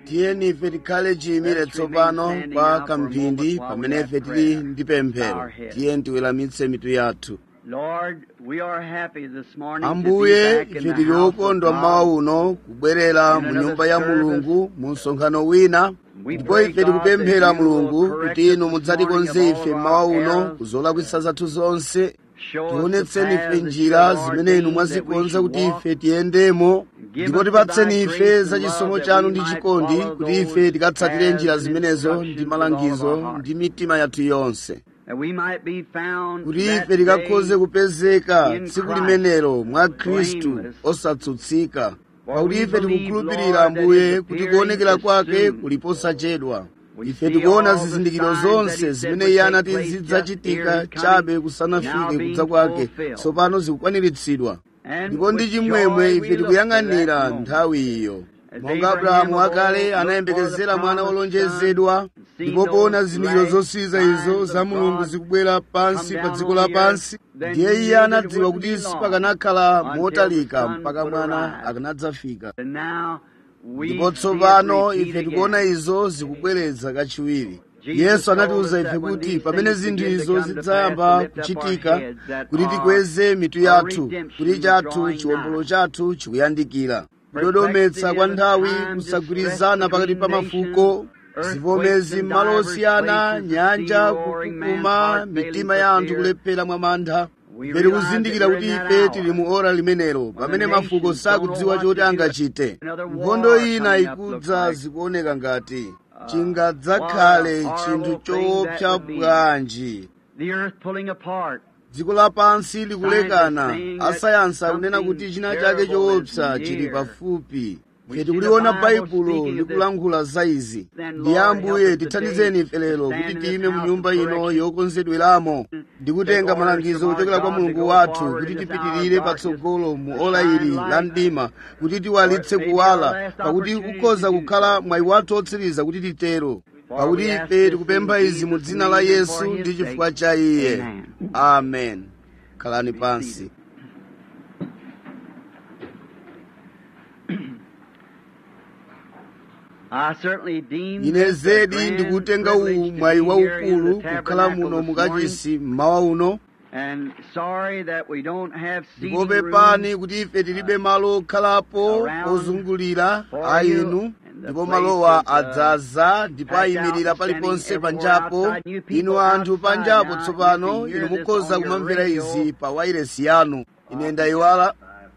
tiyeni ife tikhale chiyimire tsopano kwa kamphindi pamene ife tili ndi pemphero tiyeni tiweramitse mitu yathu ambuye ife tili okondwa mmawa uno kubwerera mu nyumba ya mulungu mu msonkhano wina ndipo ife tikupemphera mulungu kuti inu mudzatikonze ife mmawa uno kuzolakwisa zathu zonse tionetseni ife njira zimene inu mwazikonza kuti ife tiyendemo ndipo tipatseni ife za chisomo chanu ndi chikondi kuti ife tikatsatire njira zimenezo ndi malangizo ndi mitima yathu yonse kuti ife tikakhoze kupezeka tsiku limenelo mwa khristu osatsutsika pakuti ife tikukhulupirira ambuye kuti kuonekera kwake kuli posachedwa ife tikuona zizindikiro zonse zimene iye anati zidzachitika chabe kusanafike kudza kwake tsopano zikukwaniritsidwa ndipo ndi chimwemwe ife tikuyang'anira nthawi iyo monga abrahamu akale anayembekezera mwana wolonjezedwa ndipo poona zizindikiro zosiza izo za mulungu zikubwera pansi pa dziko lapansi ndiye iye anadziwa kuti sipakanakhala motalika mpaka mwana akanadzafika ndipo tsopano ife tikuona izo zikubweredza kachiwiri yesu anatiwuza ife kuti pamene zinthu izo zidzayamba kuchitika kuti tikweze mitu yathu kuti chathu chiwombolo chathu chikuyandikira kudodometsa kwa nthawi kusagwirizana pakati pa mafuko zivomezi m'malo osiyana nyanja kukukuma mitima ya anthu kulephera mwa mantha ife tikuzindikira kuti ife tili mu ora limenelo pamene mafuko sakudziwa choti angachite nkhondo ina ikudza zikuoneka ngati chingadzakhale chinthu choopsa bwanji dziko lapansi likulekana asayansi akunena kuti china chake choopsa chili pafupi ife tikuliona baibulo likulankhula za izi ndiye ambuye tithandizeni ife lero kuti tiyime mu nyumba ino yokonzedweramo ndi kutenga malangizo kuchokera kwa mulungu wathu kuti tipitirire patsogolo mu ola ili la mdima kuti tiwalitse kuwala pakuti kukhoza kukhala mwayi wathu otsiriza kuti titero pakuti ife tikupempha izi mu dzina la yesu ndi chifukwa cha iye amen khalani pansi ine zedi ndikutenga uwu mwayi waukulu kukhala muno mukachisi mmawa uno ndipo pepani kuti ife tilibe malo okhalapo ozungulira a inu ndipo malowa adzaza ndipo ayimirira paliponse panjapo inu anthu panjapo tsopano inu mukhoza kumamvera izi pa wairesi yanu ine ndayiwala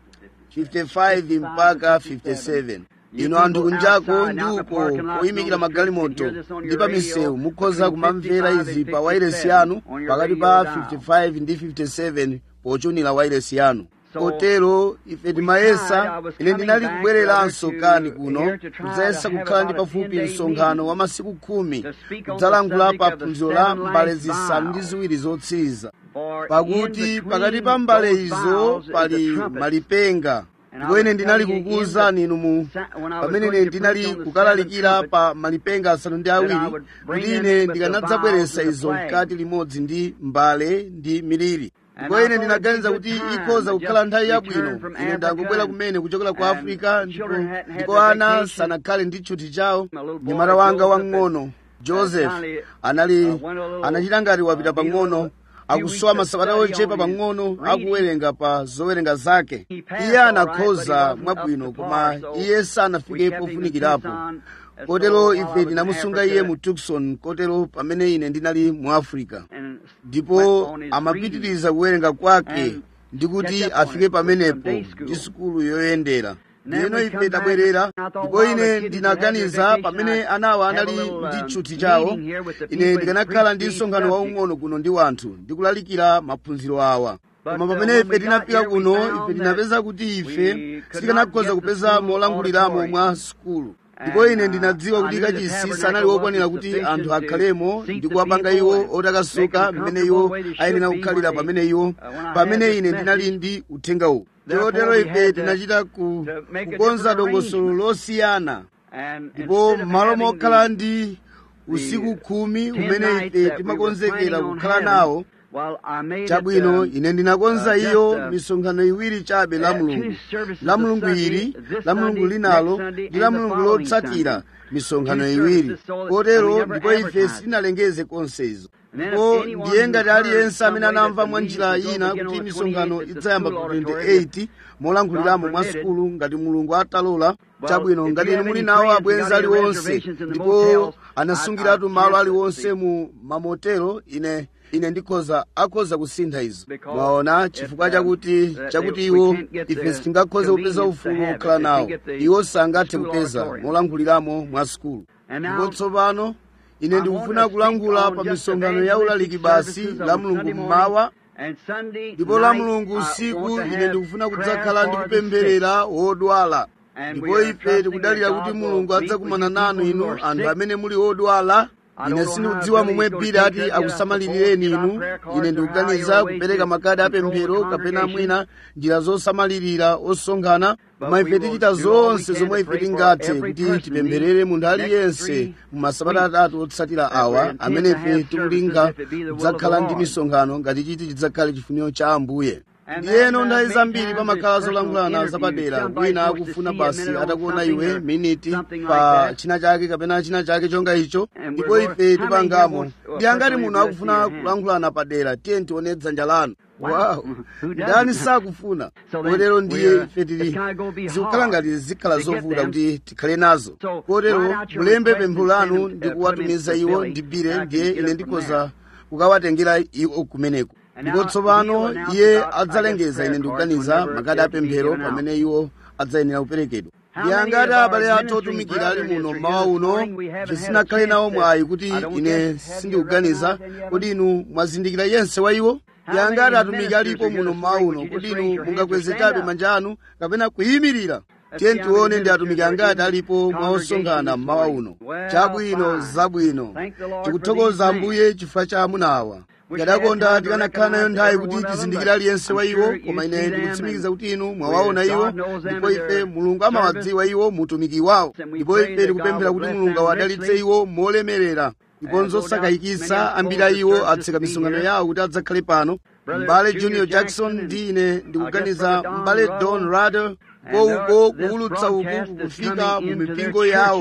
55 mpaka 57 inu anthu kunjako ndi uko oyimikira magalimoto ndi pa misewu mukhoza kumamvera izi pa wairesi yanu pakati pa 55 ndi 57 pochunira wairesi yanu kotero ife timayesa ine ndinali kubwereranso kani kuno kudzayesa kukhala ndi pafupi msonkhano wa masiku khumi kudzalankhula pa phunziro la mbale zisanu ndi ziwiri zotsiriza pakuti pakati pa mbale izo pali malipenga ndipo ine ndinali kukuwuzani inu mu pamene ine ndinali kukalalikira pa malipenga asanu ndi awiri kuti ine ndikanadzabweretsa izo mkati limodzi ndi mbale ndi miliri ndipo ine ndinaganiza kuti ikhoza kukhala nthawi yabwino ine ndangobwera kumene kuchokera ku afirika ndipo ndipo ana sanakhale ndi tchuthi chawo mnyamata wanga wang'ono joseph anali anachita ngati wapita pang'ono akusowa masabata ochepa pang'ono akuwerenga pa zowerenga zake iye anakhoza mwabwino koma iye sanafike pofunikirapo kotero ife tinamusunga iye mu tucson kotero pamene ine ndinali mu africa ndipo amapitiriza kuwerenga kwake ndi kuti afike pamenepo ndi sukulu yoyendera ndiyeno ife tabwerera ndipo ine ndinaganiza pamene anawa anali ndi tchuthi chawo ine ndikanakhala ndi msonkhano waung'ono kuno ndi wanthu ndikulalikira maphunziro awa koma pamene ife tinafika kuno ife tinapeza kuti ife sitikanakhoza kupeza molanguliramo mwa sukulu ndipo ine ndinadziwa kuti kachisi sanali wokwanira kuti anthu akhalemo ndi kuwapanga iwo otakasuka mmene iwo ayenera kukhalira pamene iwo pamene ine ndinali ndi uthenga uwu chotero ife tinachita ku, kukonza dongosolo losiyana ndipo malo mokhala ndi usiku khumi umene ife timakonzekera kukhala nawo chabwino ine ndinakonza iyo misonkhano iwiri chabe la mulungu la mulungu ili la mulungu linalo ndi la mulungu lotsatira misonkhano iwiri kotero ndipo ife sitinalengeze konse izo ndipo ndiye ngati aliyense amene anamva mwa njira ina kuti misonkhano idzayamba pa 28 molankhuliramo mwa sukulu ngati mulungu atalola chabwino ngati inu muli nawo abwenzi aliwonse ndipo anasungiratu malo aliwonse mu mamotelo ine ine ndikhoza akhoza kusintha izo mwaona chifukwa chakuti chakuti iwo ife sitingakhoze kupeza ufulu wokhala nawo iwo sangathe kupeza molankhuliramo mwa sukulu ndipo tsopano ine ndikufuna kulankhula pa misonkhano ya ulaliki basi la mulungu mmawa ndipo la mulungu usiku ine ndikufuna kudzakhala ndikupempherera wodwala ndipo ife tikudalira kuti mulungu adzakumana nanu inu anthu amene muli odwala ine sindikudziwa momwe bili ati akusamalireni inu ine ndikuganiza kupereka makadi apemphero kapena mwina njira zosamalirira osonkhana koma ife tichita zonse zomwe ife tingathe kuti tipempherere munthu aliyense mu masabata atatu otsatira awa amene ife tikulinga kudzakhala ndi misonkhano ngati chiti chidzakhale chifuniro cha ambuye ndiyeno nthawi zambiri pamakhala zolankhulana zapadera wina akufuna basi atakuona iwe miniti pa china chake kapena china chake chonga icho ndipo ife tipangamo ndi angati munthu akufuna kulankhulana padera tiye tione dzanja lanu wow ndani sakufuna kotero ndiye ife tili zikukhala ngati zikhala zovuta kuti tikhale nazo kotero mulembe pempho lanu ndi kuwatumiza iwo ndibire ndiye ine ndikhoza kukawatengera iwo kumeneko ndipo tsopano iye adzalengeza ine ndikuganiza makadi apemphero pamene iwo adzayenera kuperekedwa ndi angati abale athu otumikira ali muno mmawa uno tisinakhale nawo mwayi kuti ine sindikuganiza kuti inu mwazindikira yense wa iwo ndi angati atumiki alipo muno mmawa uno kuti inu mungakweze chabe manja anu kapena kuyimirira tiye tione ndi atumiki angati alipo mwaosonkhana mmawa uno chabwino zabwino tikuthokoza ambuye chifukwa cha amuna awa ngadakonda tikanakhala nayo nthawi kuti tizindikire aliyense wa iwo koma ine ndikutsimikiza kuti inu mwawaona iwo ndipo ife mulungu amawadziwa iwo mutumiki wawo ndipo ife tikupemphera kuti mulungu awadalitse iwo molemerera ndiponso sakayikitsa ambiri a iwo atseka misonkhano yawo kuti adzakhale pano m'bale junior jackson ndi ine ndikuganiza m'bale don rader ko uko kuwulutsa uku kufika mu mipingo yawo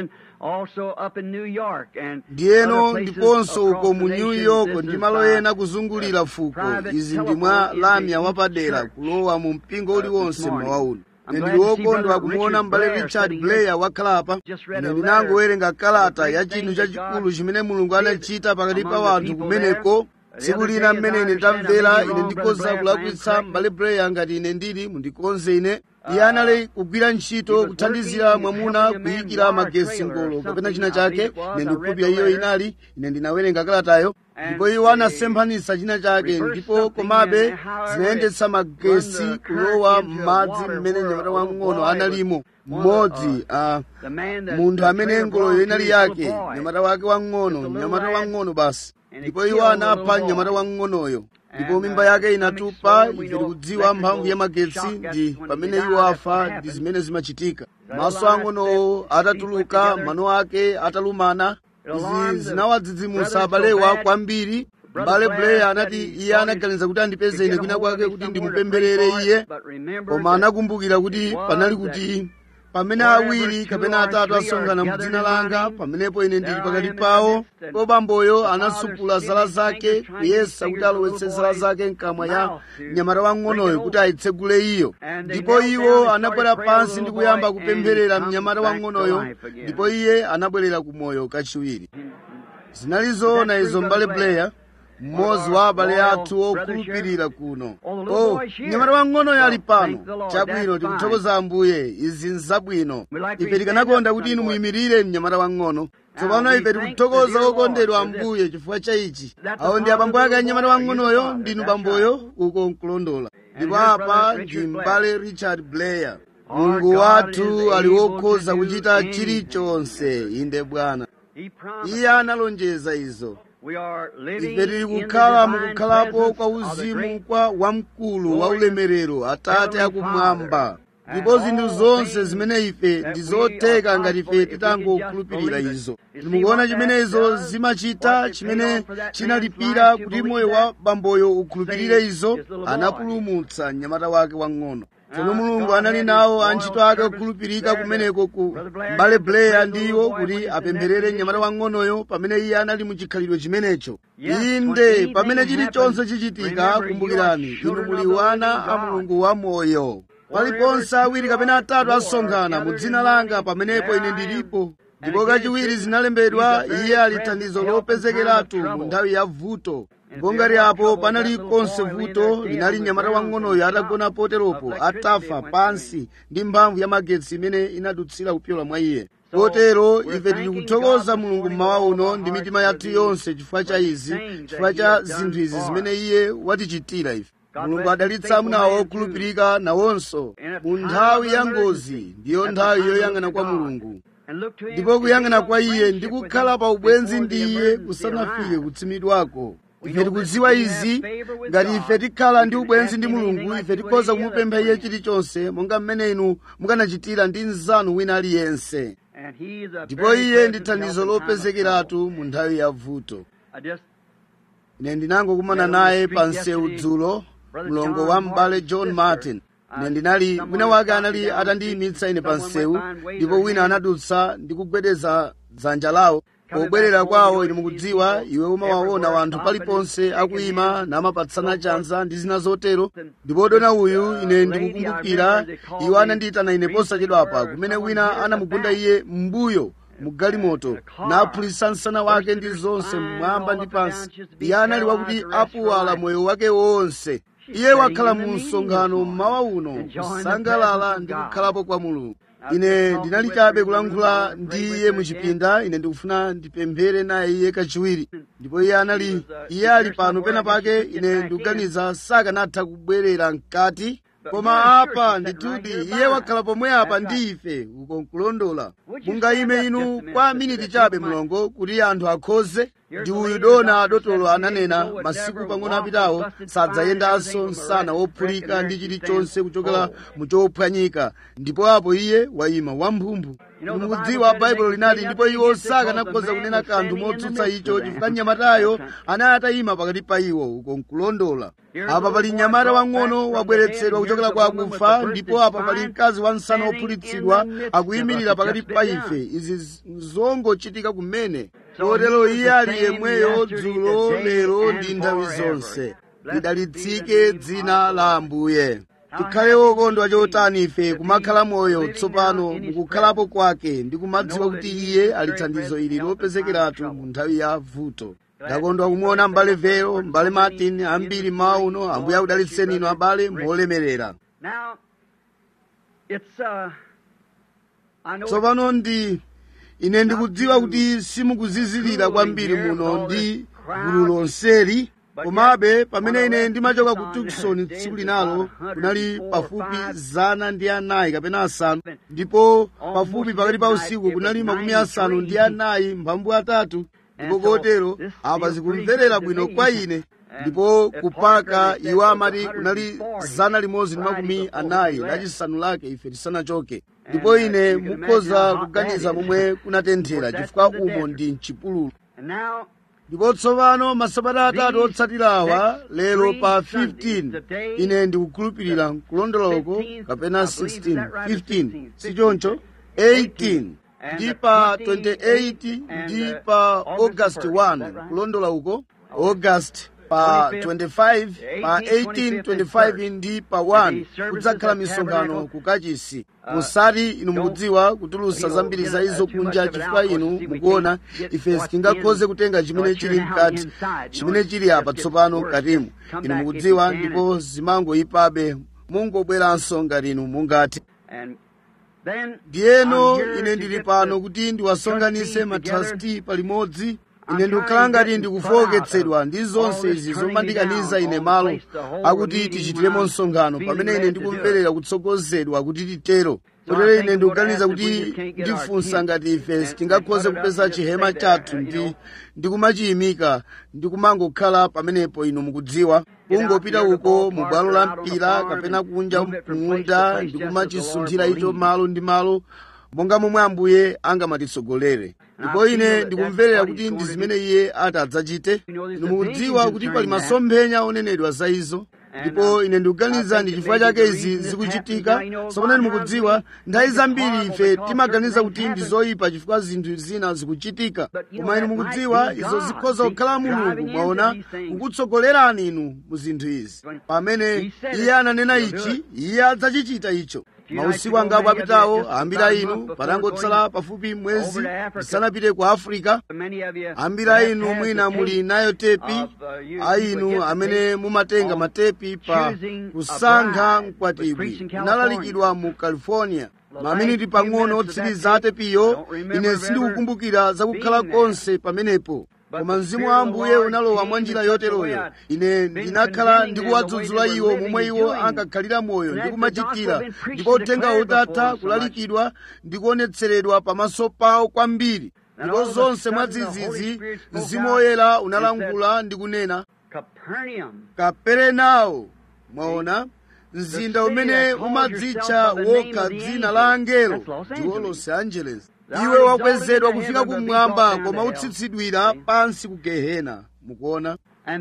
ndiyeno ndiponso uko mu new york ndi malo ena kuzungulira fuko izi ndi mwa lamya wapadera kulowa mu mpingo uliwonse mmawa uno ine ndili wokondwa kumuona m'bale richard blair wakhalapa ine ndinangowerenga kalata ya chinthu chachikulu chimene mulungu anachita pakati pa wanthu kumeneko tsiku lina mmene ine ndamvera ine ndikhoza kulakwitsa m'bale blair ngati ine ndili mundikonze ine iye anali kugwira ntchito kuthandizira mwamuna kuyikira magesi ngolo kapena china chake ine ndikukhulupirira iyo inali ine ndinawerenga kalatayo ndipo iwo anasemphanitsa china chake ndipo komabe zinayendetsa magesi kulowa m'madzi mmene mnyamata wamng'ono analimo mmodzi uh, munthu amene ngoloyo inali yake mnyamata wake wamng'ono mnyamata wamng'ono basi ndipo iwo anapha mnyamata wamng'onoyo ndipo mimba yake inatupa ife tikudziwa mphamvu ya magetsi ndi pamene iwo afa ndi zimene zimachitika maso ang'onowo atatuluka mano ake atalumana izi zinawadzidzimutsa abalewa kwambiri m'bale blair anati iye anaganiza kuti andipeze ine kwina kwake kuti ndimupempherere iye koma anakumbukira kuti panali kuti pamene awiri kapena atatu asonkhana mu dzina langa pamenepo ine ndili pakati pawo ndipo bamboyo anasupula zala zake kuyesa kuti alowetse zala zake mkamwa ya mnyamata wang'onoyo kuti ayitsegule iyo ndipo iwo anabwera pansi ndi kuyamba kupempherera mnyamata wang'onoyo ndipo iye anabwerera ku moyo kachiwiri zinali zoona izo m'bale blair mmodzi wa abale athu okhulupirira kuno oh mnyamata wang'onoyo ali pano chabwino tikuthokoza ambuye izi nzabwino ife tikanakonda kuti inu muyimirire mnyamata wang'ono tsopano ife tikuthokoza okondedwa ambuye chifukwa cha ichi awo ndi abambo ake anyamata wang'onoyo ndinu bamboyo uko nkulondola ndipo apa ndi m'bale richard blair mulungu wathu ali wokhoza kuchita chilichonse inde bwana iye analonjeza izo ife tili kukhala mukukhalapo kwa uzimu kwa wamkulu wa ulemerero atate akumwamba ndipo zinthu zonse zimene ife ndi zotheka ngati ife titangokhulupirira izo mukuona chimene izo zimachita chimene chinalipira kuti moyo wa bamboyo ukhulupirire izo anapulumutsa mnyamata wake wang'ono tsono mulungu anali nawo antchito ake okhulupirika kumeneko ku mbale blair ndiwo kuti apempherere mnyamata wang'onoyo pamene iye anali mu chikhalidwe chimenecho inde pamene chilichonse chichitika kumbukirani inu muli wana a mulungu wa moyo paliponse awiri kapena atatu asonkhana mu dzina langa pamenepo ine ndilipo ndipo kachiwiri zinalembedwa iye ali thandizo lopezekeratu mu nthawi ya vuto ndipo ngati apo panali konse vuto linali mnyamata wang'onoyo atagona poteropo atafa pansi ndi mphamvu ya magetsi imene inadutsira kupyola mwa iye kotero ife tili kuthokoza mulungu mmawa uno ndi mitima yathu yonse chifukwa cha izi chifukwa cha zinthu izi zimene iye watichitira ife mulungu adalitsa amunawo okhulupirika nawonso mu nthawi ya ngozi ndiyo nthawi yoyang'ana kwa mulungu ndipo kuyang'ana kwa iye ndi kukhala pa ubwenzi ndi iye kusanafike kutsimidwako ife tikudziwa izi ngati ife tikhala ndi ubwenzi ndi mulungu ife tikhoza kumupempha iye chilichonse monga mmene inu mukanachitira ndi mnzanu wina aliyense ndipo iye ndi thandizo lopezekeratu mu nthawi ya vuto ine ndinangokumana naye pa msewu dzulo mlongo wa m'bale john martin ine ndinali wina wake anali atandiyimitsa ine pa msewu ndipo wina anadutsa ndi kugwedeza dzanja lawo pobwerera kwawo inu mukudziwa iwe umawaona wanthu paliponse akuyima namapatsana chanza ndi zina zotero ndipo dona uyu ine ndikukumbukira iwo anandiyitana ine posachedwapa kumene wina anamugunda iye m'mbuyo mu galimoto naphulitsa msana wake ndi zonse mmwamba ndi pansi iye anali wakuti apuwala moyo wake wonse iye wakhala mu msonkhano mmawa uno kusangalala ndi kukhalapo kwa mulungu ine ndinali chabe kulankhula ndi iye muchipinda ine ndikufuna ndipemphere naye iye kachiwiri ndipo iye anali iye ali pano pena pake ine ndikuganiza sakanatha kubwerera mkati koma apa ndithudi iye wakhala pomwe apa ndi ife uko nkulondola mungayime inu kwa miniti chabe mlongo kuti anthu akhoze ndi uyu dona dotolo ananena masiku pang'ono apitawo sadzayendanso msana wophulika ndi chilichonse kuchokera mu chophwanyika ndipo apo iye wayima wamphumphu mukudziwa baibulo linati ndipo iwo sakanakhoza kunena kanthu motsutsa icho chifukwa mnyamatayo anali atayima pakati pa iwo uko nkulondola apa pali mnyamata wang'ono wabweretsedwa kuchokera kwa akufa ndipo apa pali mkazi wa msana wophulitsidwa akuyimirira pakati pa ife izi zongochitika kumene kotero iye ali yemweyo dzulo lero ndi nthawi zonse lidalitsike dzina la ambuye tikhale wokondwa chotani ife kumakhala moyo tsopano mukukhalapo kwake ndi kumadziwa kuti iye ali thandizo ili lopezekeratu mu nthawi ya vuto ndakondwa kumuona m'bale vero m'bale martin ambiri mmawa uno ambuye akudalitseni inu abale molemerera tsopano ndi ine ndikudziwa kuti simukuzizilira kwambiri muno ndi gulu lonseli komabe pamene ine ndimachoka ku tukson tsiku linalo kunali pafupi zana ndi anayi kapena asanu ndipo pafupi pakati pa usiku kunali makumi asanu ndi anayi mphambu atatu ndipo kotero apa zikumverera bwino kwa ine ndipo kupaka iwo amati kunali zana limodzi ndi makumi anayi lachisanu lake ife tisanachoke ndipo ine mukhoza kuganiza momwe kunatenthera chifukwa umo ndi mchipululu ndipo tsopano masabata atatu otsatirawa lero pa 15 ine ndikukhulupirira kulondoloko kapena 16 15 sichoncho 18 ndi pa 28 ndi pa august 1 kulondola uko august pa 25 pa 18 25 ndi pa 1 kudzakhala misonkhano ku kachisi musati inu mukudziwa kutulusa zambiri za izo kunja chifukwa inu mukuona ife sitingakhoze kutenga chimene chili mkati chimene chili apa tsopano katimu inu mukudziwa ndipo zimangoyipabe mungobweranso ngati inu mungati ndiyeno ine ndili pano kuti ndiwasonkhanitse matrasti palimodzi ine ndikukhala ngati ndikufowoketsedwa ndi zonse izi zomandikaniza ine malo akuti tichitiremo msonkhano pamene ine ndikumverera kutsogozedwa kuti titero kotero ine ndikuganiza kuti ndifunsa ngati ife sitingakhoze kupeza chihema chathu ndi ndikumachiyimika ndikumangokhala pamenepo inu mukudziwa kungopita uko mu bwalo la mpira kapena kunja kumunda ndikumachisunthira icho malo ndi malo monga momwe ambuye angamatitsogolere ndipo ine ndikumverera kuti ndi zimene iye ati adzachite inu mukudziwa kuti pali masomphenya onenedwa za izo ndipo ine ndikuganiza ndi chifukwa chake izi zikuchitika sokonani mukudziwa nthawi zambiri ife timaganiza kuti ndi zoyipa chifukwa zinthu zina zikuchitika koma inu mukudziwa izo zikhoza kukhala mulungu mwaona kukutsogolerani inu mu zinthu izi pamene iye ananena ichi iye adzachichita icho mausiku angapo apitawo ambiri a inu patangotsala pafupi mwezi ndisanapite ku afirika ambiri a inu mwina muli nayo tepi a inu amene mumatenga matepi pa kusankha mkwatibwi inalalikidwa mu california maminiti pang'ono otsiriza atepiyo ine sindikukumbukira zakukhala konse pamenepo koma mzimu wa ambuye unalowa mwa njira yoteroyo ine ndinakhala ndikuwadzudzula iwo momwe iwo ankakhalira moyo ndikumachitira ndipo uthenga utatha kulalikidwa ndikuonetseredwa pamaso pawo kwambiri ndipo zonse mwadzidzidzi mzimu woyera unalankhula ndi kunena kaperenawo mwaona mzinda umene umadzitcha wokha dzina la angelo ndiwo los angeles iwe wakwezedwa kufika kumwamba koma utsitsidwira pansi ku gehena mukuona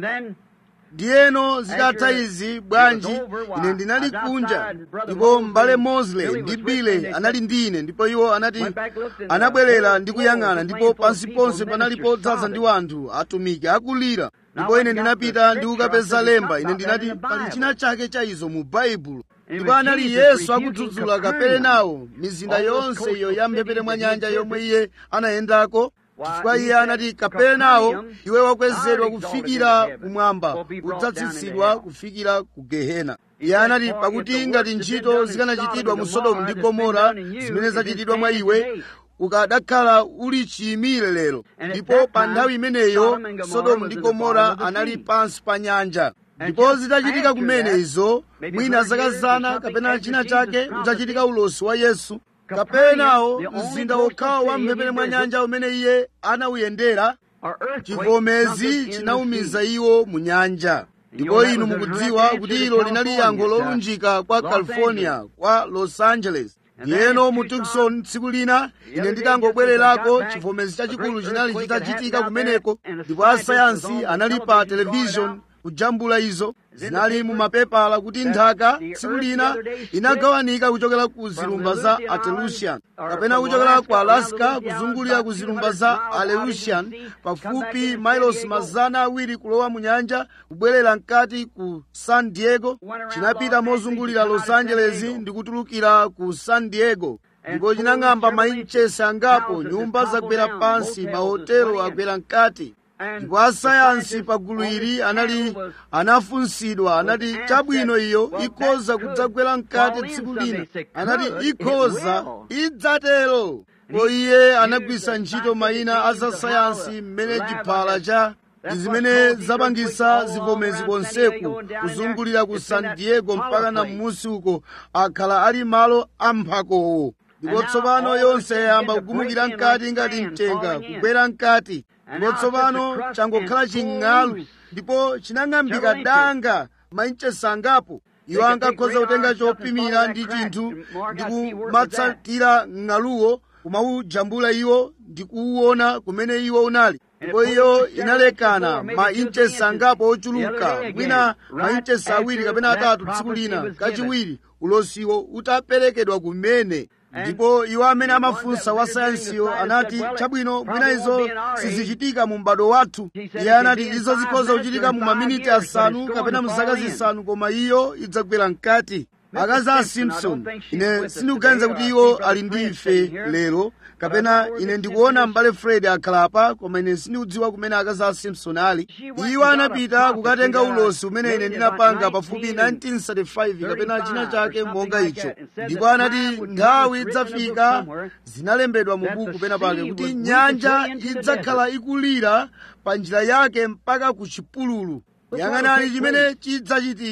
ndiyeno zitatha izi bwanji ine ndinali kunja ndipo m'bale mosley ndi bile anali ndi ine ndipo iwo anati anabwerera ndi kuyang'ana ndipo pansi ponse panali podzaza ndi wanthu atumiki akulira ndipo ine ndinapita ndi kukapeza lemba ine ndinati pali china chake cha izo mu baibulo ndipo anali yesu akudzudzula kaperenawo mizinda yonse iyo ya mphepete mwa nyanja yomwe iye anayendako chifukwa iye anati kaperenawo iwe wakwezedwa kufikira kumwamba udzatsitsidwa kufikira ku gehena iye anati pakuti ngati ntchito zikanachitidwa mu sodomu ndi gomora zimene zachitidwa mwa iwe ukadakhala uli chiyimire lero ndipo pa nthawi imeneyo sodomu ndi gomora anali pansi pa nyanja ndipo zitachitika kumene izo mwina zaka zana kapena china chake udzachitika ulosi wa yesu kaperenawo mzinda wokhawo wa mphepete mwa nyanja umene iye anawuyendera chivomezi chinawumiza iwo mu nyanja ndipo inu mukudziwa kuti ilo linali yankho lolunjika kwa california kwa los angeles ndiyeno mu tucson tsiku lina ine nditangobwererako chivomezi chachikulu chinali chitachitika kumeneko ndipo asayansi anali pa televishoni kujambula izo zinali mu mapepala kuti nthaka tsiku lina inagawanika kuchokera ku zilumba za atelusian kapena kuchokera ku alaska kuzungulira ku zilumba za aleutian pafupi mailosi mazana awiri kulowa mu nyanja kubwerera mkati ku san diego chinapita mozungulira los angeles ndi kutulukira ku san diego ndipo chinang'amba mainchesi angapo nyumba zagwera pansi mahotelo agwera mkati ndipo asayansi pa gulu ili anali anafunsidwa anati chabwino iyo ikhoza kudzagwera mkati tsiku lina anati ikhoza idzatero ko iye anagwisa ntchito mayina a zasayansi mmene chiphala cha zimene zapangisa zivomezi konseku kuzungulira ku san diego mpaka na m'musi uko akhala ali malo amphakowo ndipo tsopano yonse yayamba kugumukira mkati ngati mtenga kugwera mkati ndipo tsopano changokhala ching'alu ndipo chinang'ambika danga mainchesi angapo iwo ankakhoza kutenga chopimira ndi chinthu ndi kumatsatira ng'aluwo kumawujambula iwo ndi kuwuona kumene iwo unali ndipo iyo inalekana mainchesi angapo ochuluka mwina mainchesi awiri kapena atatu tsiku lina kachiwiri ulosiwo utaperekedwa kumene ndipo iwo amene amafunsa wa sayansiyo anati chabwino mwina izo sizichitika mu m'bado wathu iye anati izo zikhoza kuchitika mu maminiti asanu kapena mu zaka zisanu koma iyo idzagwera mkati akazi a simpson ine sindikuganiza kuti iwo ali ndi ife lero kapena ine ndikuona m'bale fred akhalapa koma ine sindikudziwa kumene akazi a simpson ali iwo anapita kukatenga ulosi umene ine ndinapanga pafupi 1935 kapena china chake monga icho ndipo anati nthawi idzafika zinalembedwa mu buku pena pake kuti nyanja idzakhala ikulira pa njira yake mpaka ku chipululu yang'anani chimene chidzachitike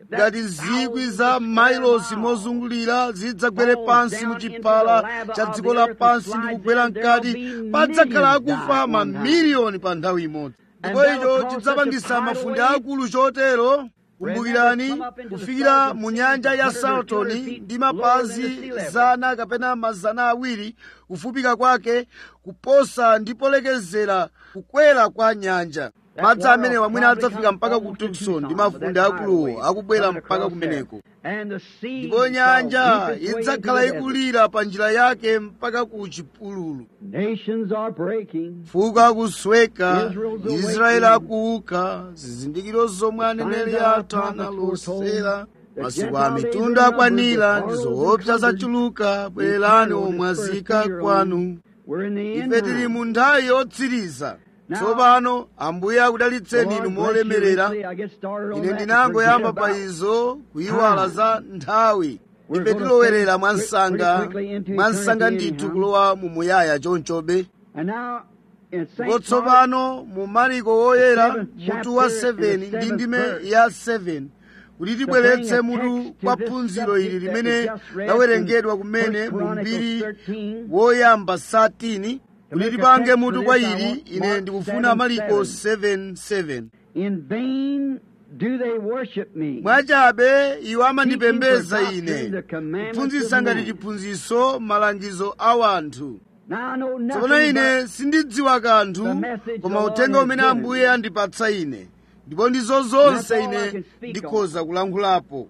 ngati zikwi za mailosi mozungulira zidzagwere pansi mu chipala cha dziko lapansi ndi kugwera mkati padzakhala akufa mamiliyoni pa nthawi imodzi ndipo icho chidzapangisa mafunde akulu chotero kumbukirani kufikira mu nyanja ya saltoni ndi mapazi zana kapena mazana awiri kufupika kwake kuposa ndi polekezera kukwera kwa nyanja madzi amene wamwene adzafika mpaka ku tukson ndi mafunde akuluwo akubwera mpaka kumeneko ndipo nyanja idzakhala ikulira pa njira yake mpaka ku chipululu fuko akusweka israeli akuuka zizindikiro zomwe aneneri athu analosera masiku a mitundu akwanira ndi zoopsa zachuluka bwererani omwazika kwanu ife tili mu nthawi yotsiriza tsopano ambuye akudalitseni inu molemerera ine ndinangoyamba pa izo kuyiwala za nthawi ife tilowerera mwansanga mwansanga ndithu kulowa mu muyaya chonchobe ndipo tsopano mu mariko woyera mutu wa 7 ndi ndime ya 7 kuti tibweretse mutu kwa phunziro ili limene lawerengedwa kumene mu mbiri woyamba 13 kuti tipange mutu kwa ili ine ndikufuna mariko 7:7 mwachabe iwo amandipembedza ine kuphunzitsa ngati chiphunzitso malangizo a wanthu tsopano ine sindidziwa kanthu koma uthenga umene ambuye andipatsa ine ndipo ndizo zonse ine ndikhoza kulankhulapo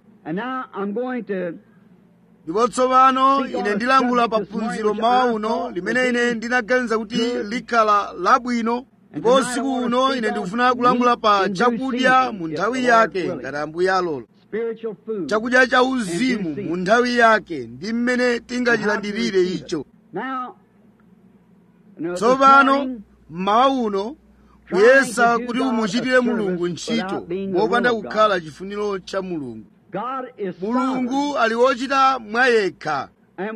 ndipo tsopano ine ndilankhula pa phunziro mawa uno limene ine ndinaganiza kuti likhala labwino ndipo usiku uno ine ndikufuna kulankhula pa chakudya mu nthawi yake ngati ambuye alola chakudya cha uzimu mu nthawi yake ndi mmene tingachilandirire icho tsopano mmawa uno kuyesa kuti umuchitire mulungu ntchito mopanda kukhala chifuniro cha mulungu mulungu ali wochita mwayekha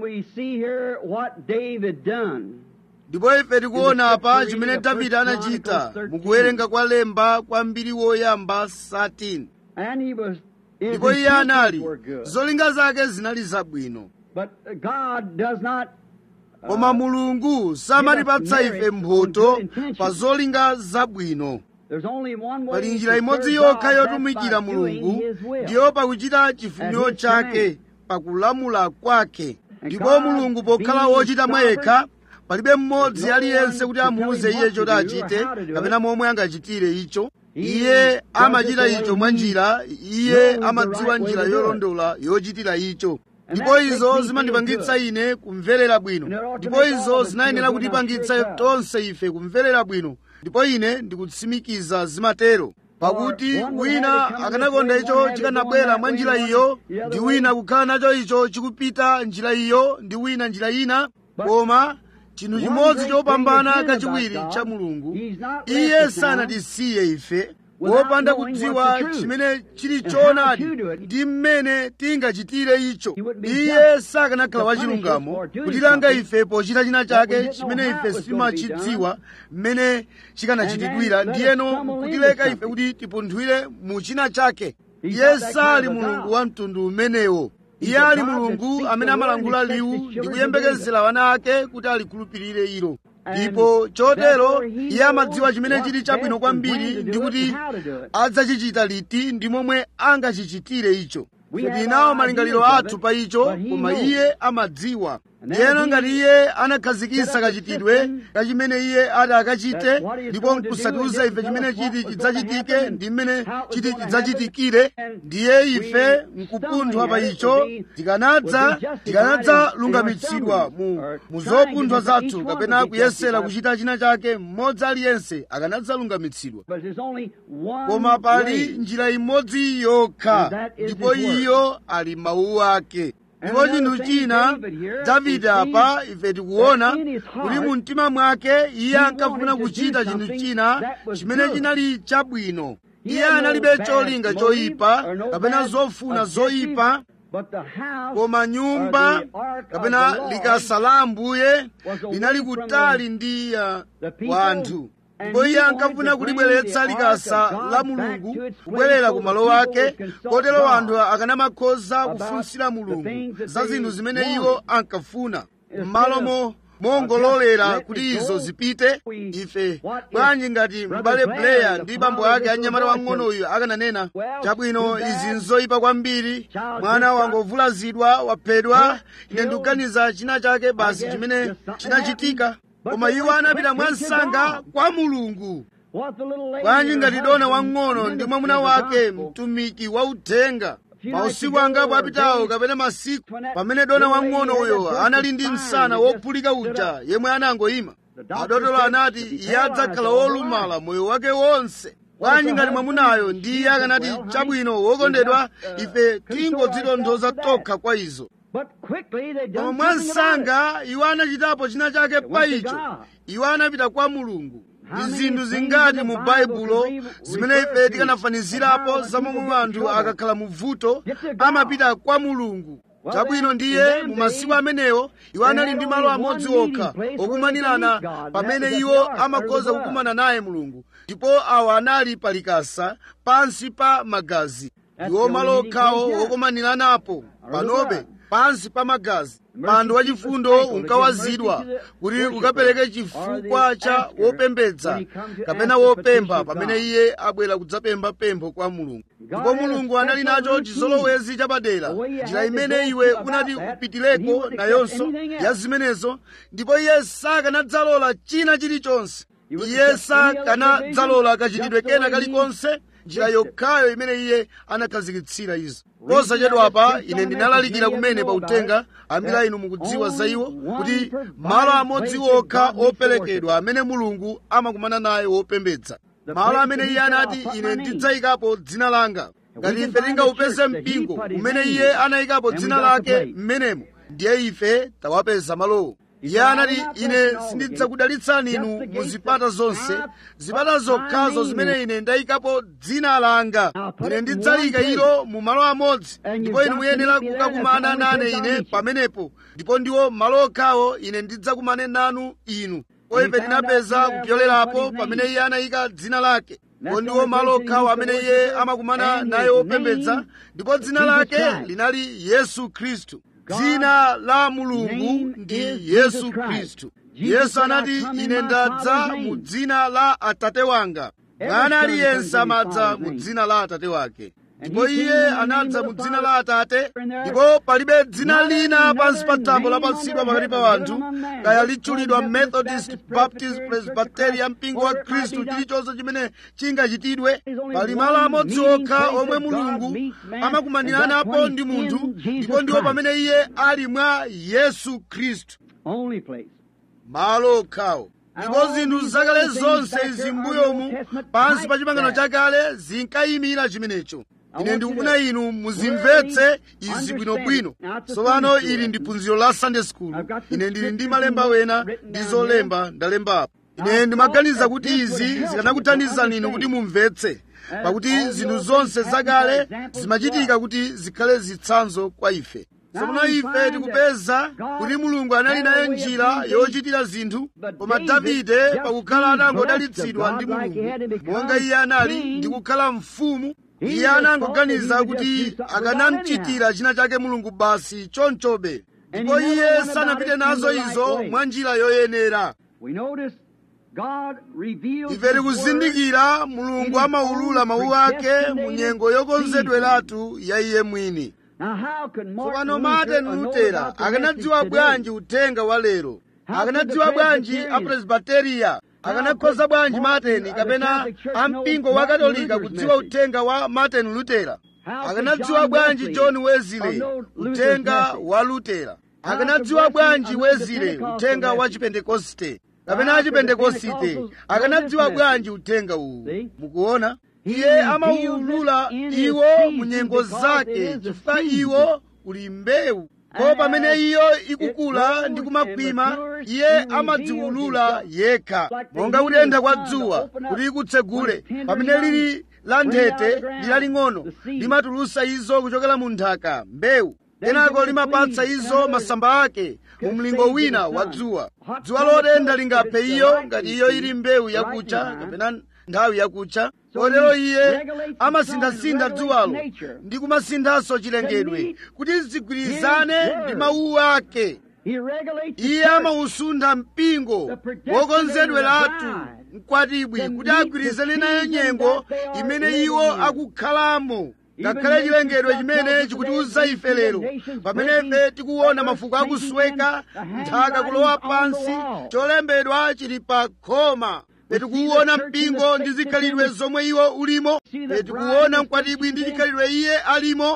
ndipo ife tikuona apa chimene davide anachita mukuwerenga kwa lemba kwa mbiri woyamba 13 ndipo iye anali zolinga zake zinali zabwino koma mulungu samatipatsa ife mphotho pa zolinga zabwino pali njira imodzi yokha yotumikira mulungu ndiyo pakuchita chifuniro chake pakulamula kwake ndipo mulungu pokhala wochita mwayekha palibe mmodzi aliyense kuti amuuze iye choti achite kapena momwe angachitire icho iye amachita icho mwa njira iye amadziwa njira yolondola yochitira icho ndipo izo zimandipangitsa ine kumverera bwino ndipo izo zinayenera kutipangitsa tonse ife kumverera bwino ndipo ine ndikutsimikiza zimatero pakuti wina akanakonda icho chikanabwera mwa njira iyo ndi wina kukhala nacho icho chikupita njira iyo ndi wina njira ina koma chinthu chimodzi chopambana kachiwiri cha mulungu iye sanatisiye ife wopanda kudziwa chimene chili choonadi ndi mmene tingachitire icho iye sakanakhala wachilungamo kutilanga ife pochita china chake chimene ife sitimachidziwa mmene chikanachitidwira ndiyeno kutileka ife kuti tipunthwire mu china chake iye sali mulungu wa mtundu umenewo iye ali mulungu amene amalangula liwu ndi kuyembekezera wana ake kuti alikhulupirire ilo ndipo chotero iye amadziwa chimene chili chabwino kwambiri ndi kuti adzachichita liti ndi momwe angachichitire icho tinawo malingaliro athu pa icho koma iye amadziwa ndiyeno ngati iye anakhazikitsa kachitidwe kachimene iye ati akachite ndipo nkusatiuza ife chimene chiti chidzachitike ndi mmene chiti chidzachitikire ndiye ife nkupunthwa pa icho tikanadza tikanadza lungamitsidwa mu, mu zopunthwa zathu kapena kuyesera kuchita china chake mmodzi aliyense akanadza lungamitsidwa koma pali njira imodzi yokha ndipo iyo ali mawu ake ndipo chinthu china davide apa ife tikuona kuti mu mtima mwake iye ankafuna kuchita chinthu china chimene chinali chabwino iye analibe cholinga choyipa kapena zofuna zoyipa koma nyumba kapena likasa la ambuye linali kutali ndi uh, wanthu ndipo iye ankafuna kulibweretsa likasa la mulungu kubwerera ku malo ake kotero anthu akanamakhoza kufunsira mulungu za zinthu zimene iwo ankafuna m'malomo mongololera kuti izo zipite ife bwanji ngati m'bale blair ndi bambo ake anyamata wang'onoyu akananena chabwino izi nzoyipa kwambiri mwana wangovulazidwa waphedwa ine ndikuganiza china chake basi chimene chinachitika koma iwo anapita mwansanga kwa mulungu bwanji ngati dona wang'ono ndi mwamuna wake mtumiki wa uthenga mausiku angapo apitawo kapena masiku pamene dona wang'ono uyo anali ndi msana wophulika uja yemwe anangoyima adotolo anati iye adzakhala wolumala moyo wake wonse bwanji ngati mwamunayo ndiye akanati chabwino wokondedwa ife tingodzitonthoza tokha kwa izo koma mwansanga iwo anachitapo china chake pa icho iwo anapita kwa mulungu ndi zinthu zingati mu baibulo zimene ife tikanafanizirapo za momwe anthu akakhala mu vuto amapita kwa mulungu chabwino ndiye mu masiku amenewo iwo anali ndi malo amodzi okha okumanirana pamene iwo amakhoza kukumana naye mulungu ndipo awa anali palikasa pansi pa magazi ndiwo malo okhawo okumaniranapo panobe pansi pa magazi mpando wachifundo unkawazidwa kuti ukapereke chifukwa cha wopembedza kapena wopempha pamene iye abwera kudzapempha pempho kwa mulungu ndipo mulungu anali nacho chizolowezi chapadera njira imene iwe unati upitireko nayonso ya zimenezo ndipo iye sakanadzalola china chilichonse iye sakanadzalola kachitidwe kena kalikonse njira yokhayo imene iye anakhazikitsira izo posachedwapa ine ndinalalikira kumene pa uthenga ambiri inu mukudziwa za iwo kuti malo amodzi okha operekedwa amene mulungu amakumana naye wopembedza malo amene iye anati ine ndidzayikapo dzina langa ngati ife tingaupeze mpingo umene iye anayikapo dzina lake m'menemo ndiye ife tawapeza malowo iye anati ine sindidzakudalitsani inu mu zipata zonse zipata zokhazo zimene ine ndayikapo dzina langa ine ndidzalika ilo mu malo amodzi ndipo inu muyenera kukakumana nane ine pamenepo ndipo ndiwo malo okhawo ine ndidzakumane nanu inu ife tinapeza kupyolerapo pamene iye anayika dzina lake ndipo ndiwo malo okhawo amene iye amakumana naye wopembedza ndipo dzina lake linali yesu khristu dzina la mulungu ndi yesu khristu yesu anati ine ndadza mu dzina la atate wanga mwana aliyense amadza mu dzina la atate wake ndipo iye anadza mu dzina la atate ndipo palibe dzina lina pansi pa thambo lapatsidwa pakati pa anthu kaya litchulidwa methodist baptist presbyterian mpingo wa khristu chilichonse chimene chingachitidwe pali malo amodzi okha omwe mulungu amakumaniranapo ndi munthu ndipo ndiwo pamene iye ali mwa yesu khristu malo okhawo ndipo zinthu zakale zonse izi m'mbuyomu pansi pa chipangano chakale zinkayimira chimenecho ine ndikufuna inu muzimvetse izi bwinobwino tsopano ili ndi phunziro la sunday school ine ndili ndi malemba wena ndi zolemba ndalembapo ine ndimaganiza kuti izi zikanakuthandizani inu kuti mumvetse pakuti zinthu zonse zakale zimachitika kuti zikhale zitsanzo kwa ife tsopano ife tikupeza kuti mulungu anali naye njira yochitira zinthu koma davide pakukhala anangodalitsidwa ndi mulungu monga iye anali ndi kukhala mfumu iye anangoganiza kuti akanamchitira china chake mulungu basi chonchobe ndipo iye sanapite nazo izo mwa njira yoyenera ife tikuzindikira mulungu amaulula mawu ake mu nyengo yokonzedweratu ya iye mwini tsopano martin lutera akanadziwa bwanji uthenga wa lero akanadziwa bwanji apresbiteriya akanakhoza bwanji martin kapena ampingo wa katolika kudziwa uthenga wa martin lutera akanadziwa bwanji john wesley uthenga wa lutera akanadziwa bwanji wesley uthenga wa chipentekoste kapena achipentekosite akanadziwa bwanji uthenga uwu mukuona iye amawulula iwo mu nyengo zake chifukwa iwo uli mbewu ko pamene iyo ikukula ndi kumakwima iye amadziwulula yekha monga kutentha kwa dzuwa kuti ikutsegule pamene lili la nthete ndi laling'ono limatulusa izo kuchokera mu nthaka mbewu kenako limapatsa izo masamba ake mu mlingo wina wa dzuwa dzuwa lotentha lingaphe iyo ngati iyo ili mbewu yakucha kapena nthawi yakucha kotero iye amasinthasintha dzuwalo ndi kumasinthanso chilengedwe kuti zigwirizane ndi mawu ake iye amawusuntha mpingo wokonzedweratu mkwatibwi kuti agwirizane nayo nyengo imene iwo akukhalamo ngakhale chilengedwe chimene chikutiuza ife lero pamene ife tikuona mafuko akusweka nthaka kulowa pansi cholembedwa chili pa khoma petikuwuona mpingo ndi zikhalidwe zomwe iwo ulimo petikuwuona mkwatibwi ndi chikhalidwe iye alimo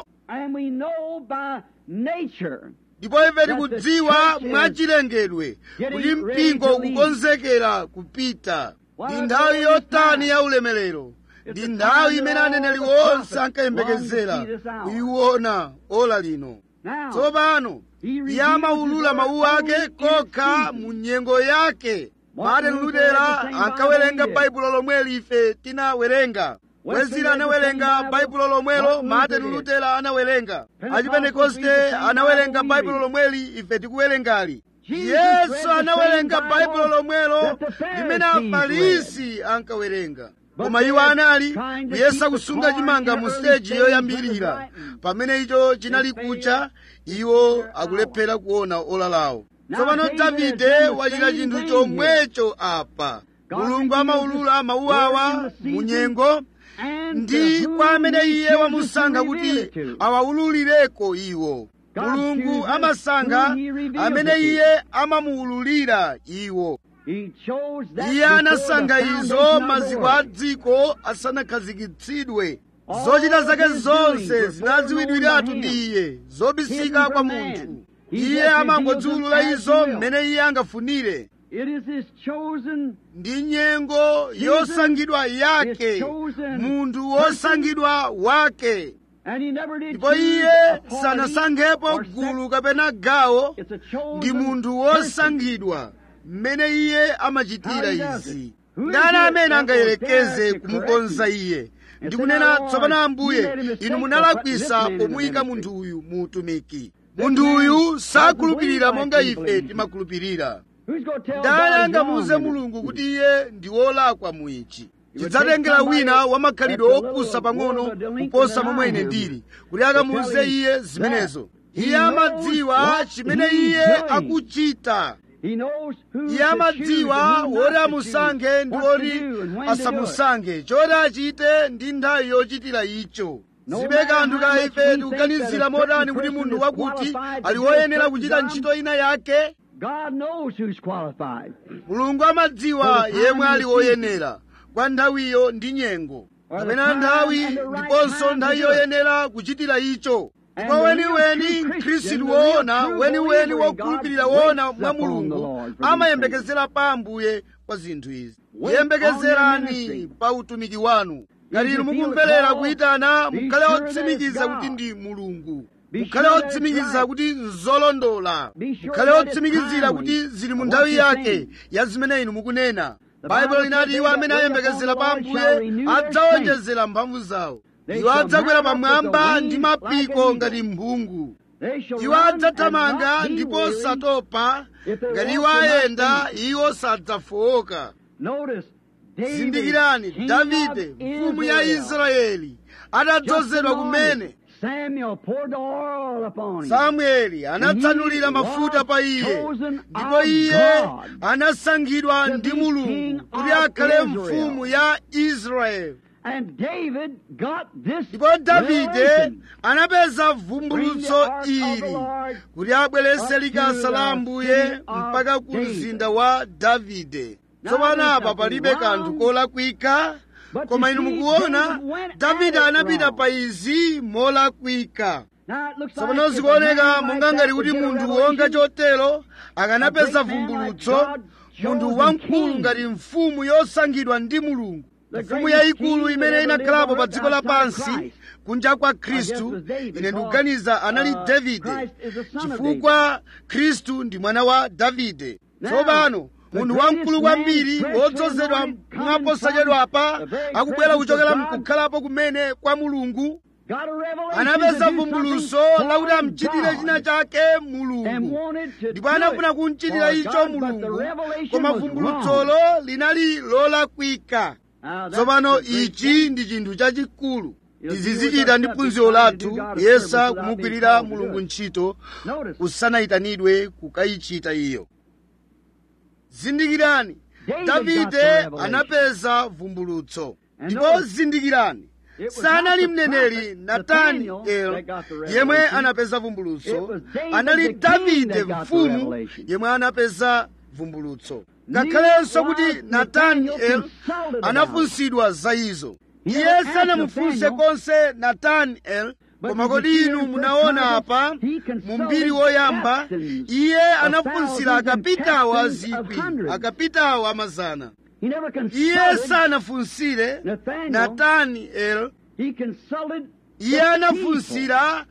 ndipo ife tikudziwa mwachilengedwe kuti mpingo ukukonzekera kupita ndi nthawi yotani ya ulemerero ndi nthawi imene aneneri onse ankayembekezera kuyiona ola lino tsopano iye amawulula mawu ake kokha mu nyengo yake martin lutera ankawerenga baibulo lomweli ife tinawerenga wezira anawerenga baibulo lomwelo martin lutera anawerenga achipentekoste anawerenga baibulo lomweli ife tikuwerengali yesu anawerenga baibulo lomwelo limene afarisi ankawerenga koma iwo anali kuyesa kusunga chimanga mu siteji yoyambirira pamene icho chinali kucha iwo akulephera kuona ola lawo tsopano davide wachita chinthu chomwecho apa mulungu amawulula mawu awa mu nyengo ndi kwa amene iye wamusankha kuti awawululireko iwo mulungu amasankha amene iye amamuwululira iwo iye anasankha izo maziko a dziko asanakhazikitsidwe zochita zake zonse zinadziwidwiratu ndi iye zobisika kwa munthu iye amangodziwulula izo mmene iye angafunire ndi nyengo yosankhidwa yake munthu wosankhidwa wake ndipo iye sanasankhepo gulu kapena gawo ndi munthu wosankhidwa mmene iye amachitira izi ndani amene angayerekeze kumukonza iye ndikunena tsopano ambuye inu munalakwisa pomuyika munthu uyu mu utumiki munthu uyu sakhulupirira monga ife timakhulupirira ndani angamuuze mulungu kuti iye ndi wolakwa mu ichi chidzatengera wina wamakhalidwe opusa pang'ono kuposa momwe ine ndili kuti akamuuze iye zimenezo iye amadziwa chimene iye akuchita iye amadziwa woti amusankhe ndi woti asamusankhe choti achite ndi nthawi yochitira icho zibe kanthu ka ife tikuganizira motani kuti munthu wakuti ali woyenera kuchita ntchito ina yake mulungu amadziwa yemwe ali woyenera kwa nthawiyo ndi nyengo kapena nthawi ndiponso nthawi yoyenera kuchitira icho ndipo weniweni mkhristu woona weniweni wokhulupirira woona mwa mulungu amayembekezera pa ambuye kwa zinthu izi yembekezerani pa utumiki wanu ngati inu mukumverera kuyitana mukhale otsimikiza kuti ndi mulungu mukhale otsimikiza kuti nzolondola mukhale otsimikizira kuti zili mu nthawi yake ya zimene inu mukunena baibulo linati iwo amene ayembekezera pa ambuye adzawonjezera mphamvu zawo iwo adzakwera pamwamba ndi mapiko ngati mphungu iwo adzathamanga ndipo satopa ngati iwo ayenda iwo sadzafowoka zindikirani davide mfumu ya israeli atadzozedwa kumene samueli anatsanulira mafuta pa iye ndipo iye anasankhidwa ndi mulungu kuti akhale mfumu ya israeli ndipo davide anapeza vumbulutso ili kuti abwerese likasa la ambuye mpaka ku mzinda wa davide tsopano apa palibe kanthu kolakwika koma inu mukuona davide anapita pa izi molakwika tsopano zikuoneka monga ngati kuti munthu wonga chotero akanapeza vumbulutso munthu wamkulu ngati mfumu yosankhidwa ndi mulungu mfumu yayikulu imene inakhalapo pa dziko lapansi kunja kwa khristu ine ndikuganiza anali davide chifukwa khristu ndi mwana wa davide tsopano munthu wamkulu kwambiri wodzozedwa mwaposachedwapa akubwera kuchokera mkukhalapo kumene kwa mulungu got a revelation anapeza to do vumbuluso something lakuti for amuchitire china God. chake and mulungu wanted to ndipo do anafuna it kumchitira for icho God, but the mulungu revelation koma was vumbulutsolo wrong. linali lolakwika Now, that's tsopano the great ichi thing. ndi chinthu chachikulu You'll tizizichita do ndi what phunziro God lathu has done to yesa serve without kumugwirira being called to mulungu do it. ntchito Notice, usanayitanidwe kukayichita iyo zindikirani David got the davide revelation. anapeza vumbulutso And ndipo notice, zindikirani it was sanali not the mneneri prophet nataniel Nathaniel that got the yemwe revelation. anapeza It vumbulutso was David anali the king davide that got the mfumu revelation. yemwe anapeza vumbulutso ngakhalenso kuti Meanwhile, nataniel Nathaniel consulted about anafunsidwa za izo He iye never sanamufunse asked Nathaniel, konse nataniel But koma did kodi you see inu in munaona First apa Chronicles, he consulted mu mbiri woyamba captains iye of anafunsira thousands and akapitawo a captains of zikwi hundreds. akapitawo amazana he never iye consulted. sanafunsire Nathaniel. nataniel He consulted iye the people. anafunsira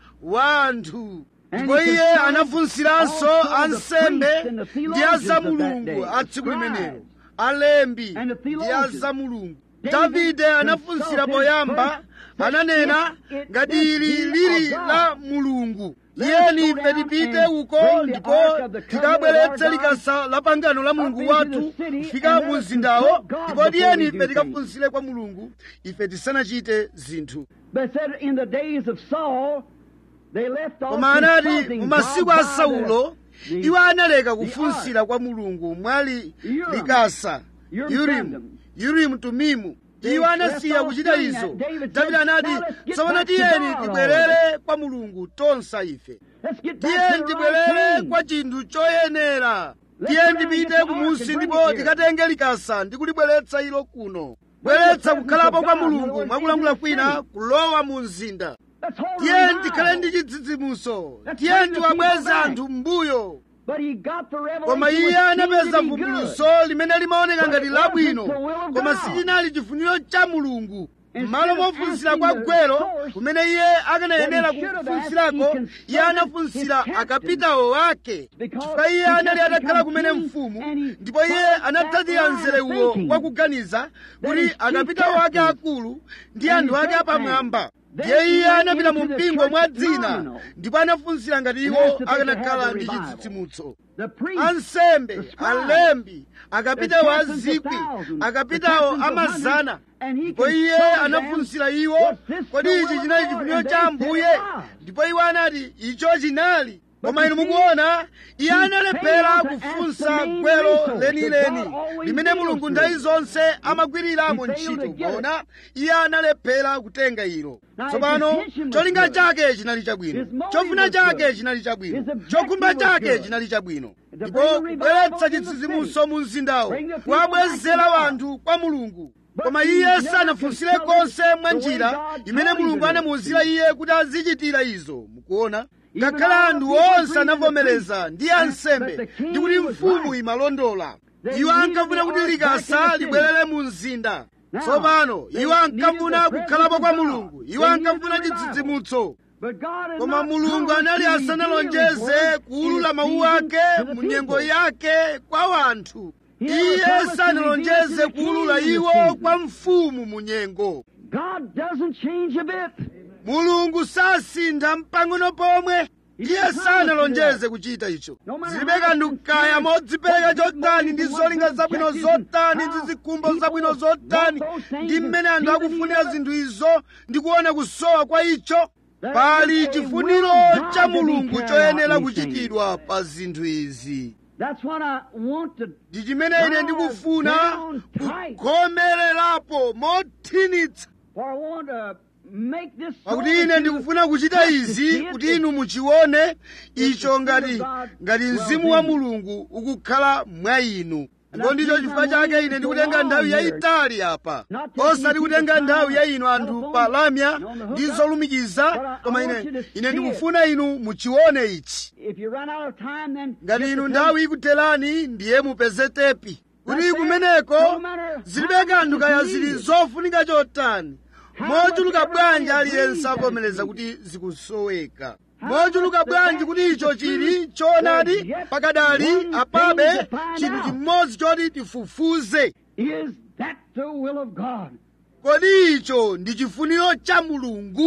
wanthu And ndipo he iye consulted anafunsiranso also the ansembe priests and the ndi theologians of that azamulungu day, a the tsiku limenelo scribes alembi and the ndi theologians. azamulungu David davide anafunsira consulted poyamba first that ananena if it ngati is ili he lili of God, la mulungu let iye us go nife down tipite and uko bring the ndipo ark of the covenant tikabweretse of our likasa la pangano la mulungu into wathu the city kufika and mu let us mzindawo consult God ndipo before tiyeni we ife do tikafunsire kwa mulungu ife tisanachite zinthu But said in the days of Saul, they left off koma anati consulting mu masiku God a by saulo the- iwo analeka the kufunsira kwa mulungu mwali Urim. likasa Urim urimu Thummim. urimu tumimu They iwo anasiya left off kuchita doing izo that. David davide said, anati "Now let's get tsopano back to tiyeni God tibwerere kwa mulungu tonsa ife Let's get back tiyeni to the right tibwerere thing. kwa chinthu choyenera Let's tiyeni go down and tipite get the kumusi ark and ndipo bring it here. tikatenge likasa ndi kulibweretsa ilo kuno bweretsa kukhalapo kwa mulungu mwakulankhula kwina kulowa mu mzinda Let's hold tiyeni revival. tikhale ndi chidzidzimuso Let's tiyeni bring the tiwabweze people back. anthu m'mbuyo But he got the revelation koma which iye seemed anapeza to be good. vumbuluso limene limaoneka But ngati it labwino wasn't the will of koma God. sichinali chifuniro cha mulungu Instead m'malo of mofunsira asking kwa the gwero source kumene iye akanayenera what he should have kufunsirako asked, he iye consulted anafunsira his akapitawo wake Because chifukwa iye he just anali atakhala become kumene king mfumu and he ndipo iye followed anatsatira that line of mzerewo thinking. wa kuganiza That kuti his chief akapitawo ake captains akulu ndi and anthu his ake great apamwamba men. Then ndiye he iye went anapita mu into the mpingo church mwa dzina nominal. ndipo anafunsira ngati And iwo asked if they could akanakhala have the ndi revival. chitsitsimutso The priest, ansembe the scribes, alembi akapitawo the a captains of zikwi thousands, akapitawo the captains of amazana hundreds, and he ndipo iye consulted them, anafunsira iwo "Was this kodi the ichi will of chinali God?" chifuniro And cha they ambuye said it was. ndipo iwo anati icho chinali But koma you inu see, mukuona iye he analephera failed to kufunsa ask the main gwero resource lenileni that God always limene deals mulungu with. nthawi zonse amagwiriramo He failed ntchito to get it. koma iye analephera kutenga ilo Now, his tsopano intention was cholinga good. chake chinali chabwino His motive chofuna was chake good. chinali chabwino His objective chokhumba was chake good. chinali chabwino To ndipo bring a revival kubweretsa in the chitsitsimuso mu mzindawo Bring the people kuwabwezera back to God. wanthu kwa mulungu But koma he iye never sanafunsire consulted konse mwa the way njira God imene told him mulungu to do. anamuwuzira iye kuti azichitira izo mukuona Even ngakhale all anthu the people onse agreed to the anavomereza priest ndi that- ansembe that the king ndi kuti was mfumu right. imalondola They iwo needed ankafuna the kuti ark back in likasa the city. libwerere mu mzinda Now, tsopano they iwo needed ankafuna the kukhalapo presence kwa of God. mulungu iwo They needed ankafuna the revival. chitsitsimutso But God had koma not mulungu promised anali to reveal his asanalonjeze word kuwulula in mawu season ake to the mu nyengo people. yake kwa wanthu He never iye promised to sanalonjeze reveal it to the kuwulula king in iwo the season. kwa mfumu mu nyengo God doesn't change a bit. mulungu sasintha mpang'ono pomwe iye sanalonjeze kuchita icho No matter zilibe how kanthu kaya sincere, modzipereka what chotani ndi motives, zolinga what zabwino objectives, zotani how ndi zikhumbo people zabwino want zotani those things ndi and mmene anthu see the akufunira need of it. zinthu izo ndi kuona kusowa kwa icho There pali is a chifuniro will of God cha to be mulungu carried choyenera out in these kuchitidwa pa zinthu izi That's what I want to ndi chimene ine ndikufuna down tight. kukhomererapo mothinitsa for I want to make this so pakuti ine that you ndikufuna kuchita izi kuti inu muchione icho ngati ngati mzimu wa mulungu ukukhala mwa inu ndipo ndicho chifukwa chake ine ndikutenga nthawi yayitali apa osati kutenga nthawi ya inu anthu pa lamya ndi zolumikiza koma ine ine ndikufuna inu muchione ichi If you run out of time, then ngati get inu the nthawi ikutherani ndiye mupeze tepi kuti kumeneko zilibe kanthu kaya zili zofunika chotani mochuluka bwanji aliyense avomereza kuti zikusoweka mochuluka bwanji kuti icho chili choonadi pakadali apabe chinthu chimodzi choti tifufuze Is that the will of God? kodi icho ndi chifuniro cha mulungu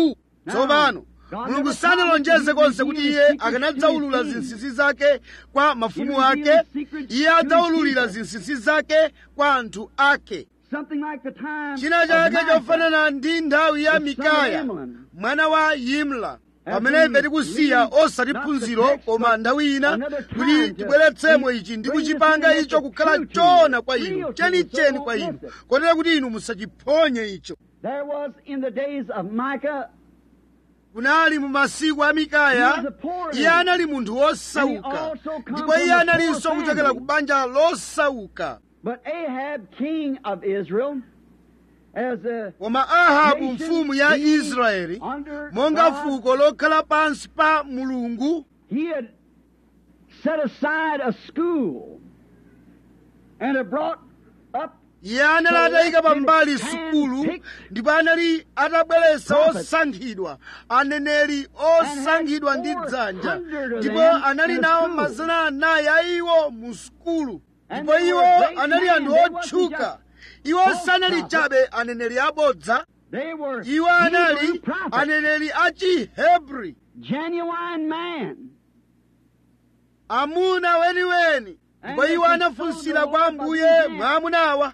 tsopano mulungu sanalonjeze konse kuti iye akanadzaulula zinsinsi zake kwa mafumu ake iye adzaululira zinsinsi zake kwa anthu ake china chake chofanana ndi nthawi ya mikaya mwana wa yimla pamene ife tikusiya osati phunziro koma nthawi ina kuti tibweretsemo ichi ndi kuchipanga icho kukhala choona kwa inu chenicheni kwa inu kotero kuti inu musachiphonye icho kunali mu masiku a mikaya iye anali munthu wosauka ndipo iye analinso kuchokera ku banja losauka koma ahabu mfumu ya israeli monga fuko lokhala pansi pa mulungu iye anali atayika pambali sukulu ndipo anali atabweretsa osankhidwa aneneri osankhidwa ndi dzanja ndipo anali nawo mazana anayi a iwo mu sukulu ndipo iwo anali anthu otchuka iwo sanali chabe aneneri abodza iwo anali aneneri a chihebri amuna weniweni ndipo iwo anafunsira kwa ambuye mwamunawa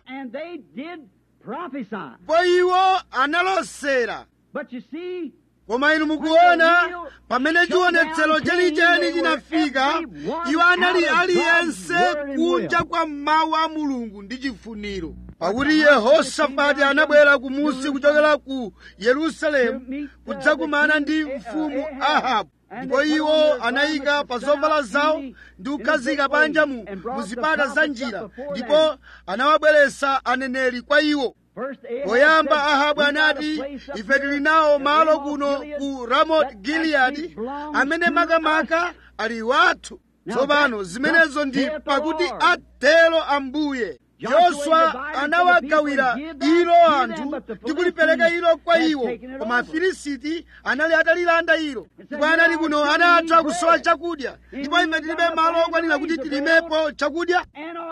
ndipo iwo analosera koma inu mukuona pamene chionetsero chenicheni chinafika iwo anali aliyense kunja kwa mawu a mulungu ndi chifuniro pakuti yehosafati anabwera kumusi kuchokera ku yerusalemu kudzakumana ndi mfumu ahabu ndipo iwo anayika pa zovala zawo ndi kukhazika panja mu zipata za njira ndipo anawabweretsa aneneri kwa iwo poyamba ahabu anati ife tili nawo malo kuno ku ramot giliyadi amene makamaka ali wathu tsopano zimenezo ndi pakuti atero ambuye yoswa anawagawira ilo anthu ndi kulipereka ilo kwa iwo koma afilisiti anali atalilanda ilo ndipo anali kuno anatha kusowa chakudya ndipo ime tilibe malo okwanira kuti tilimepo chakudya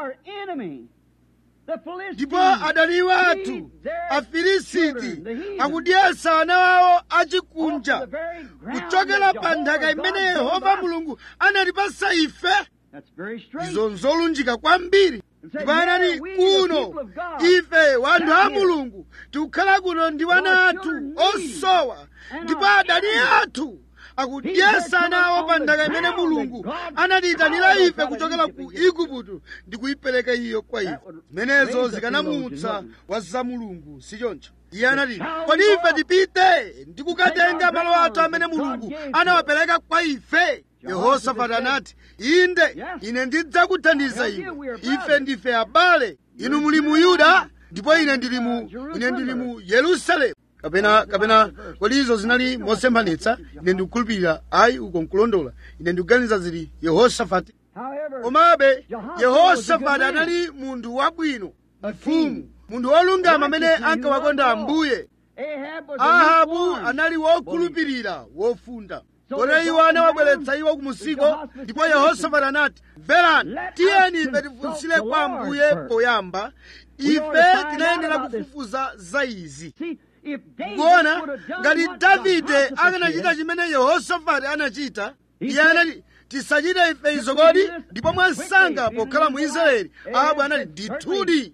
ndipo adani wathu afilisiti akudyetsa ana wawo achikunja kuchokera pa nthaka imene yehova mulungu anatipasa ife izo nzolunjika kwambiri ndipo anati kuno ife wanthu a mulungu tikukhala kuno ndi wana athu osowa ndipo adani athu akudyetsa nawo pa nthaka imene mulungu anatiyitanira ife kuchokera ku igupto ndi kuyipereka iyo kwa ife zimenezo zikanamutsa wa za mulungu sichoncho iye anati kodi ife tipite ndi kukatenga malo athu amene mulungu anawapereka kwa ife yehosafati anati inde ine ndidzakuthandiza iwe ife ndife abale inu muli mu yuda ndipo ine ndili mu ine ndili mu yerusalemu kapena kapena kodi izo zinali mosemphanitsa ine ndikukhulupirira ayi uko nkulondola ine ndikuganiza zili yehosafati komabe yehosafati anali munthu wabwino mfumu munthu wolungama amene ankawakonda ambuye ahabu anali wokhulupirira wofunda kotero iwo anawabweretsa iwo kumusiko ndipo yehosafati anati mverani tiyeni ife tifunsire kwa ambuye poyamba ife tinayenera kufufuza za izi kuona ngati davide akanachita chimene yehosafati anachita iye anati tisachite ife izo kodi ndipo mwansanga pokhala mu israeli ahabu anati ndithudi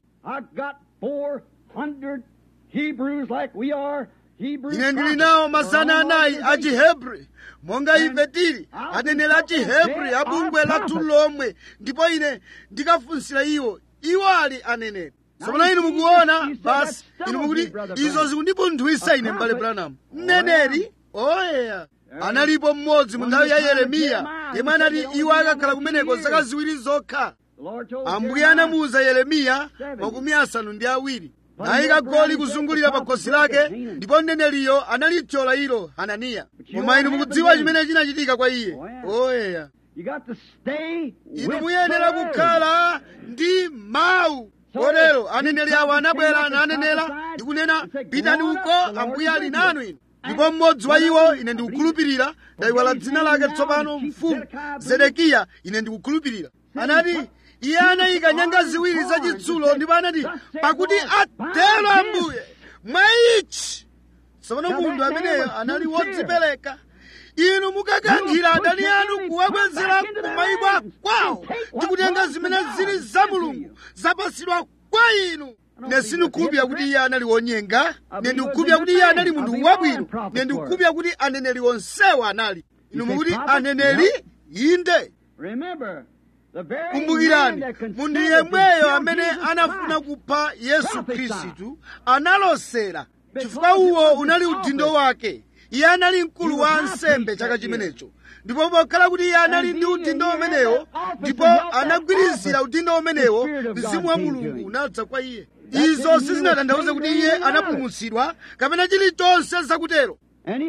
ine ndili nawo mazana anayi a chihebri monga ife tili aneneri a chihebri a bungwe lathu lomwe ndipo ine ndikafunsira iwo iwo ali aneneri tsopano inu mukuona basi inu mukuti izo zikundipunthwisa ine m'bale branham mneneri oyeya analipo mmodzi mu nthawi ya yeremiya yemwe anati iwo akakhala kumeneko zaka ziwiri zokha ambuye anamuwuza yeremiya makumi asanu ndi awiri nayika goli kuzungulira pa khosi lake ndipo mneneriyo analithyola ilo hananiya koma inu mukudziwa chimene chinachitika kwa iye oyeya inu muyenera kukhala ndi mawu kotero aneneri awo anabwera nanenera ndikunena pitani uko ambuye ali nanu inu ndipo mmodzi wa iwo ine ndikukhulupirira ndayiwala dzina lake tsopano mfumu zedekiya ine ndikukhulupirira anati iye anayika nyanga ziwiri zachitsulo ndipo anati pakuti atero ambuye mwa ichi tsopano munthu ameneyo anali wodzipereka inu mukakankhira adani anu kuwabwezera ku mayiko kwawo ndi kutenga zimene zili za mulungu zapasidwa kwa inu ne sindikukhulupirira kuti iye anali wonyenga ne ndikukhulupirira kuti iye anali munthu wabwino ne ndikukhulupirira kuti aneneri onsewo anali inu mukuti aneneri inde kumbukirani munthu yemweyo amene anafuna kupha yesu khristu analosera chifukwa uwo unali udindo wake iye anali mkulu wa ansembe chaka chimenecho ndipo pokhala kuti iye anali ndi udindo umenewo ndipo anagwirizira udindo umenewo mzimu wa mulungu unadza kwa iye izo sizinatanthauze kuti iye anapulumutsidwa kapena chilichonse zakutero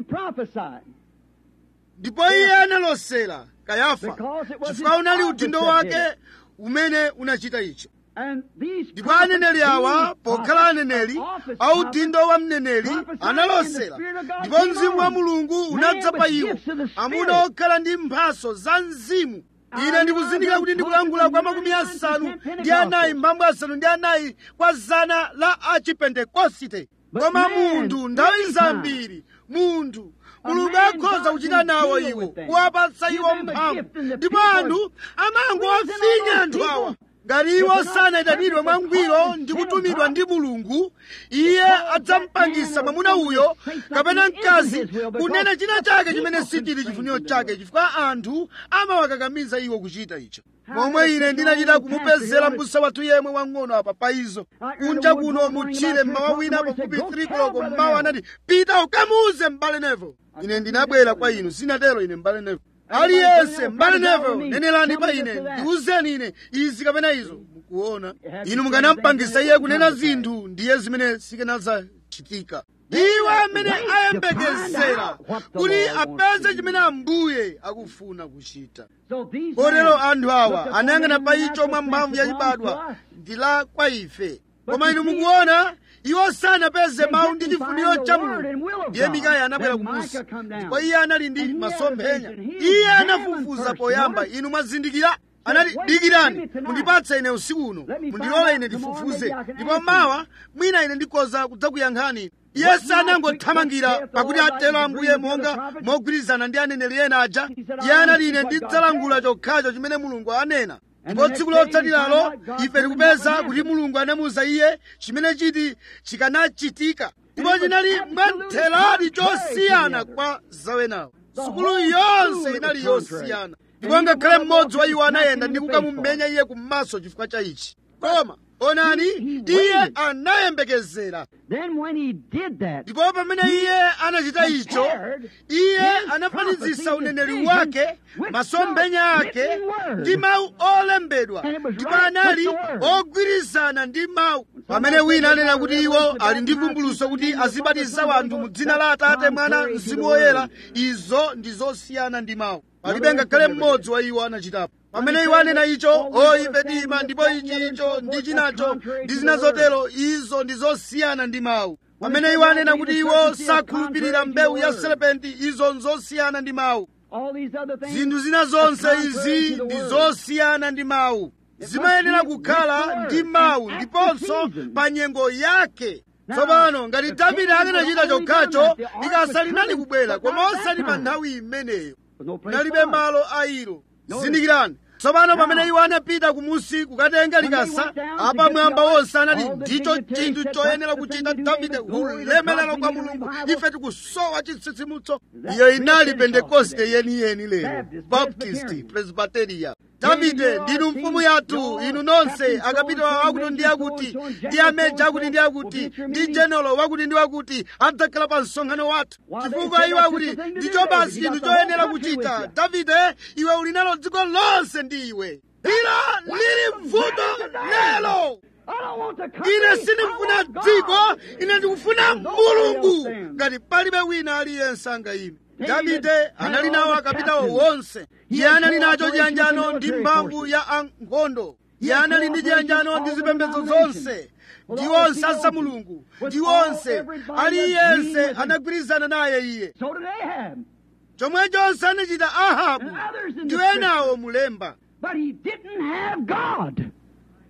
ndipo iye analosera kayafa chifukwa unali udindo wake umene unachita icho ndipo aneneri awa pokhala aneneri audindo wa mneneri analosera ndipo mzimu wa mulungu unadza pa iwo amuna okhala ndi mphaso za mzimu ine ndikuzindikira kuti ndikulankhula kwa makumi asanu ndi anayi mbambo asanu ndi anayi kwa zana la achipentekosite koma munthu nthawi zambiri munthu mulungu akhoza kuchita nawo iwo kuwapatsa iwo mphamvu ndipo anthu amangowafinya anthu awa ngati iwo sanayitanidwe mwangwiro ndi kutumidwa ndi mulungu iye adzampangisa mwamuna uyo kapena mkazi kunena china chake chimene sichili chifuniro chake chifukwa anthu amawakakamiza iwo kuchita icho momwe ine ndinachita kumupezera mbusa wathu yemwe wang'ono apa pa izo kunja kuno mutchire mmawa wina pafupi 3 koloko mmawa anati pita ukamuuze m'bale nevo ine ndinabwera kwa inu sinatero ine m'bale nevo aliyense m'bale nevo nenelani pa ine ndiwuzeni ine izi kapena izo mukuona inu mukanampangisa iye kunena zinthu ndiye zimene sikanazachitika iwo amene ayembekezera kuti apeze chimene ambuye akufuna kuchita kotero anthu awa anayang'ana pa icho mwa mphamvu yachibadwa ndi la kwa ife koma inu mukuona iwo sanapeze mawu ndi chifuniro cha mulungu ndiye mikaya anabwera kumusi ndipo iye anali ndi masomphenya iye anafufuza poyamba inu mwazindikira anati dikirani mundipatse ine usiku uno mundilole ine ndifufuze ndipo mawa mwina ine ndikhoza kudzakuyankhani iye sanangothamangira pakuti atero ambuye monga mogwirizana ndi aneneri ena aja iye anati ine ndidzalangula chokhacho chimene mulungu anena ndipo tsiku lotsatiralo ife tikupeza kuti mulungu anamuwuza iye chimene chiti chikanachitika ndipo chinali mwamtheradi chosiyana kwa zawenawo sukulu yonse inali yosiyana ndipo ngakhale mmodzi wa iwo anayenda ndi kukamumenya iye kummaso chifukwa cha ichi koma onani iye anayembekezera ndipo pamene iye anachita icho iye anafanizisa uneneri wake masomphenya ake ndi mawu olembedwa ndipo anali ogwirizana ndi mawu pamene wina anena kuti iwo ali ndi vumbuluso kuti azibatiza wanthu mu dzina la atate mwana mzimu woyera izo ndi zosiyana ndi mawu palibe ngakhale mmodzi wa iwo anachitapo pamene iwo anena icho o ife tima ndipo ichi icho ndi chinacho ndi zina zotero izo ndi zosiyana ndi mawu pamene iwo anena kuti iwo sakhulupirira mbewu ya serepenti izo nzosiyana ndi mawu zinthu zina zonse izi ndi zosiyana ndi mawu zimayenera kukhala ndi mawu ndiponso pa nyengo yake tsopano ngati davide akanachita chokhacho likasa linali kubwera koma osati pa nthawi imeneyo nalibe malo a ilo zindikirani tsopano pamene iwo anapita kumusi kukatenga likasa apamwamba wonse anati ndicho chinthu choyenera kuchita davide ulemelero kwa mulungu ife tikusowa chitsitsimutso iyo inali pentekoste yeniyeni lero baptist presbyteria davide ndinu mfumu yathu inu nonse akapitawo akuti ndi akuti ndi ameja akuti ndi akuti ndi jenolo wakuti ndi wakuti adzakhala pa msonkhano wathu chifukwa iwo akuti ndicho basi chinthu choyenera kuchita davide iwe uli nalo dziko lonse ndi iwe ila lili vuto lero ine sindikufuna dziko ine ndikufuna mulungu ngati palibe wina aliyense angayime davide anali nawo akapitawo wonse iye anali nacho chiyanjano ndi mphamvu ya ankhondo iye anali ndi chiyanjano ndi zipembedzo zonse ndi onse asa mulungu ndi onse aliyense anagwirizana naye iye chomwechonse anachita ahabu ndi enawo mulemba But he didn't have God.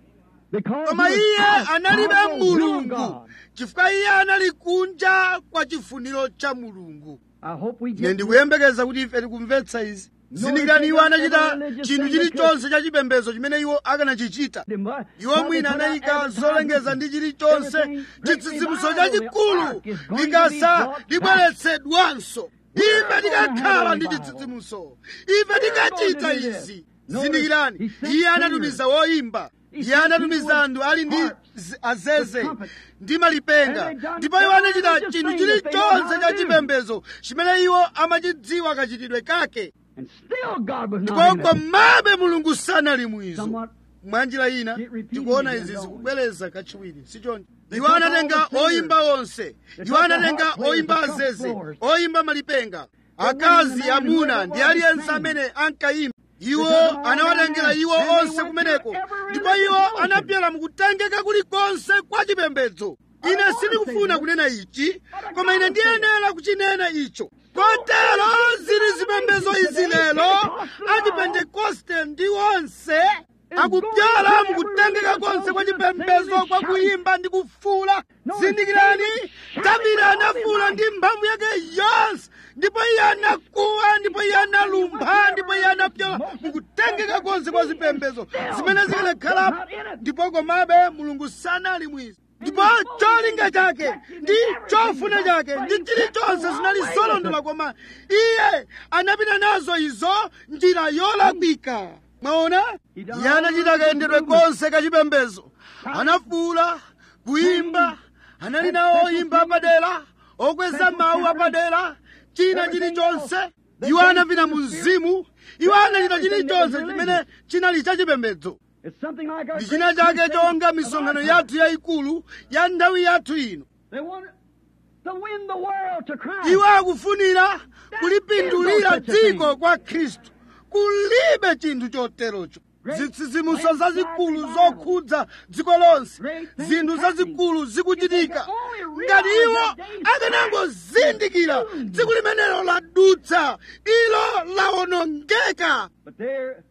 Because koma he was iye out of analibe the will of mulungu God. chifukwa iye anali kunja kwa chifuniro cha mulungu I hope we ine get ndikuyembekeza kuti ife tikumvetsa izi zindikirani iwo anachita chinthu chilichonse cha chipembedzo chimene iwo akanachichita iwo mwina anayika zolengeza ndi chilichonse chitsitsimutso chachikulu likasa libweretsedwanso ife tikakhala ndi chitsitsimutso ife tikachita izi zindikirani iye anatumiza woyimba iye anatumiza anthu ali ndi z- azeze ndi malipenga ndipo iwo anachita chinthu chilichonse cha chipembedzo chimene iwo amachidziwa kachitidwe kake And still God was ndipo not in it. komabe mulungu sanali mwizo Somewhat mwanjira ina It repeated tikuona again, izi don't we? zikubwereza kachiwiri sichoncho They iwo took anatenga all the singers. oyimba onse They iwo took the anatenga harp players, oyimba the trumpet azeze blowers. oyimba malipenga The women akazi and the men amuna who ndi were aliyense singing. amene ankayimba They iwo took them all anawatengera down iwo there, and they onse went kumeneko to every ndipo religious iwo motion. anapyala mukutengeka kulikonse kwa chipembedzo I ine don't wanna sindikufuna say kunena ichi But I koma ine gotta say ndiyenera kuchinena icho kotero zili zipembedzo izi lero achipentekoste ndi onse akupyala mukutengeka konse kwa chipembedzo kwa kuyimba ndi kufuula zindikirani davide anafuula ndi mphamvu yake yonse ndipo iye anakuwa ndipo iye analumpha ndipo iye anapyala mukutengeka konse kwa zipembedzo zimene zikanakhalapo ndipo komabe mulungu sanali mwizi ndipo cholinga chake ndi chofuna chake ndi chilichonse zinali zolondola koma iye anapita nazo izo njira yolakwika mwaona iye anachita kayendedwe konse kachipembedzo anafuula kuyimba anali nawo oyimba apadera okweza mawu apadera china chilichonse iwo anapita mu mzimu iwo anachita chilichonse chimene chinali chachipembedzo It's something like our ndi china great chake crusade chonga of misonkhano our yathu yayikulu ya nthawi yathu ino They want to win the world to Christ. iwo akufunira kulipindulira dziko kwa khristu kulibe chinthu choterocho zitsitsimuso zazikulu zokhudza dziko lonse zinthu zazikulu zikuchitika ngati iwo akanangozindikira tsiku limenelo ladutsa ilo lawonongeka But they're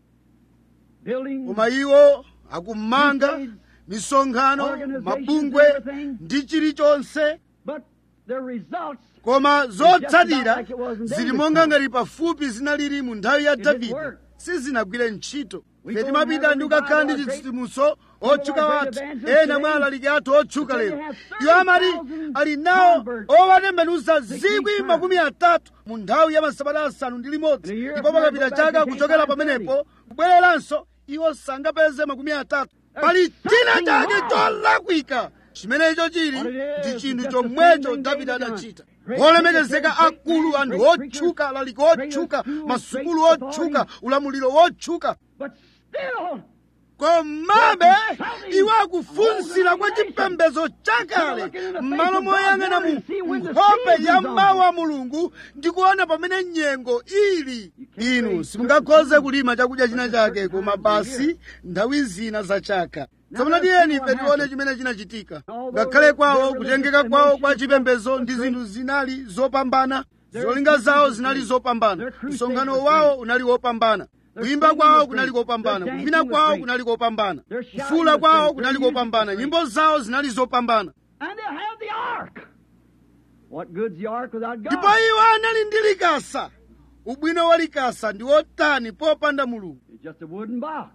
building koma iwo akumanga misonkhano mabungwe ndi chilichonse but the results koma zotsatira zili monga ngati pafupi zinalili mu nthawi ya davide sizinagwire ntchito ife timapita ndi kukakhala ndi chitsitsimutso otchuka wathu ena mwa alaliki athu otchuka lero iwo amati ali nawo owatembenuza zikwi makumi atatu mu nthawi ya masabata asanu ndi limodzi ndipo pakapita chaka kuchokera pamenepo kubwereranso iwo sangapeze makumi atatu pali china chake cholakwika chimenecho chili ndi chinthu chomwecho davide adachita olemekezeka akulu anthu otchuka alaliki otchuka masukulu otchuka ulamuliro wotchuka but still komabe iwo akufunsira kwa chipembedzo chakale m'malo moyang'ana mu nkhope ya mawu a mulungu ndi kuona pamene nyengo ili inu simungakhoze kulima chakudya china chake koma basi nthawi zina za chaka tsopano tiyeni ife tione chimene chinachitika ngakhale kwawo kutengeka kwawo kwa chipembedzo ndi zinthu zinali zopambana zolinga zawo zinali zopambana msonkhano wawo unali wopambana kuyimba kwawo kunali kopambana kuvina kwawo kunali kopambana kufuula kwawo kunali kopambana nyimbo zawo zinali zopambana and they had the ark. What good's the ark without God? ndipo iwo anali ndi likasa ubwino wa likasa ndi wotani popanda mulungu It's just a wooden box.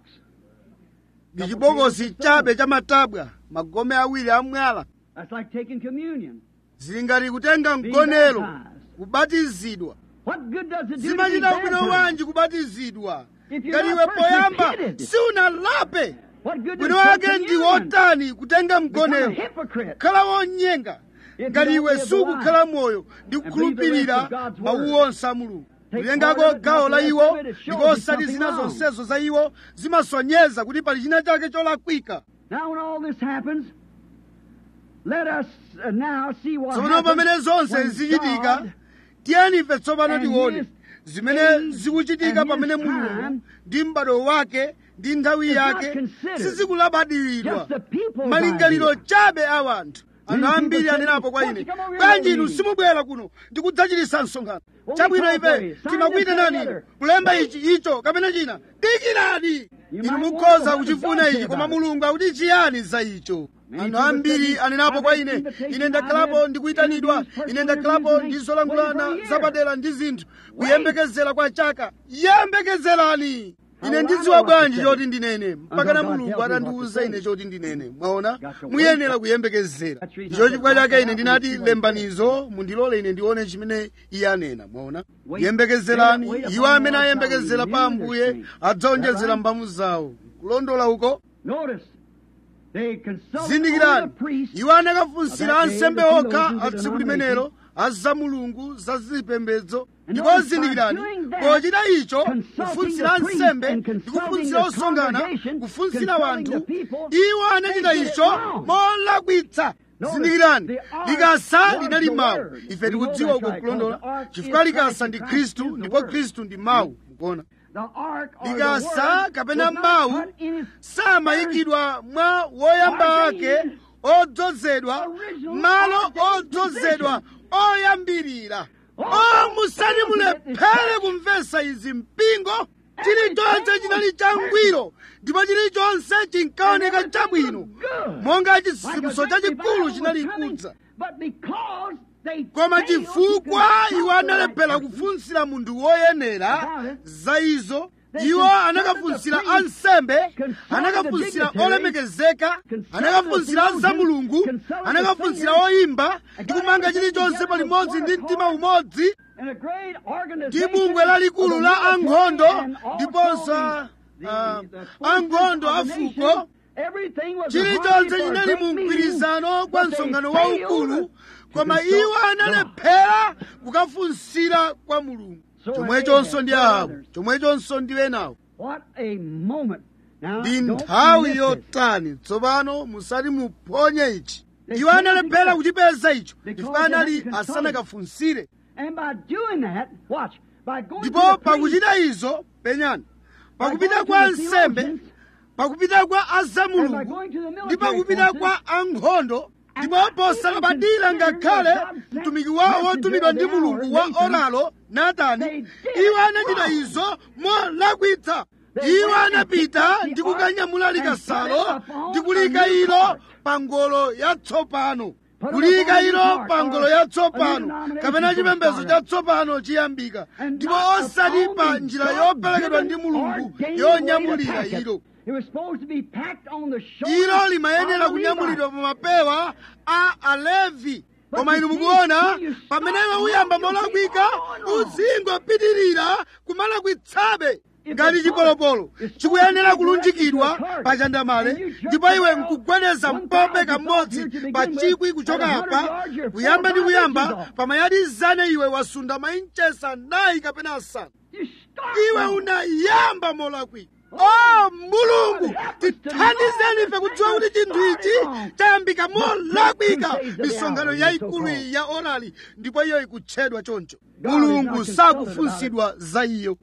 ndi chibokosi chabe cha matabwa magome awiri amwala That's like taking communion. zili ngati kutenga mgonero kubatizidwa What good does it do to be zimachita ubwino baptized? wanji kubatizidwa If you're ngati not iwe first poyamba repented? siunalape What good does bwino take wake ndi communion? wotani kutenga Become a mgonero hypocrite. khala wonyenga If ngati you iwe don't live the sukukhala life moyo ndi and believe the rest kukhulupirira of God's mawu word. onse a mulungu Take kulengako part of it, gawo la not the iwo rest of it. It shows ndipo you osati something zina wrong. zonsezo za iwo zimasonyeza kuti pali china chake cholakwika Now, when all this happens, let us uh, now see what tsopano happens pamene zonse when zichitika God tiyeni ife tsopano and tione his zimene age zikuchitika and his pamene time mulungu ndi m'bado wake ndi nthawi is not yake considered sizikulabadiridwa just the people's malingaliro idea. chabe a wanthu anthu ambiri anenapo kwa ine bwanji inu simubwera kuno ndikudzachititsa msonkhano chabwino ife timakuyitanani inu kulemba ichi icho kapena china dikirani inu mukhoza kuchifuna ichi koma mulungu akuti chiyani za icho anthu ambiri anenapo kwa ine ine ndakhalapo ndikuyitanidwa ine ndakhalapo ndizolankhulana zapadera ndi zinthu kuyembekezera kwa chaka yembekezerani ine ndidziwa bwanji choti ndinene mpakana mulungu atandiwuza ine choti ndinene mwaona muyenera kuyembekezera ndicho chifukwa chake ine ndinati lembanizo mundilole ine ndione chimene iye anena mwaona yembekezerani iwo amene ayembekezera pa ambuye adzaonjezera mbamu zawo kulondola uko zindikirani iwo anakafunsira ansembe okha a tsiku limenelo aza mulungu za zipembedzo ndipo zindikirani pochita icho kufunsira ansembe ndi kufunsira osonkhana kufunsira wanthu iwo anachita icho molakwitsa zindikirani likasa linali mawu ife tikudziwa uko kulondola chifukwa likasa ndi khristu ndipo khristu ndi mawu mukuona likasa kapena mawu samayikidwa mwa woyamba wake odzozedwa malo odzozedwa oyambirira o musati mulephere kumvesa izi mpingo chilichonse chinali changwiro ndipo chilichonse chinkaoneka chabwino monga chitsitsimuso chachikulu chinali kudza koma chifukwa iwo analephera kufunsira munthu woyenera za izo iwo anakafunsira ansembe anakafunsira olemekezeka anakafunsira za mulungu anakafunsira oyimba ndi kumanga chilichonse palimodzi ndi mtima umodzi ndi bungwe lalikulu la ankhondo ndiponso uh, ankhondo a fuko chilichonse chinali mu mgwirizano kwa msonkhano waukulu koma iwo analephera kukafunsira kwa mulungu chomwechonso ndi ahabu chomwechonso ndi enawo ndi nthawi yotani tsopano musati muphonye ichi iwo analephera kuchipeza icho chifukwa anali asanakafunsire ndipo pakuchita izo penyani pakupita kwa nsembe pakupita kwa azamulungu ndi pakupita kwa ankhondo ndipo posalabadira ngakhale mtumiki wawo wotumidwa ndi mulungu wa oralo natani iwo anachita izo molakwitsa iwo anapita ndi kukanyamula likasalo ndi kulika ilo pa ngolo yatsopano kulika ilo pa ngolo yatsopano kapena chipembedzo chatsopano chiyambika ndipo osati pa njira yoperekedwa ndi mulungu yonyamulira ilo ilo limayenera kunyamulidwa pa mapewa a alevi koma inu mukuona pamene iwe uyamba molakwika uzingopitirira kumalakwitsabe ngati chipolopolo chikuyenera kulunjikidwa pa chandamale ndipo iwe nkugwedeza mpombe kamodzi pa chikwi kuchoka apa kuyamba ndi kuyamba pamayadi zane iwe wasunda mainchesa nayi kapena asanu iwe unayamba molakwika o mulungu tithandizeni ife kudziwa kuti chinthu ichi chayambika molakwika misonkhano yayikulu iyi ya orali ndipo iyo ikutchedwa choncho mulungu sakufunsidwa za iyo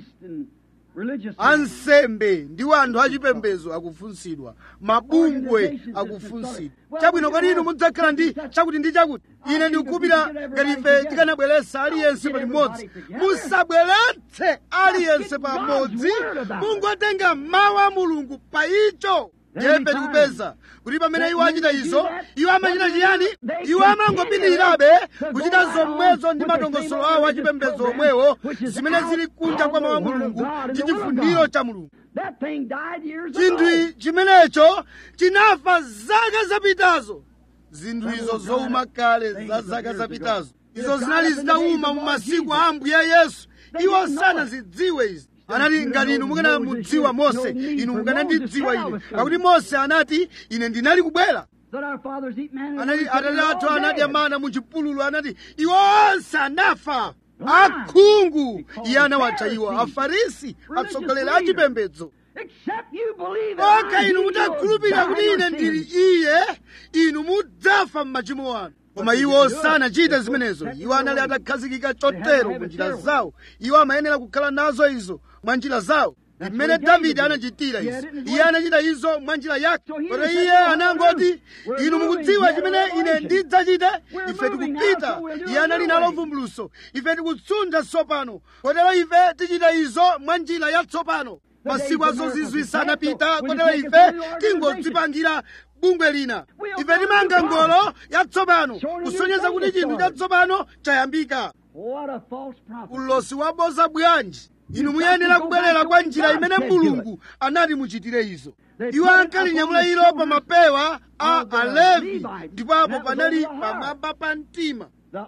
ansembe ndiwo anthu achipembedzo akufunsidwa mabungwe akufunsidwa chabwino kodi inu mudzakhala ndi chakuti ndi chakuti ine ndikukupira ngati ife tikanabweretsa aliyense palimodzi musabweretse aliyense pamodzi mungotenga mawu a mulungu pa icho jefe tikupeza kuti pamene iwo achita izo iwo amachita chiyani iwo amangopitirirabe kuchita zomwezo ndi madongosolo awo achipembedzo omwewo zimene zili kunja kwa mawu a mulungu ndi chifuniro cha mulungu chinthu chimenecho chinafa zaka zapitazo zinthu izo zowuma kale za zaka zapitazo izo zinali zitawuma mu masiku a ambuye yesu iwo sanazidziwe izi anati ngati inu mukanamudziwa mose inu mukanandidziwa ine pakuti mose anati ine ndinali kubwera anati atate athu anadya mana mu chipululu anati iwo onse anafa akhungu iye anawatcha iwo afarisi atsogoleri a chipembedzo okha inu mutakhulupirira kuti ine ndili iye inu mudzafa m'machimo anu koma iwo sanachite zimenezo iwo anali atakhazikika chotero mu njira zawo iwo amayenera kukhala nazo izo mwa njira zawo mmene davide anachitira izo iye anachita izo mwa njira yake kotero iye anangoti inu mukudziwa chimene ine ndidzachita ife tikupita iye anali nalo vumbuluso ife tikutsuntha tsopano kotero ife tichita izo mwa njira yatsopano masiku azozizwisa anapita kotero ife tingodzipangira bungwe lina ife timanga ngolo yatsopano kusonyeza kuti chinthu chatsopano chayambika What a false prophet. ulosi waboza bwanji inu muyenera kubwerera kwa njira imene mulungu anati muchitire izo iwo ankalinyamula ilo pa mapewa a alevi ndipo apo panali pamwamba pa mtima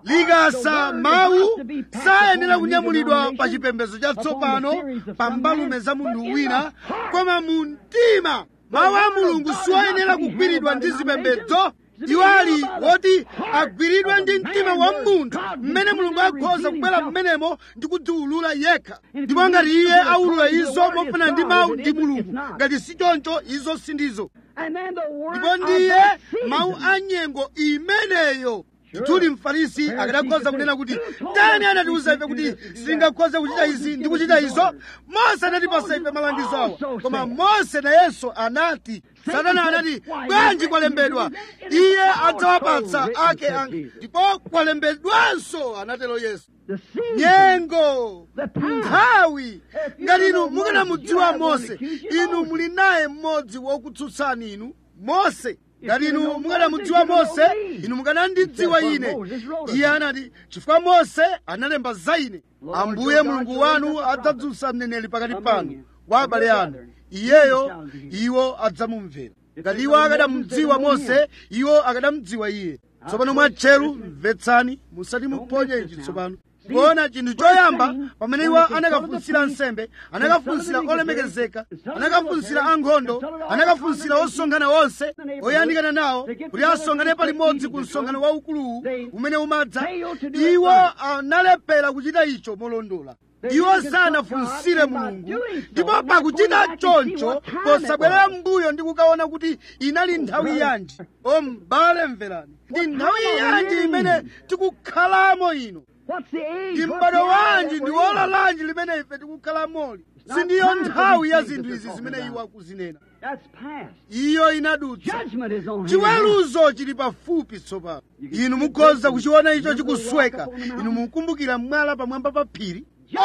likasa mawu sayenera kunyamulidwa pa chipembedzo chatsopano pa mbalume za munthu wina koma mu mtima mawu a mulungu siwoyenera kugwiridwa ndi zipembedzo iwo ali woti agwiridwe ndi mtima wa munthu mmene mulungu akhoza kubwera mmenemo ndi kudziwulula yekha ndipo ngati iye aulula izo mofana ndi mawu ndi mulungu ngati si choncho izo sindizo And then the word ndipo of ndiye that mawu season. a nyengo imeneyo ndithudi mfarisi akadakhoza kunena kuti ndani anatiuza ife kuti sitingakhoze kuchita izi ndi kuchita izo mose anatipasa ife malangizo awa koma mose nayenso anati satana anati bwanji kwalembedwa iye adzawapatsa ake ake ndipo kwalembedwanso anatero yesu The season. nyengo The time. nthawi ngati inu mukanamudziwa mose inu muli naye mmodzi wokutsutsani inu mose ngati inu mukanamudziwa mose inu mukanandidziwa ine iye anati chifukwa mose analemba za ine ambuye mulungu wanu adzadzutsa mneneri pakati panu wa abale anu iyeyo iwo adzamumvera ngati iwo akadamudziwa mose iwo akadamudziwa iye tsopano mwatcheru mvetsani musati muponye ichi tsopano kuona chinthu choyamba pamene iwo anakafunsira nsembe anakafunsira olemekezeka anakafunsira ankhondo anakafunsira osonkhana onse oyandikana nawo kuti asonkhane palimodzi ku msonkhano waukuluwu umene umadza iwo analephera kuchita icho molondola iwo sanafunsire mulungu ndipo pakuchita choncho posabwerera m'mbuyo ndi kukaona kuti inali nthawi yanji o m'bale mverani ndi nthawi yanji imene tikukhalamo ino What's the age? ndi What's m'bado the hour wanji that ndi we're in? ola lanji limene ife tikukhalamoli sindiyo nthawi ya zinthu izi zimene iwo akuzinena That's past. iyo inadutsa Judgment is on him. chiweruzo chili pafupi tsopano inu mukhoza kuchiona icho chikusweka inu mukumbukira mwala pamwamba pa phiri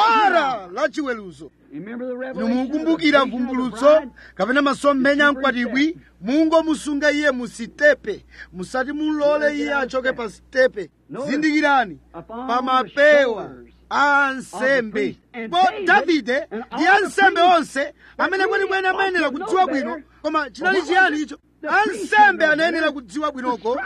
ora la chiweruzo Remember the inu revelation mukumbukira of the vision of the vumbulutso bride? kapena masomphenya mkwatibwi mungomusunga iye mu sitepe musati mulole iye achoke pa sitepe zindikirani pa mapewa a ansembe po davide ndi ansembe onse amene kwenikweni amayenera kudziwa bwino koma chinali chiyani icho ansembe anayenera kudziwa bwinoko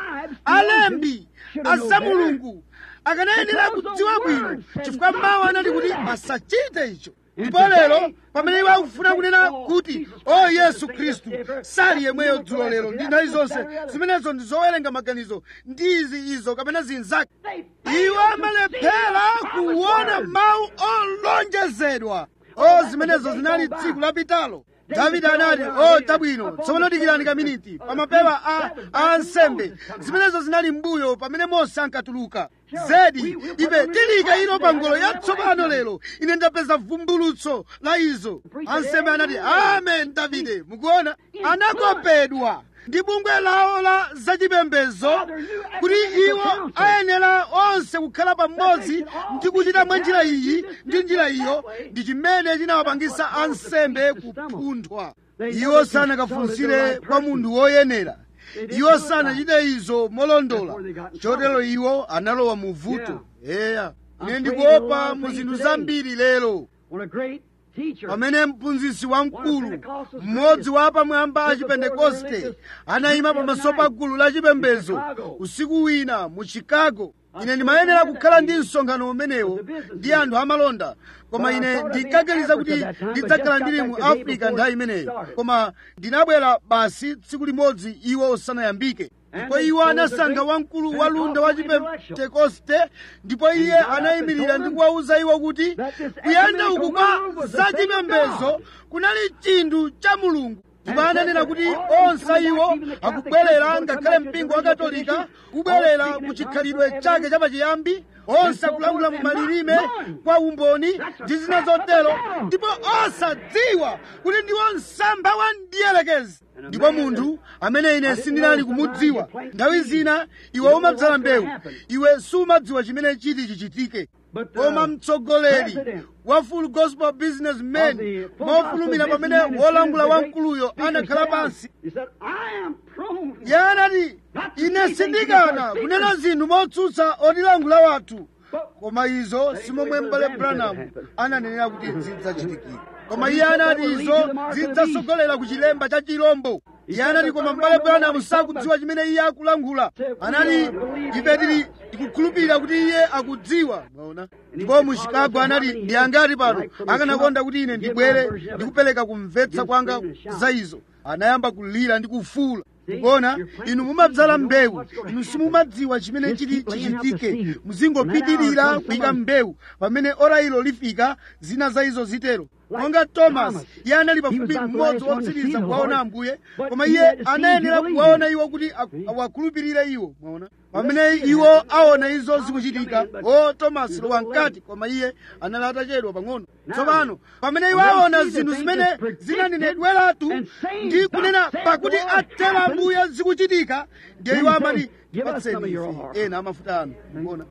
alembi asa mulungu akanayenera kudziwa bwino chifukwa mawu anati kuti asachite icho ndipo lero pamene iwo akufuna kunena kuti o yesu khristu sali yemweyo dzulo lero ndi nthawi zonse zimenezo ndi zowerenga maganizo ndi izi izo kapena zinzake iwo amalephera kuona mawu olonjezedwa o zimenezo zinali tsiku lapitalo davide anati o tabwino tsopano dikirani kaminiti pamapewa a a ansembe zimenezo zinali mbuyo pamene mose ankatuluka zedi ife tilika ilo pa ngolo yatsopano lero ine ndapeza vumbulutso la izo ansembe anati amen davide mukuona anakopedwa ndi bungwe lawo la zachipembezo kuti iwo ayenera onse kukhala pamodzi ndi kuchita mwa njira iyi ndi njira iyo ndi chimene chinawapangisa ansembe kupunthwa iwo sanakafunsire kwa munthu woyenera iwo sanachite izo molondola chotero iwo analowa mu vuto eya ine ndikuopa mu zinthu zambiri lero When a great teacher pamene mphunzitsi wamkulu mmodzi wa pamwamba a chipentekoste anayima pamaso pa gulu la chipembedzo usiku wina mu chicago ine ndimayenera kukhala ndi msonkhano umenewo ndi anthu amalonda koma ine ndinkaganiza kuti ndidzakhala ndili mu africa nthawi imeneyo koma ndinabwera basi tsiku limodzi iwo usanayambike ndipo iwo anasankha wamkulu wa lunda wa chipentekoste ndipo iye anayimirira ndi kuwawuza iwo kuti kuyenda uku kwa zachipembedzo kunali chinthu cha mulungu ndipo ananena kuti onse iwo akubwerera ngakhale mpingo wa katolika kubwerera ku chikhalidwe chake chapachiyambi onse akulankhula mu malilime kwa umboni ndi zina zotero ndipo osadziwa kuti ndiwo msampha wa mdierekezi ndipo munthu amene ine sindinali kumudziwa nthawi zina iwe umadzala mbewu iwe sumadziwa chimene chiti chichitike koma mtsogoleri wa full gospel businessman mofulumira pamene wolangula wamkuluyo anakhala pansi iye anati ine sindikana kunena zinthu motsutsa otilangula wathu koma izo simomwe mbale branham ananenera kuti zidzachitikira koma iye anati izo zidzasogolera ku chilemba cha chirombo iye anati koma mbale branham sakudziwa chimene iye akulankhula anati ife tili tikukhulupirira kuti iye akudziwa mwaona ndipo mu chicago anati ndi angati pano akanakonda kuti ine ndibwere ndikupereka kumvetsa kwanga za izo anayamba kulira ndi kufuula kuona inu mumadzala mbewu inu simumadziwa chimene chiti chichitike muzingopitirira kuyika mbewu pamene ora ilo lifika zina za izo zitero monga thomas iye anali pafupi mmodzi wotsiriza kuwaona ambuye koma iye anayenera kuwaona iwo kuti awakhulupirire iwo mwaona pamene iwo aona izo zikuchitika o thomas lowa mkati koma iye anali atachedwa pang'ono tsopano pamene iwo aona zinthu zimene zinanenedweratu ndi kunena pakuti atero ambuye zikuchitika ndiye iwo amati patseni ife ena amafuta anu mwaona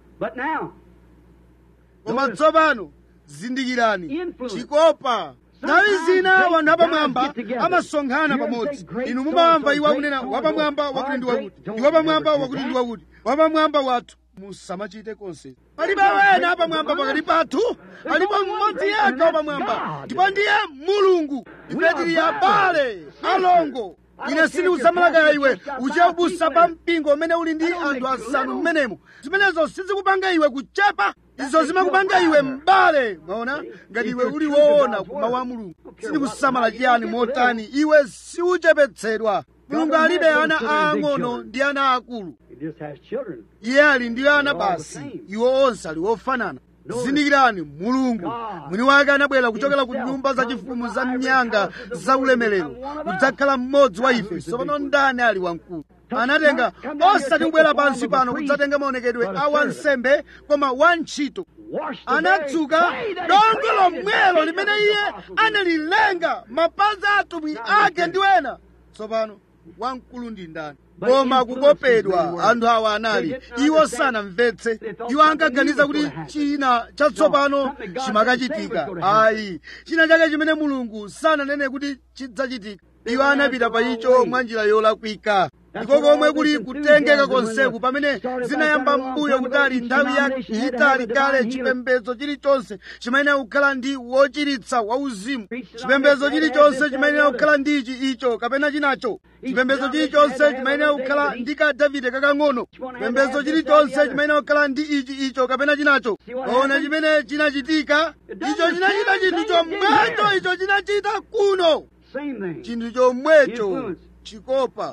koma tsopano zindikirani chikopa nthawi zina wanthu apamwamba amasonkhana pamodzi inu mumawamva iwo akunena wapamwamba wakuti ndi wakuti ndi wapamwamba wakuti ndi wakuti wapamwamba wathu musamachite konse palibe wena apamwamba pakati pathu alipo mmodzi yekha wapamwamba ndipo ndiye mulungu ife tili abale alongo ine sindikusamalakaya iwe uchebusa pa mpingo umene uli ndi anthu asanu mmenemo zimenezo sizikupanga iwe kuchepa izo zimakupanga iwe m'bale mwaona ngati iwe uli woona kumawu a mulungu sindikusamala chiyani motani iwe siuchepetsedwa mulungu alibe ana aang'ono ndi ana akulu iye ali ndi ana basi iwo onse ali wofanana zindikirani mulungu mwini wake anabwera kuchokera ku nyumba zachifumu za mnyanga za ulemerero kudzakhala mmodzi wa ife tsopano ndani ali wamkulu anatenga osati kubwera pansi pano kudzatenga maonekedwe a wansembe koma wantchito anadzuka dongo lomwelo limene iye analilenga mapazi a atumwi ake ndi wena tsopano wamkulu ndi ndani koma kukopedwa anthu awa anali iwo sanamvetse iwo ankaganiza kuti china chatsopano chimakachitika ayi china chake chimene mulungu sananene kuti chidzachitika iwo anapita pa icho mwa njira yolakwika ndiko komwe kuli kutengeka konseku pamene zinayamba mbuyo kutali nthawi yayitali kale chipembedzo chilichonse chimayenera kukhala ndi wochiritsa wauzimu chipembedzo chilichonse chimayenera kukhala ndi ichi icho kapena chinacho chipembedzo chilichonse chimayenera kukhala ndi ka davide kakang'ono chipembedzo chilichonse chimayenera kukhala ndi ichi icho kapena chinacho ona chimene chinachitika icho chinachita chinthu chomwecho icho chinachita kuno chinthu chomwecho chikopa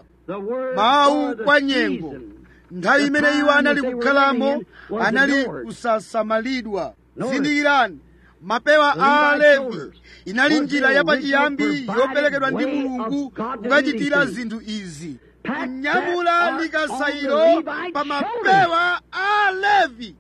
mawu kwa nyengo nthawi imene iwo anali kukhalamo anali kusasamalidwa zindikirani mapewa a alevi inali njira yapachiyambi yoperekedwa ndi mulungu kukachitira zinthu izi kunyamula likasayiro pa mapewa a alevi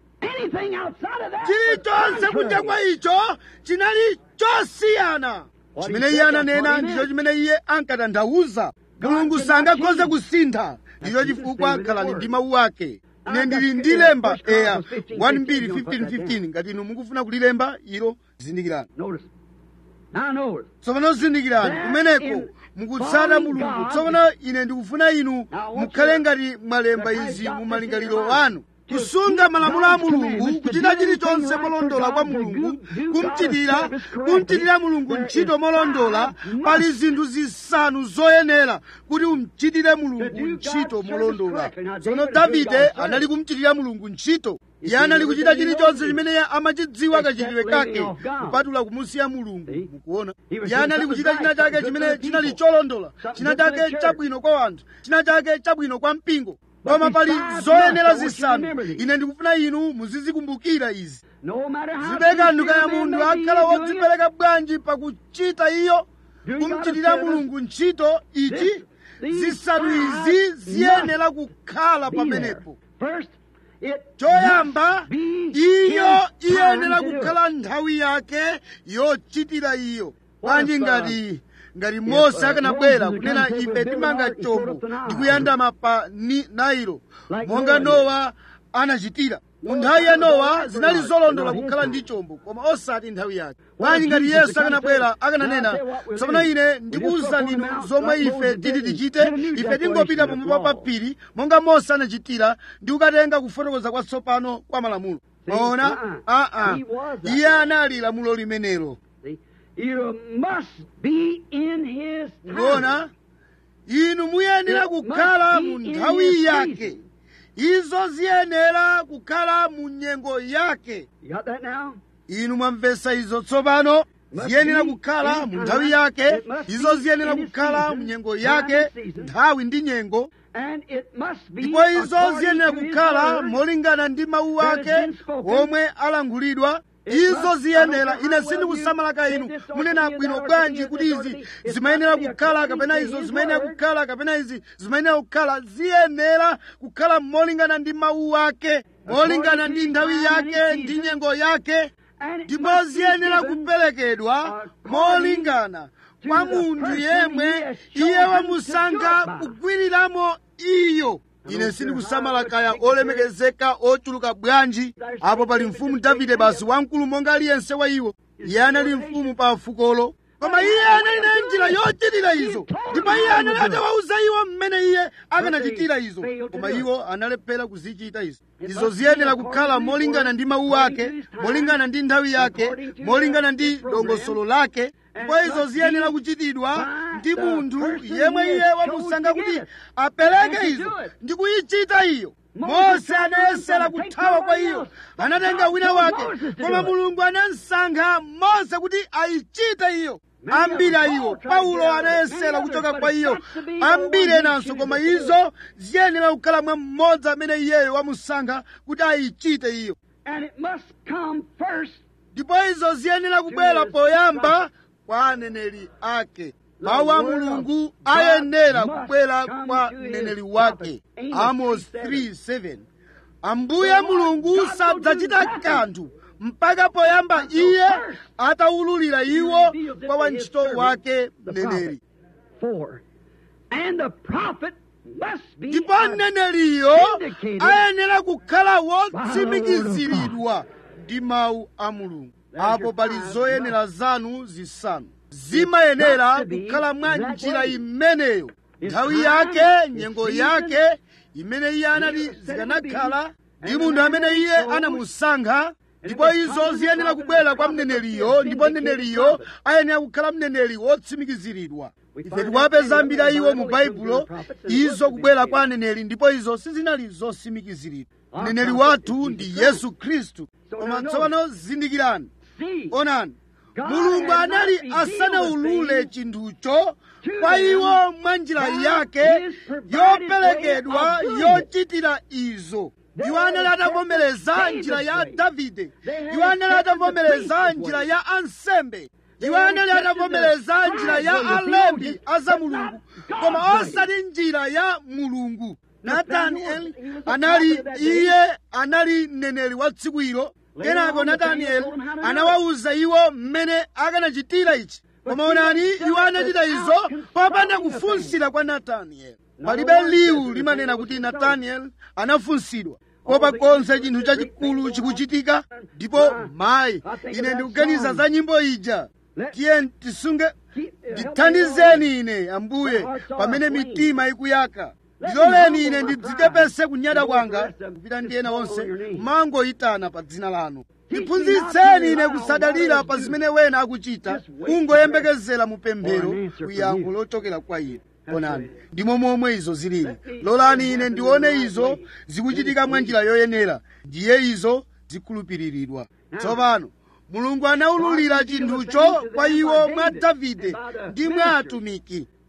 chilichonse kunja kwa icho chinali chosiyana chimene iye ananena ndicho chimene iye ankatanthauza mulungu sangakhoze kusintha ndicho chifukwa khalani ndi mawu ake ine ndili ndi lemba eya 1215 ngati inu mukufuna kulilemba ilo zindikirani tsopano zindikirani kumeneko mukutsata mulungu tsopano ine ndikufuna inu mukhale ngati mwalemba izi mu malingaliro anu kusunga malamulo a mulungu kuchita chilichonse molondola kwa mulungu kumchitira kumchitira mulungu ntchito molondola pali zinthu zisanu zoyenera kuti umchitire mulungu ntchito molondola tsono davide anali kumchitira mulungu ntchito iye anali kuchita chilichonse chimene iye amachidziwa kachitidwe kake kupatula kumusiya mulungu mukuona iye anali kuchita china chake chimene chinali cholondola china chake chabwino kwa anthu china chake chabwino kwa mpingo koma pali zoyenera zisanu ine ndikufuna inu muzizikumbukira izi zibeka nduka ya munthu akhala wodzipereka bwanji pakuchita iyo kumchitira mulungu ntchito ichi zisanu izi ziyenera kukhala pamenepo choyamba iyo iyenera kukhala nthawi yake yochitira iyo bwanji ngati ngati mose akanabwera kunena ife timanga chombo ndikuyandama pa nailo monga nowa anachitira mu nthawi ya nowa zinali zolondola kukhala ndi chombo koma osati nthawi yake bwanji ngati yesu akanabwera akananena tsopano ine ndikuwuzani inu zomwe ife titi tichite ife tingopita pamwamba pa phiri monga mose anachitira ndi kukatenga kufotokoza kwatsopano kwa malamulo maona aa iye anali lamulo limenelo kuona inu muyenera kukhala mu nthawi yake izo ziyenera kukhala mu nyengo yake inu mwamvetsa izo tsopano ziyenera kukhala mu nthawi yake izo ziyenera kukhala mu nyengo yake nthawi ndi nyengo ndipo izo ziyenera kukhala molingana ndi mawu ake omwe alangulidwa izo ziyenera ine sindikusamalaka inu munena bwino bwanji kuti izi zimayenera kukhala kapena izo zimayenera kukhala kapena izi zimayenera kukhala ziyenera kukhala molingana ndi mawu ake molingana ndi nthawi yake ndi nyengo yake ndipo ziyenera kuperekedwa molingana kwa munthu yemwe iye wamusankha kugwiriramo iyo ine sindikusamala kaya olemekezeka ochuluka bwanji apo pali mfumu davide basi wamkulu monga aliyense wa iwo iye anali mfumu pa fukolo koma iye anali naye njira yochitira izo ndipo iye anali atawawuza iwo mmene iye akanachitira izo koma iwo analephera kuzichita izo izo ziyenera kukhala molingana ndi mawu ake molingana ndi nthawi yake molingana ndi dongosolo lake ndipo izo ziyenera kuchitidwa ndi munthu yemwe iye wamusankha kuti apereke izo ndi kuyichita iyo mose anayesera kuthawa kwa iyo anatenga wina wake koma mulungu anamusankha mose kuti ayichite iyo ambiri a iwo paulo anayesera kuchoka kwa iyo ambiri enanso koma izo ziyenera kukhala mwa mmodzi amene iyeyo wamusankha kuti ayichite iyo ndipo izo ziyenera kubwera poyamba kwa aneneri ake mawu a mulungu ayenera kubwera kwa mneneri wake amos 3:7 ambuye mulungu sadzachita kanthu mpaka poyamba iye atawululira iwo kwa wantchito wake mneneri ndipo mneneriyo ayenera kukhala wotsimikiziridwa ndi mawu a mulungu apo pali zoyenera zanu zisanu zimayenera kukhala mwa njira imeneyo nthawi yake nyengo yake imene iye anati zikanakhala ndi munthu amene iye anamusankha ndipo izo ziyenera kubwera kwa mneneriyo ndipo mneneriyo ayenera kukhala mneneri wotsimikiziridwa ife tikuwapeza ambiri a iwo mu baibulo izo kubwera kwa aneneri ndipo izo sizinali zotsimikiziridwa mneneri wathu ndi yesu khristu koma tsopano zindikirani onani mulungu anali asanawulule chinthucho kwa iwo mwa njira yake yoperekedwa yochitira izo iwo anali atavomereza njira ya davide iwo anali atavomereza njira ya ansembe iwo anali atavomereza njira ya alembi aza mulungu koma osati njira ya mulungu natanieli anali iye anali mneneri wa tsiku ilo kenako natanieli anawawuza iwo mmene akanachitira ichi koma onani iwo anachita izo popanda kufunsira kwa natanieli palibe liwu limanena kuti natanieli anafunsidwa kopa konse chinthu chachikulu chikuchitika ndipo mayi ine ndikuganiza za nyimbo ija tiye tisunge ndithandizeni ine ambuye pamene mitima ikuyaka ndiloleni ine ndidzichepese kunyada kwanga kupita ndi ena onse kumangoyitana pa dzina lanu ndiphunzitseni ine kusadalira pa zimene wena akuchita kungoyembekezera mu pemphero kuyankho lochokera kwa ine onani ndimo momwe izo zilili lolani ine ndione izo zikuchitika mwa njira yoyenera ndiye izo zikhulupiriridwa tsopano mulungu anawululira chinthucho kwa iwo mwa davide ndi mwa atumiki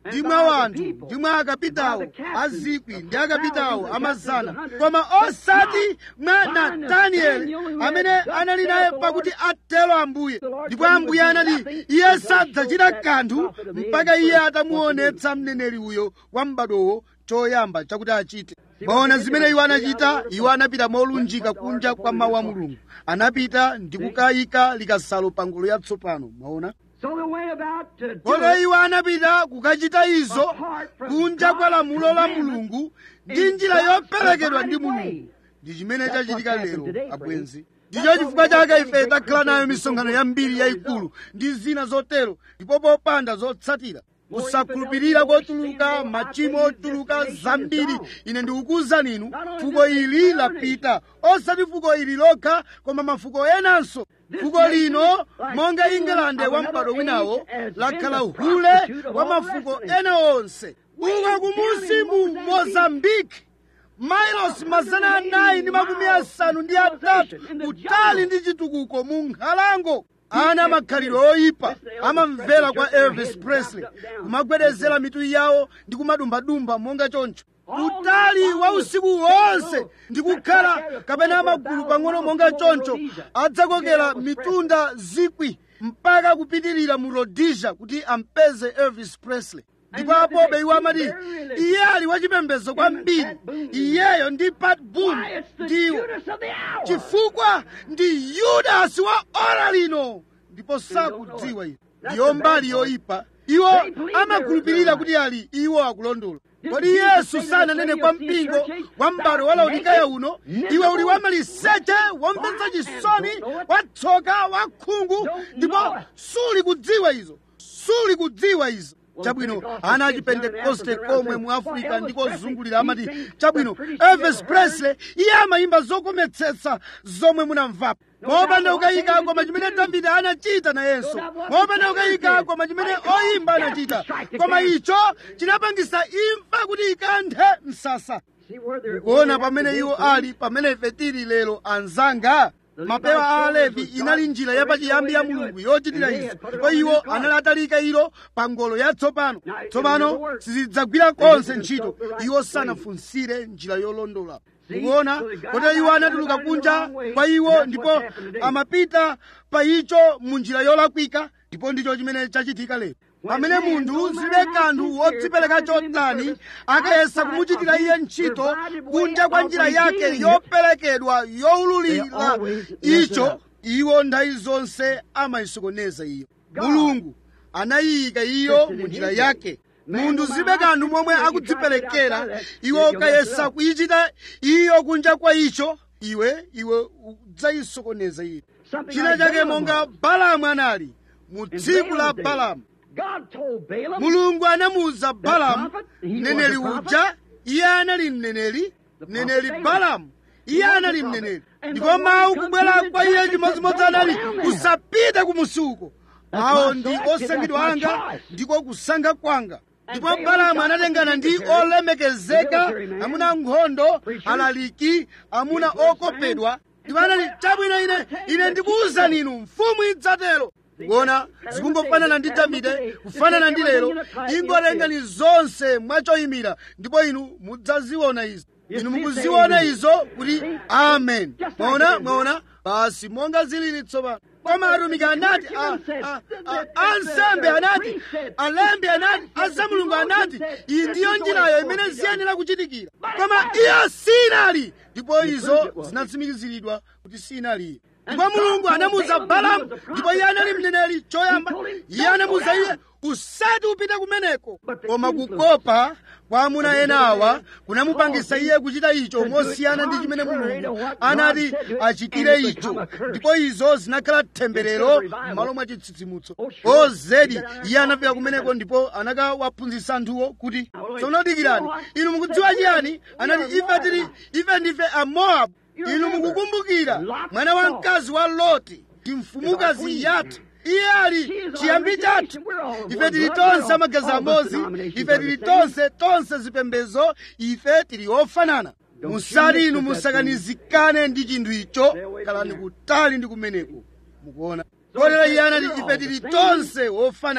ndi mwa wanthu ndi mwa akapitawo azikwi ndi akapitawo amazana koma osati mwa natanieli amene anali naye pakuti atero ambuye ndipo ambuye anati iye sadzachita kanthu mpaka iye atamuonetsa mneneri uyo wa m'badowo choyamba chakuti achite maona zimene iwo anachita iwo anapita molunjika kunja kwa mawu a mulungu anapita ndi kukayika likasalo pa ngolo yatsopano maona So they went about to do kotero it iwo anapita kukachita izo kunja kwa lamulo la mulungu ndi njira yoperekedwa ndi mulungu ndi chimene chachitika lero abwenzi ndicho chifukwa chake ife takhala nayo misonkhano yambiri yayikulu ndi zina zotero ndipo popanda zotsatira kusakhulupirira kotuluka machimo otuluka zambiri ine ndikukuwuzani inu fuko ili lapita osati fuko ili lokha koma mafuko enanso fuko lino monga ingilande wa m'bado winawo lakhala hule wa mafuko ena onse uko kumusi mu mozambiki mailosi mazana anayi ndi makumi asanu ndi atatu kutali ndi chitukuko mu nkhalango ana makhalidwe oyipa amamvera kwa elvis presley kumagwedezera mitu yawo ndi kumadumbadumba monga choncho utali wa usiku wonse ndi kukhala kapena magulu pang'ono monga choncho adzakokera mitunda zikwi mpaka kupitirira mu rhodesia kuti ampeze elvis presley ndipo apobe iwo amati iye ali wachipembedzo kwambiri iyeyo ndi pat boone Why, it's the ndiwo Judas of the hour. chifukwa ndi yudasi wa ora lino ndipo sakudziwa iwo ndiyo mbali yoyipa iwo amakhulupirira kuti ali iwo akulondola kodi yesu sananene kwa mpingo wa m'bado wa laodikeya uno iwe uli wamaliseche womvetsa chisoni watsoka wakhungu ndipo suli kudziwa izo suli kudziwa izo chabwino ana achipentekoste komwe mu afrika ndikozungulira amati chabwino elvis presley iye amayimba zokometsetsa zomwe munamvapo mopanda ukayika koma chimene davide anachita nayenso mopanda ukayika koma chimene oyimba anachita koma icho chinapangisa imfa kuti ikanthe msasa See where they're kuona pamene iwo ali pamene ife tili lero anzanga mapewa a alevi inali njira yapachiyambi ya mulungu yochitira izo ndipo iwo anali atalika ilo pa ngolo yatsopano tsopano sizidzagwira konse ntchito iwo sanafunsire njira yolondola kuona kotero iwo anatuluka kunja kwa iwo ndipo amapita pa icho mu njira yolakwika ndipo ndicho chimene chachitika lero pamene munthu zilibe kanthu wodzipereka chotani akayesa kumuchitira iye ntchito kunja kwa njira yake yoperekedwa yoululira icho iwo nthawi zonse amayisokoneza iyo mulungu anayiyika iyo mu njira yake munthu zilibe kanthu momwe akudziperekera iwe ukayesa kuyichita iyo kunja kwa icho iwe iwe udzayisokoneza iyo Something china like chake Balaam monga was. balamu anali mu tsiku la Balaam's day. balamu God told Balaam mulungu anamuwuza balamu prophet, he was mneneri a prophet. uja iye anali mneneri The mneneri prophet balamu iye He was anali a prophet. mneneri And ndipo the word mawu comes kubwera from the kwa iye church and chimodzimodzi said, anali "Don't go down there." usapite kumusuko That's awo my ndi selection, osankhidwa that's my anga choice. ndiko kusankha kwanga ndipo Balaam balamu got anatengana the ndi military, olemekezeka military man, amuna nkhondo preachers, alaliki amuna Hebrew okopedwa friends. ndipo anati chabwino ine ine ndikuwuzani inu mfumu idzatero kuona zikungofanana ndi davide kufanana ndi lero ingotengani zonse mwachoyimira ndipo inu mudzaziona izo inu mukuziona izo kuti amen mwaona mwaona basi monga zilili tsopano koma atumiki anati a- a- a- ansembe anati alembi anati azamulungu anati iyi ndiyo njirayo imene ziyenera kuchitikira koma iyo sinali ndipo izo zinatsimikiziridwa kuti sinali ndipo mulungu anamuza balamu ndipo iye anali mneneri choyamba iye anamuza iye usati upite kumeneko koma kukopa kwa amuna ena awa kunamupangisa iye kuchita icho mosiyana ndi chimene mulungu anati achitire icho ndipo izo zinakhala temberero m'malo mwa chitsitsimutso o zedi iye anafika kumeneko ndipo anakawaphunzitsa anthuwo kuti sonodikirani inu mukudziwa chiyani anati ife tili ife ndife amoabu inu mukukumbukira mwana wa mkazi wa loti ndi mfumukazi yathu iye ali chiyambi chathu ife tili tonse amagazi amodzi ife tili tonse tonse zipembezo ife tili ofanana musati inu musakanizikane ndi chinthu icho kalani kutali ndi kumeneko mukuona kotero iye anati ife tili tonse ofanana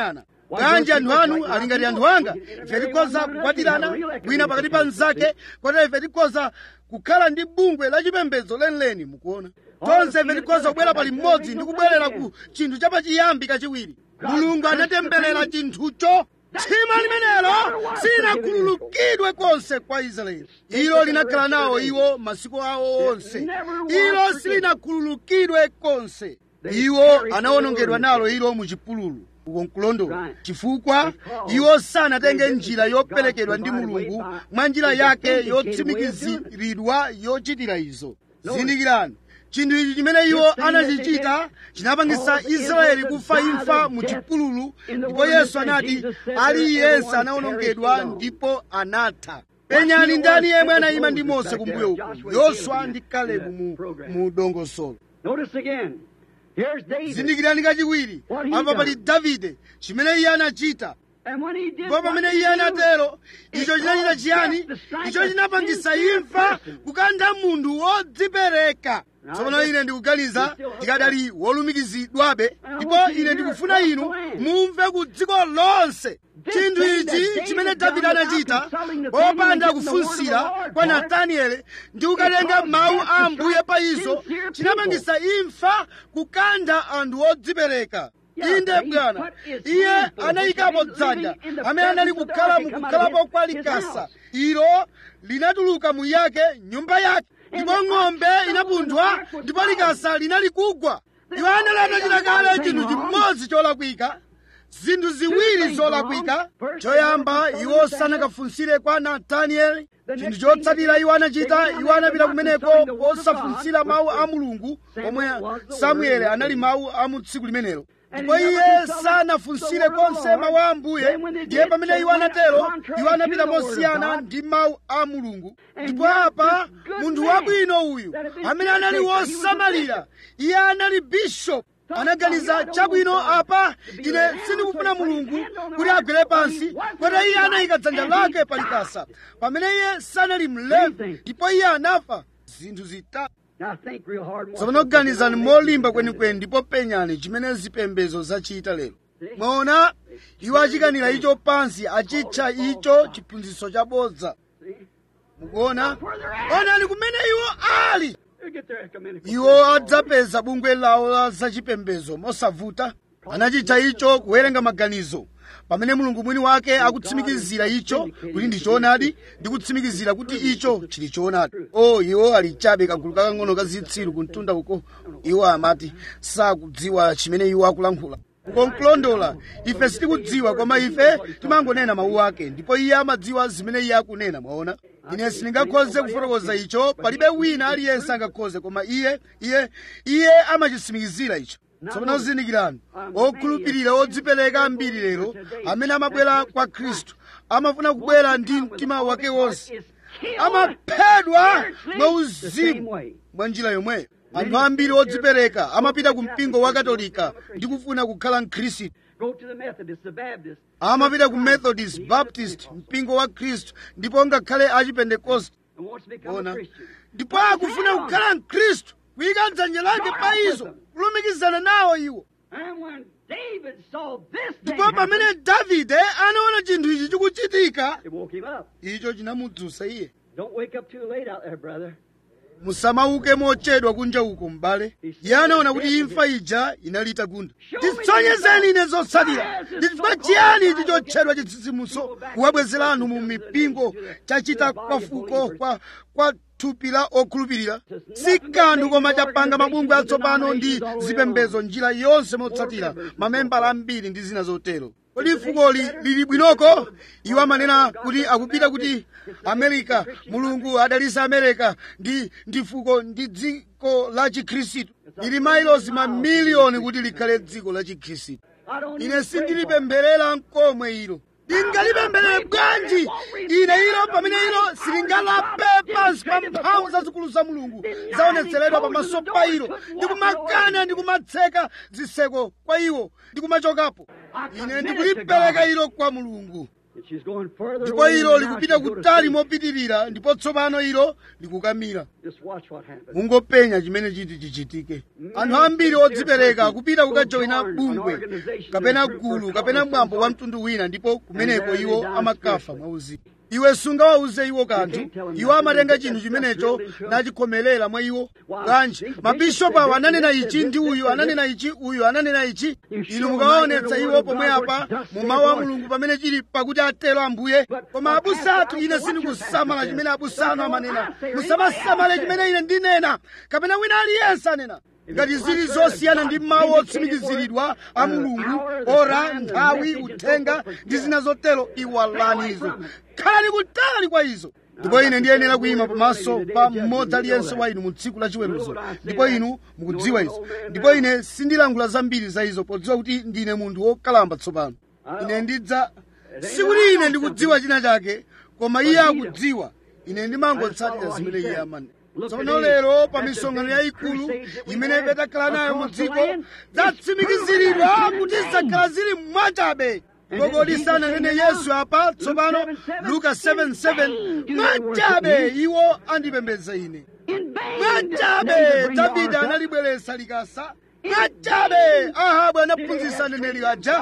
bwanji anthu anu ali ngati anthu anga ife tikhoza kukwatirana wina pakati pa mnzake kotero ife tikhoza kukhala ndi bungwe la chipembedzo lenileni mukuona tonse ife tikhoza kubwera pali mmodzi ndi kubwerera ku chinthu chapachiyambi kachiwiri mulungu anatemberera chinthucho tchimo limenelo silinakhululukidwe konse kwa israeli ilo linakhala nawo iwo masiku awo onse ilo silinakhululukidwe konse iwo anawonongedwa nalo ilo mu chipululu uko nkulondola chifukwa iwo sanatenge njira yoperekedwa ndi mulungu mwa njira yake yotsimikiziridwa yochitira izo zindikirani chinthu ichi chimene iwo anachichita chinapangisa israeli kufa imfa mu chipululu ndipo yesu anati aliyense anawonongedwa ndipo anatha penyani ndani yemwe anayima ndi mose kumbuyo uku yoswa ndi kalebu mu, mu dongosolo Notice again. Here's David. zindikirani kachiwiri What he apa done. pali davide chimene iye anachita And when he did ndipo what pamene he iye did, anatero it icho chinachita caused chiyani death to strike icho a chinapangisa sincere imfa person. kukantha munthu wodzipereka Now, tsopano this- ine ndikuganiza this still tikadali wolumikizidwabe I ndipo want you to ine hear ndikufuna across inu the land. mumve ku dziko lonse This chinthu thing ichi that chimene David davide done anachita without consulting the people and popanda getting the word of the kufunsira Lord kwa for it, natanieli ndi kukatenga caused mawu death to a ambuye strike pa izo sincere chinapangisa imfa kukantha anthu odzipereka Yeah, inde he bwana put his iye hand for anayikapo which had been dzanja living in the amene anali presence of kukhala God mu to come kukhalapo out of kwa his likasa house. ilo linatuluka mu yake nyumba yake ndipo ng'ombe inapunthwa ndipo likasa linali kugwa iwo anali atachita kale chinthu chimodzi cholakwika zinthu ziwiri zolakwika choyamba iwo sanakafunsire kwa natanieli chinthu chotsatira iwo anachita iwo anapita kumeneko osafunsira mawu a mulungu omwe samueli anali mawu a mu tsiku limenelo ndipo iye sanafunsire konse mawu a ambuye ndiye pamene iwo anatero iwo anapita mosiyana ndi mawu a mulungu ndipo apa munthu wabwino uyu amene anali wosamalira iye anali bishop anaganiza chabwino apa ine sindikufuna mulungu kuti agwere pansi kotero iye anayika dzanja lake palikasa pamene iye sanali mlembi ndipo iye anafa zinthu zitatu Now think real hard. tsopano ganizani molimba kwenikweni ndipo penyani chimene zipembedzo zachita lero mwaona iwo achikanira icho pansi achitcha icho chiphunzitso chabodza mukuona onani kumene iwo ali They'll get their ecumenical. iwo adzapeza bungwe lawo la zachipembedzo mosavuta anachitcha icho kuwerenga maganizo pamene mulungu mwini wake akutsimikizira icho kuti ndi choonadi ndi kutsimikizira kuti icho chili choonadi o iwo ali chabe kagulu kakang'ono ka zitsiru kumtunda uko iwo amati sakudziwa chimene iwo akulankhula ukonkulondola ife sitikudziwa koma ife timangonena mawu ake ndipo iye amadziwa zimene iye akunena mwaona ine sindingakhoze kufotokoza icho palibe wina aliyense angakhoze koma iye iye iye amachitsimikizira icho tsopano zindikirani okhulupirira odzipereka ambiri lero amene amabwera kwa khristu amafuna kubwera ndi mtima wake wonse amaphedwa mwauzimu mwa njira yomweyo anthu ambiri odzipereka amapita ku mpingo wa katolika ndi kufuna kukhala mkhristu Go to the Methodists, the Baptists. amapita ku methodist baptist mpingo wa khristu ndipo ngakhale achipentekoste and wants to become a ona Christian. ndipo akufuna kukhala mkhristu kuyika dzanja lake pa izo kulumikizana nawo iwo And when David saw this thing ndipo happen, pamene davide anaona chinthu ichi chikuchitika it woke him up. icho chinamudzutsa iye Don't wake up too late out there, brother. musamauke mochedwa kunja uko m'bale iye anaona kuti imfa ija inali itagunda titsonyezeni ine zotsatira ndi chifukwa chiyani ichi chotchedwa chitsitsimutso kuwabwezera anthu mu mipingo chachita kwafuko kwa kwa thupi la okhulupirira si kanthu koma chapanga mabungwe atsopano ndi zipembedzo njira yonse motsatira mamembala ambiri ndi zina zotero kodi fukoli lili bwinoko iwo amanena kuti akupita kuti amerika mulungu adalisa amerika ndi ndi fuko ndi dziko la chikhristu lili mailosi mamiliyoni kuti likhale dziko la chikhristu I don't ine even pray for it. sindilipempherera nkomwe ilo ndingalipempherere bwanji ine ilo pamene ilo silingalape pansi pa mphamvu zazikulu za mulungu zaonetseredwa pamaso pa ilo ndikumakana ndikumatseka zitseko kwa iwo ndikumachokapo ine ndikulipereka ilo kwa mulungu And she's going further ndipo away ilo now likupita she'll go to kutali sleep. mopitirira ndipo tsopano ilo likukamira Just watch what happens. mungopenya chimene chiti chichitike anthu ambiri odzipereka kupita kukajoyina bungwe kapena gulu kapena mwambo wa mtundu wina ndipo kumeneko iwo amakafa mwauzimu iwe sungawauze iwo kanthu iwo amatenga chinthu chimenecho nachikhomerera mwa iwo bwanji mabishopu awo ananena ichi ndi uyu ananena ichi uyu ananena ichi inu mukawaonetsa iwo pomwe apa mu mawu a mulungu pamene chili pakuti atero ambuye koma abusa athu ine sindikusamala chimene abusa anu amanena musamasamale chimene ine ndinena kapena wina aliyense anena ngati zili zosiyana ndi mawu otsimikiziridwa a mulungu ora nthawi uthenga ndi zina zotero iwalani izo khalani kutali kwa izo ndipo ine ndiyenera kuyima pamaso pa mmodzi aliyense wa inu mu tsiku la chiweruzo ndipo inu mukudziwa izo ndipo ine sindilankhula zambiri za izo podziwa kuti ndine munthu wokalamba tsopano ine ndidza sikuti ine ndikudziwa china chake koma iye akudziwa ine ndimangotsatira zimene iye amani tsopano lero pa misonkhano yayikulu imene petakhala nayo mu dziko zatsimikiziridwa kuti zakhala zili mwachabe kodi sananene yesu apa tsopano luka 7:7 mwachabe iwo andipembedza ine In vain mwachabe did Nebuchadnezzar davide bring the analibweretsa likasa mwachabe ahabu anaphunzitsa aneneri aja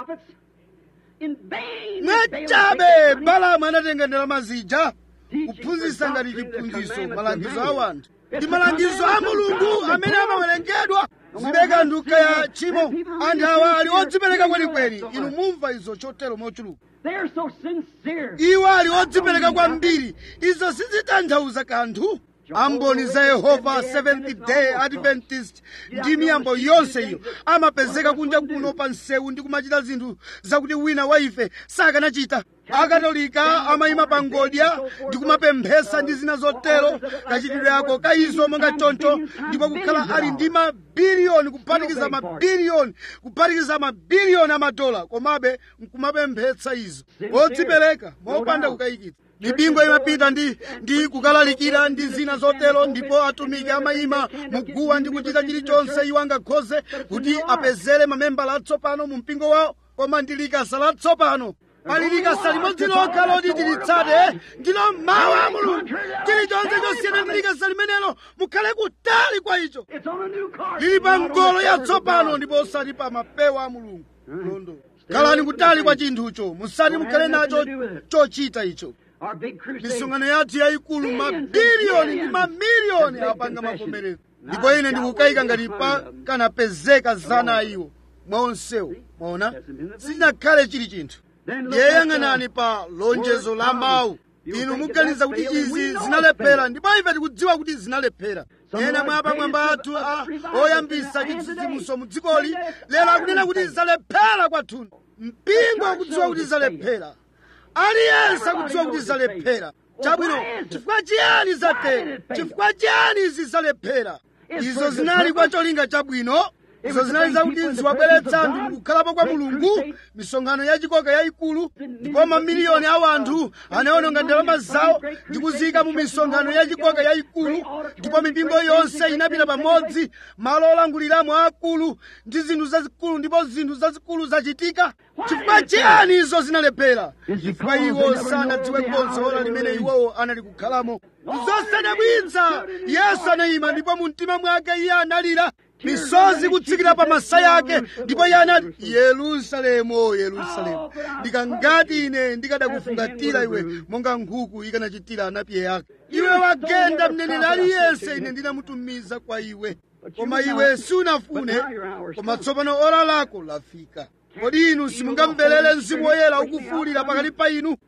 In vain mwachabe balamu anatenga ndalama zija kuphunzitsa ngati chiphunzitso malangizo a wanthu ndi malangizo a mulungu amene amawerengedwa zibeka nduka ya tchimo anthu awa ali odzipereka kwenikweni inu mumva izo chotero mochuluka They're so sincere. iwo ali odzipereka kwambiri izo sizitanthauza kanthu amboni za yehova seventh day adventist ndi miyambo yonse iyo amapezeka kunja kuno pa msewu ndi kumachita zinthu zakuti wina wa ife sakanachita akatolika amayima pa ngodya ndi kumapemphesa ndi zina zotero kachitidwe ako ka izo monga choncho ndipo kukhala ali ndi mabiliyoni kuphatikiza mabiliyoni kuphatikiza mabiliyoni amadola komabe nkumapemphetsa izo odzipereka mopanda kukayikitsa mipingo imapita ndi ndi kukalalikira ndi zina zotero ndipo atumiki amayima muguwa ndi kuchita chilichonse iwo angakhoze kuti apezere mamembala atsopano mu mpingo wawo koma ndi likasa latsopano pali likasa limodzi lokha loti tilitsate ndilo mawu a mulungu chilichonse chosiyana ndi likasa limenelo mukhale kutali kwa icho It's on a new car. lili pa ngolo yatsopano ndipo osati pa mapewa a mulungu londo khalani kutali kwa chinthucho musati mukhale nacho chochita icho Our big crusade. misonkhano yathu yayikulu mabiliyoni ndi mamiliyoni apanga mavomerezi ndipo ine ndikukayika ngati pakanapezeka zana iwo mwa onsewo mwaona sinakhale chili chinthu ndiye yang'anani pa lonjezo la mawu inu muganiza kuti izi zinalephera ndipo ife tikudziwa kuti zinalephera ena mwa apamwamba athu a oyambisa chitsitsimutso mu dzikoli lero akunena kuti zalephera kwathunthu mpingo ukudziwa kuti zalephera aliyense akudziwa kuti zalephera chabwino chifukwa chiyani zatero chifukwa chiyani izi zalephera izo zinali kwa cholinga chabwino izo zinali zakuti ziwabweretsa anthu mukukhalapo kwa mulungu misonkhano yachikoka yayikulu ndipo mamiliyoni a anthu anaononga ndalama zawo ndi kuziyika mu misonkhano yachikoka yayikulu ndipo mipingo yonse inapita pamodzi malo olanguliramo akulu ndi zinthu zazikulu ndipo zinthu zazikulu zachitika chifukwa chiyani izo zinalephera chifukwa iwo sanadziwe konse ora limene iwowo anali kukhalamo zosadabwitsa yesu anayima ndipo mu mtima mwake iye analira misozi kutsikira pa masaya ake ndipo iye anati yerusalemu yerusalemu ndikangati ine ndikadakufungatira iwe monga nkhuku ikanachitira anapiye ake iwe wagenda mneneri aliyense ine ndinamutumiza kwa iwe koma iwe siunafune koma tsopano ora lako lafika kodi inu simungamverere mzimu woyera ukufuwulira pakati pa inu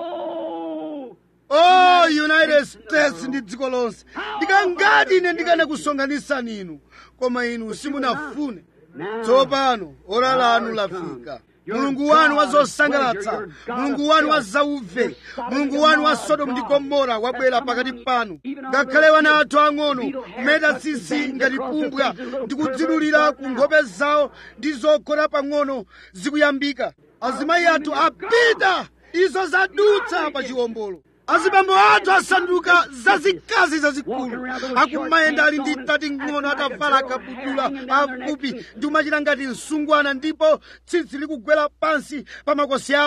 Oh, oh united states ndi dziko lonse ndikangati ine ndikanakusonkhanitsani inu koma inu simunafune tsopano ora lanu lafika mulungu wanu wa zosangalatsa mulungu wanu wa zauve mulungu wanu wa sodomu ndi gomora wabwera pakati panu ngakhale wana athu ang'ono kumeta tsitsi ngati pumbwa ndi kudzidulira ku nkhope zawo ndi zokhota pang'ono zikuyambika azimayi athu apita izo zadutsa pa chiwombolo azibambo athu asanduka zazikazi zazikulu akumayenda ali ndi tati ng'ono atavala akabudula afupi ndi kumachita ngati msungwana ndipo tsitsi likugwera pansi pa makosi awo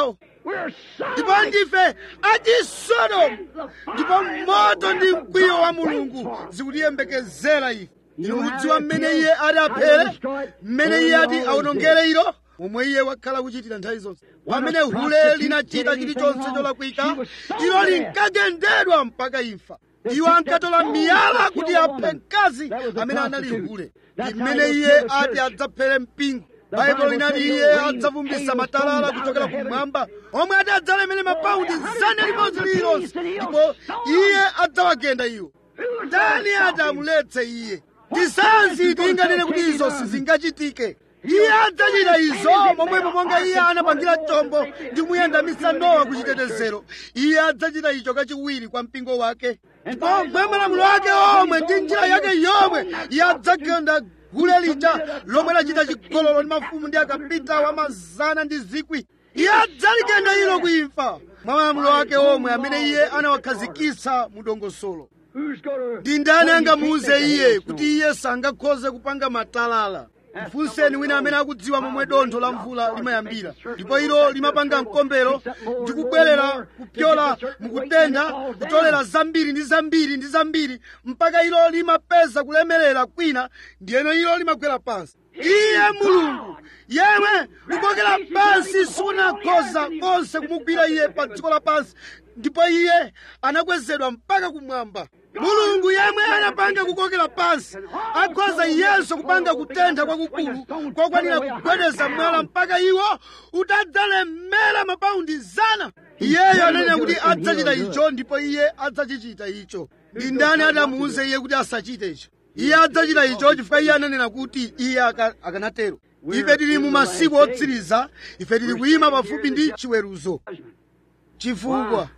We're ndipo Sodom. ndife achisodomu ndipo moto ndi mkwiyo wa mulungu zikutiyembekezera ife inu mudziwa mmene iye ati aphere mmene iye ati awonongere ilo momwe iye wakhala kuchitira nthawi zonse pamene hule linachita chilichonse cholakwika ilo linkagendedwa mpaka imfa iwo ankatola miyala kuti aphe mkazi amene anali hule ndi mmene iye ati adzaphere mpingo baibulo linati iye adzavumbisa matalala kuchokera kumwamba omwe ati adzalemere mapaundi zana limodzi lililonse ndipo iye adzawagenda iwo ndani ati amuletse iye tisanzi tinganene kuti izo sizingachitike iye adzachita izo momwepo monga iye anapangira chombo ndi kumuyandamisa nowa kuchitetezero iye adzachita icho kachiwiri kwa mpingo wake ndipo mwa malamulo ake omwe ndi njira yake yomwe iye adzagenda gule lija lomwe lachita chigololo ndi mafumu ndi akapita wa mazana ndi zikwi iye adzaligenda ilo kuimfa mwa malamulo ake omwe amene iye anawakhazikitsa mu dongosolo Who's going ndi ndani angamuuze iye kuti iye sangakhoze kupanga matalala mfunseni wina amene akudziwa momwe dontho la mvula limayambira ndipo ilo limapanga mkombero ndi kubwerera kupyola mukutentha kutolera zambiri ndi zambiri ndi zambiri mpaka ilo limapeza kulemerera kwina ndiyeno ilo limagwera pansi iye mulungu yemwe kukokera pansi sikunakhoza konse kumugwira iye pa dziko lapansi ndipo iye anakwezedwa mpaka kumwamba mulungu yemwe anapanga kukokera pansi akhoza iyenso kupanga kutentha kwakukulu kokwanira kugwedeza mwala mpaka iwo utadzalemera mapaundi zana iyeyo ananena kuti adzachita icho ndipo iye adzachichita icho ndi ndani adamuuze iye kuti asachite icho iye adzachita icho chifukwa iye ananena kuti iye aka- akanatero ife tili mu masiku otsiriza ife tili kuyima pafupi ndi chiweruzo chifukwa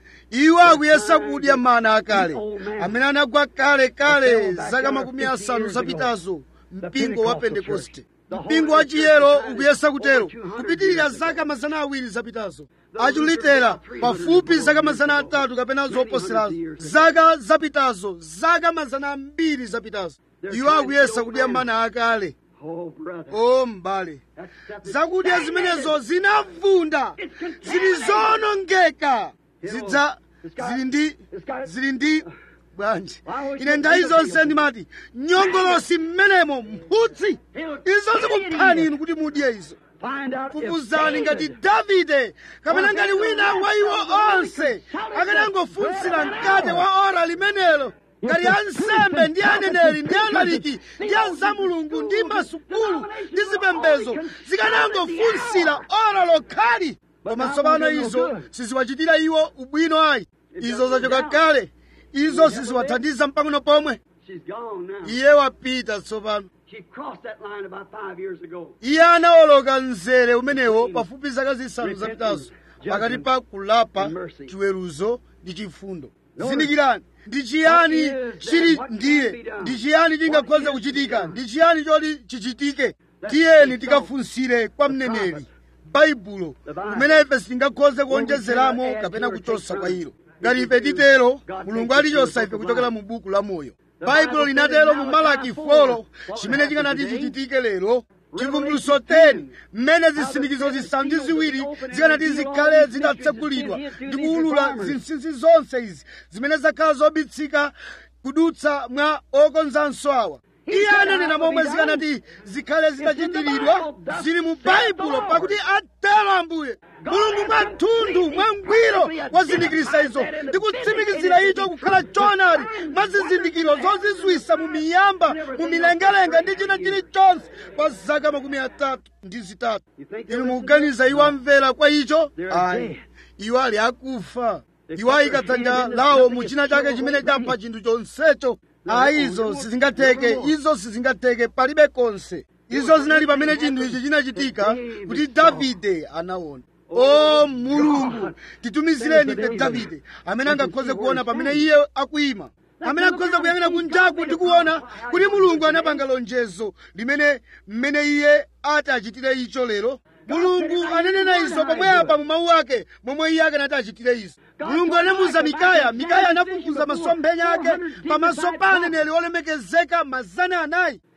iwo akuyesa kudya mana akale amene anagwa kale kale zaka makumi asanu zapitazo mpingo wa pentekoste mpingo wa chiyero ukuyesa kutero kupitirira zaka mazana awiri zapitazo achulitera pafupi zaka mazana atatu kapena zoposerazo zaka zapitazo zaka mazana ambiri zapitazo iwo akuyesa kudya mana akale Oh, brother. o m'bale That stuff is zakudya zimenezo zinavunda zili zonongeka zidza zili ndi zili ndi bwanji ine nthawi zonse ndimati nyongolosi mmenemo mphutsi izo zikuphani inu kuti mudye izo Find out if fufuzani ngati davide kapena ngati wina wa iwo onse akanangofunsira mkate wa ora limenelo ngati ansembe ndi aneneri ndi analiki ndi anzamulungu ndi masukulu ndi zipembezo zikanangofunsira ora lokhali koma tsopano izo siziwachitira iwo ubwino ayi izo zachoka kale izo siziwathandiza mpang'ono pomwe she's gone now. iye wapita tsopano She crossed that line about five years ago. iye anawoloka mzere umenewo pafupi zaka zisanu zapitazo pakati pa kulapa chiweruzo ndi chifundo zindikirani ndi chiyani chili ndiye ndi chiyani chingakhoze kuchitika ndi chiyani choti chichitike tiyeni tikafunsire kwa mneneri baibulo kumene ife sitingakhoze kuonjezeramo kapena kuchosa kwa ilo ngati ife titero mulungu alichosa ife kuchokera mu buku la moyo baibulo linatero mu malaki 4 chimene chikanati chichitike lero chivumbuluso 10 mmene zisindikizo zisanu ndi ziwiri zikanati zikhale zitatsekulidwa ndi kuwulula zinsinsi zonse izi zimene zakhala zobisika kudutsa mwa okonzanso awa iye ananena momwe zikanati zikhale zitachitiridwa zili mu baibulo pakuti atero ambuye mulungu mwathunthu mwangwiro wazindikirisa izo ndi kutsimikizira icho kukhala choonadi mwa zizindikiro zozizwisa mu miyamba mu milengalenga ndi china chilichonse kwa zaka makumi atatu ndi zitatu inu mukuganiza iwo amvera kwa icho ayi iwo ali akufa iwo ayika dzanja lawo mu china chake chimene chapha chinthu chonsecho ayi izo sizingatheke izo sizingatheke palibe konse izo zinali pamene chinthu ichi chinachitika kuti davide anaona o mulungu titumizireni ife davide amene angakhoze kuona pamene iye akuyima amene akhoze kuyang'ana kunjaku ndi kuona kuti mulungu anapanga lonjezo limene mmene iye ati achitire icho lero mulungu ananena izo pomwepa mu mawu ake momwe iye akanati achitire izo mulungu anamuza mikaya mikaya anafufuza masomphenya ake pamaso pa aneneri olemekezeka mazana anayi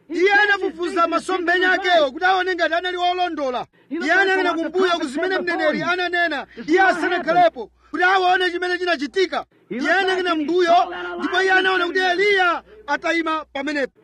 iye anafufuza masomphenya akewo kuti aone ngati anali olondola iye anayang'ana kumbuyo ku zimene mneneri ananena iye asanakhalepo kuti aone chimene chinachitika iye anayang'ana mbuyo ndipo iye anaona kuti eliya atayima pamenepo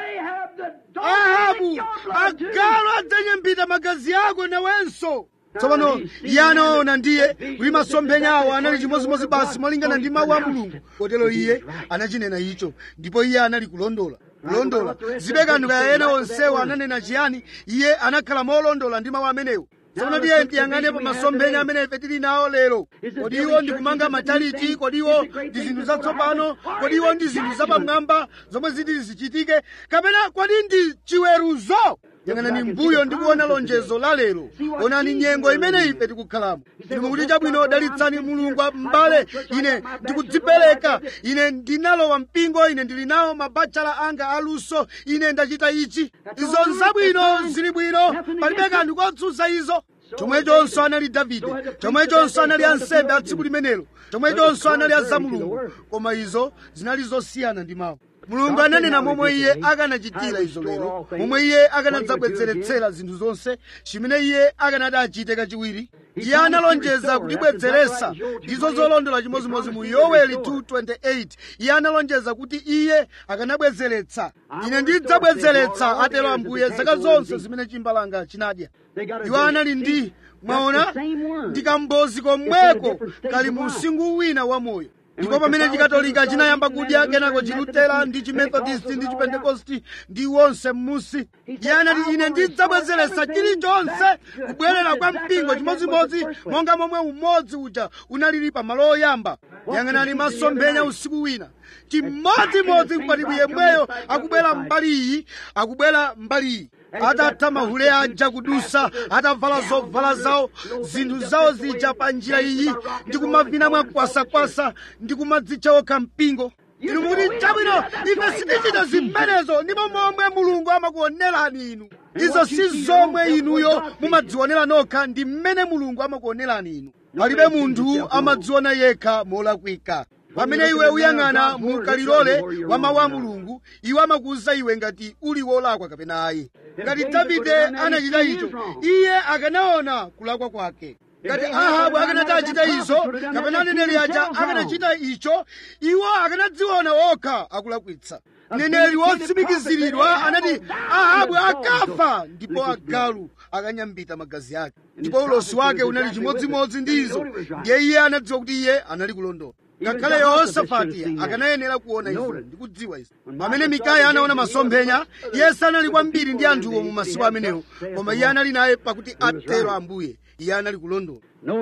ahabu agalu adzanyambita magazi ako nawenso tsopano iye anaona ndiye kuti masomphenya awo anali chimozimozi basi molingana ndi mawu a mulungu kotero iye anachinena icho ndipo iye anali kulondola kulondola zibe kanthu kaya ena onsewo ananena chiyani iye anakhala molondola ndi mawu amenewo tsopano tiye tiyang'anepo masomphenya amene ife tili nawo lero kodi iwo ndi kumanga mataliti kodi iwo ndi zinthu zatsopano kodi iwo ndi zinthu zapamwamba zomwe ziti zichitike kapena kodi ndi chiweruzo yang'anani mbuyo ndi kuona lonjezo la lero onani nyengo imene ife tikukhalamo ndikuti chabwino dalitsani mulungu m'bale ine ndikudzipereka ine ndinalowa mpingo ine ndili nawo mabachala anga aluso ine ndachita ichi izo nzabwino zili bwino palibe kanthu kotsutsa izo chomwechonso anali davide chomwechonso anali ansembe a tsiku limenelo chomwechonso anali azamulungu koma izo zinali zosiyana ndi mawu mulungu ananena momwe iye akanachitira izo lero momwe iye akanadzabwezeretsera zinthu zonse chimene iye akanati achite kachiwiri iye analonjeza kutibwezeretsa ndizo zolondola chimozimozi mu yoweli 2:28 iye analonjeza kuti iye akanabwezeretsa ine ndidzabwezeretsa atero ambuye zaka zonse zimene chimbalanga chinadya iwo anali ndi mwaona ndikambozi komweko kali mu usingu wina wamoyo ndipo pamene chikatolika chinayamba kudya kenako chilutera ndi chimethodist ndi chipentekosti ndi wonse m'musi iye anati ine ndidzabwezeretsa chilichonse kubwerera kwa mpingo chimodzimodzi monga momwe umodzi uja unalili pamalo oyamba yang'anani masomphenya usiku wina chimodzimodzi mkwatibwi yemweyo akubwera mbali iyi akubwera mbali iyi atatha mahule aja kudusa atavala zovala zawo zinthu zawo zija pa njira iyi ndi kumavina mwakwasakwasa ndi kumadzitcha okha mpingo inu mukuti chabwino ife sitichita zimenezo ndipo momwe mulungu amakuonerani inu izo si zomwe inuyo mumadzionera nokha ndi mmene mulungu amakuonerani inu palibe munthu amadziona yekha molakwika pamene iwe uyang'ana mu kalilole wa mawu a mulungu iwe amakuwuza iwe ngati uli wolakwa kapena ayi ngati davide anachita icho iye akanaona kulakwa kwake ngati ahabu akanati achita izo kapena aneneri aja akanachita icho iwo akanadziona okha akulakwitsa mneneri wotsimikiziridwa anati ahabu akafa ndipo agalu akanyambita magazi ake ndipo ulosi wake unali chimodzimodzi ndi izo ndiye iye anadziwa kuti iye anali kulondola ngakhale yehosafati akanayenera kuona izo ndi kudziwa izo pamene mikaya anaona masomphenya iye sanali kwambiri ndi anthuwo mu masiku amenewo koma iye anali naye pakuti atero ambuye iye anali kulondola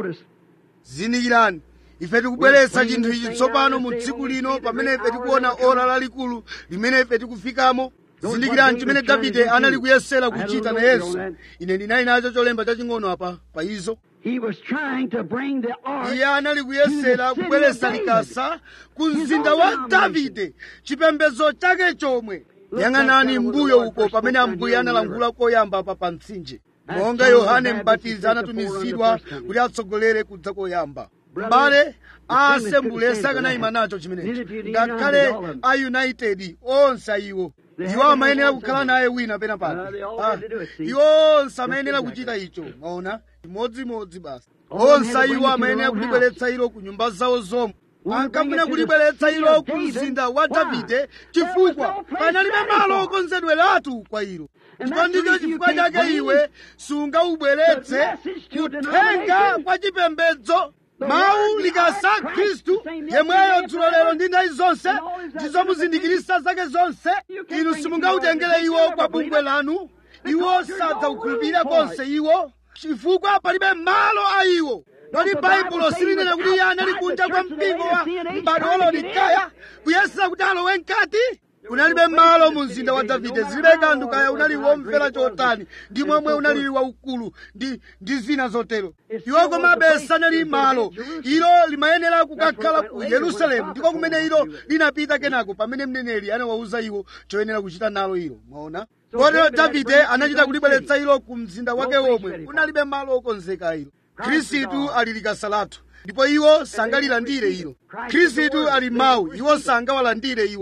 zinikirani ife tikubweretsa chinthu ichi tsopano mu tsiku lino pamene ife tikuona ora lalikulu limene ife tikufikamo zindikirani chimene davide anali kuyesera kuchita nayenso ine ndinali nacho cholemba chaching'ono apa pa izo iye anali kuyesera kubweretsa likasa ku mzinda wa davide chipembedzo chake chomwe yang'anani mbuyo uko pamene ambuye analangula koyamba pa pa mtsinje monga yohane mbatizi anatumizidwa kuti atsogolere kudza koyamba mbale a asembule sakanayima nacho chimenechi ngakhale a united onse ayiwo iwo amayenera kukhala naye wina pena pake iwo onse amayenera kuchita icho maona chimodzimodzi basi onse iwo amayenera kulibweretsa ilo ku nyumba zawo zomwe ankafuna kulibweretsa ilo ku mzinda wa davide chifukwa panalibe malo okonzedweratu kwa ilo ndipo ndicho chifukwa chake iwe sungaubweretse kuthenga kwa chipembedzo mawu likasa khristu yemweyo dzulo lero ndi nthawi zonse ndizomuzindikirisa zake zonse inu simungautengere iwo kwa bungwe lanu iwo sadzaukhulupirira konse iwo chifukwa palibe malo a iwo kodi baibulo silinena kuti iye anali kunja kwa mpingo wa m'bado wa laodikaya kuyesera kuti alowe mkati unalibe malo mu mzinda wa davide zilibe kanthu kaya unali womvera chotani ndi momwe unali waukulu ndi, ndi zina zotero iwo komabe sanali malo ilo limayenera kukakhala ku yerusalemu ndiko kumene ilo linapita kenako pamene mneneri anawawuza iwo choyenera kuchita nalo ilo mwaona kotero davide anachita kulibweretsa ilo ku mzinda wake womwe unalibe malo okonzeka ilo khristu ali likasa lathu ndipo iwo sangalilandire ilo khristu ali mawu iwo sangawalandire iwo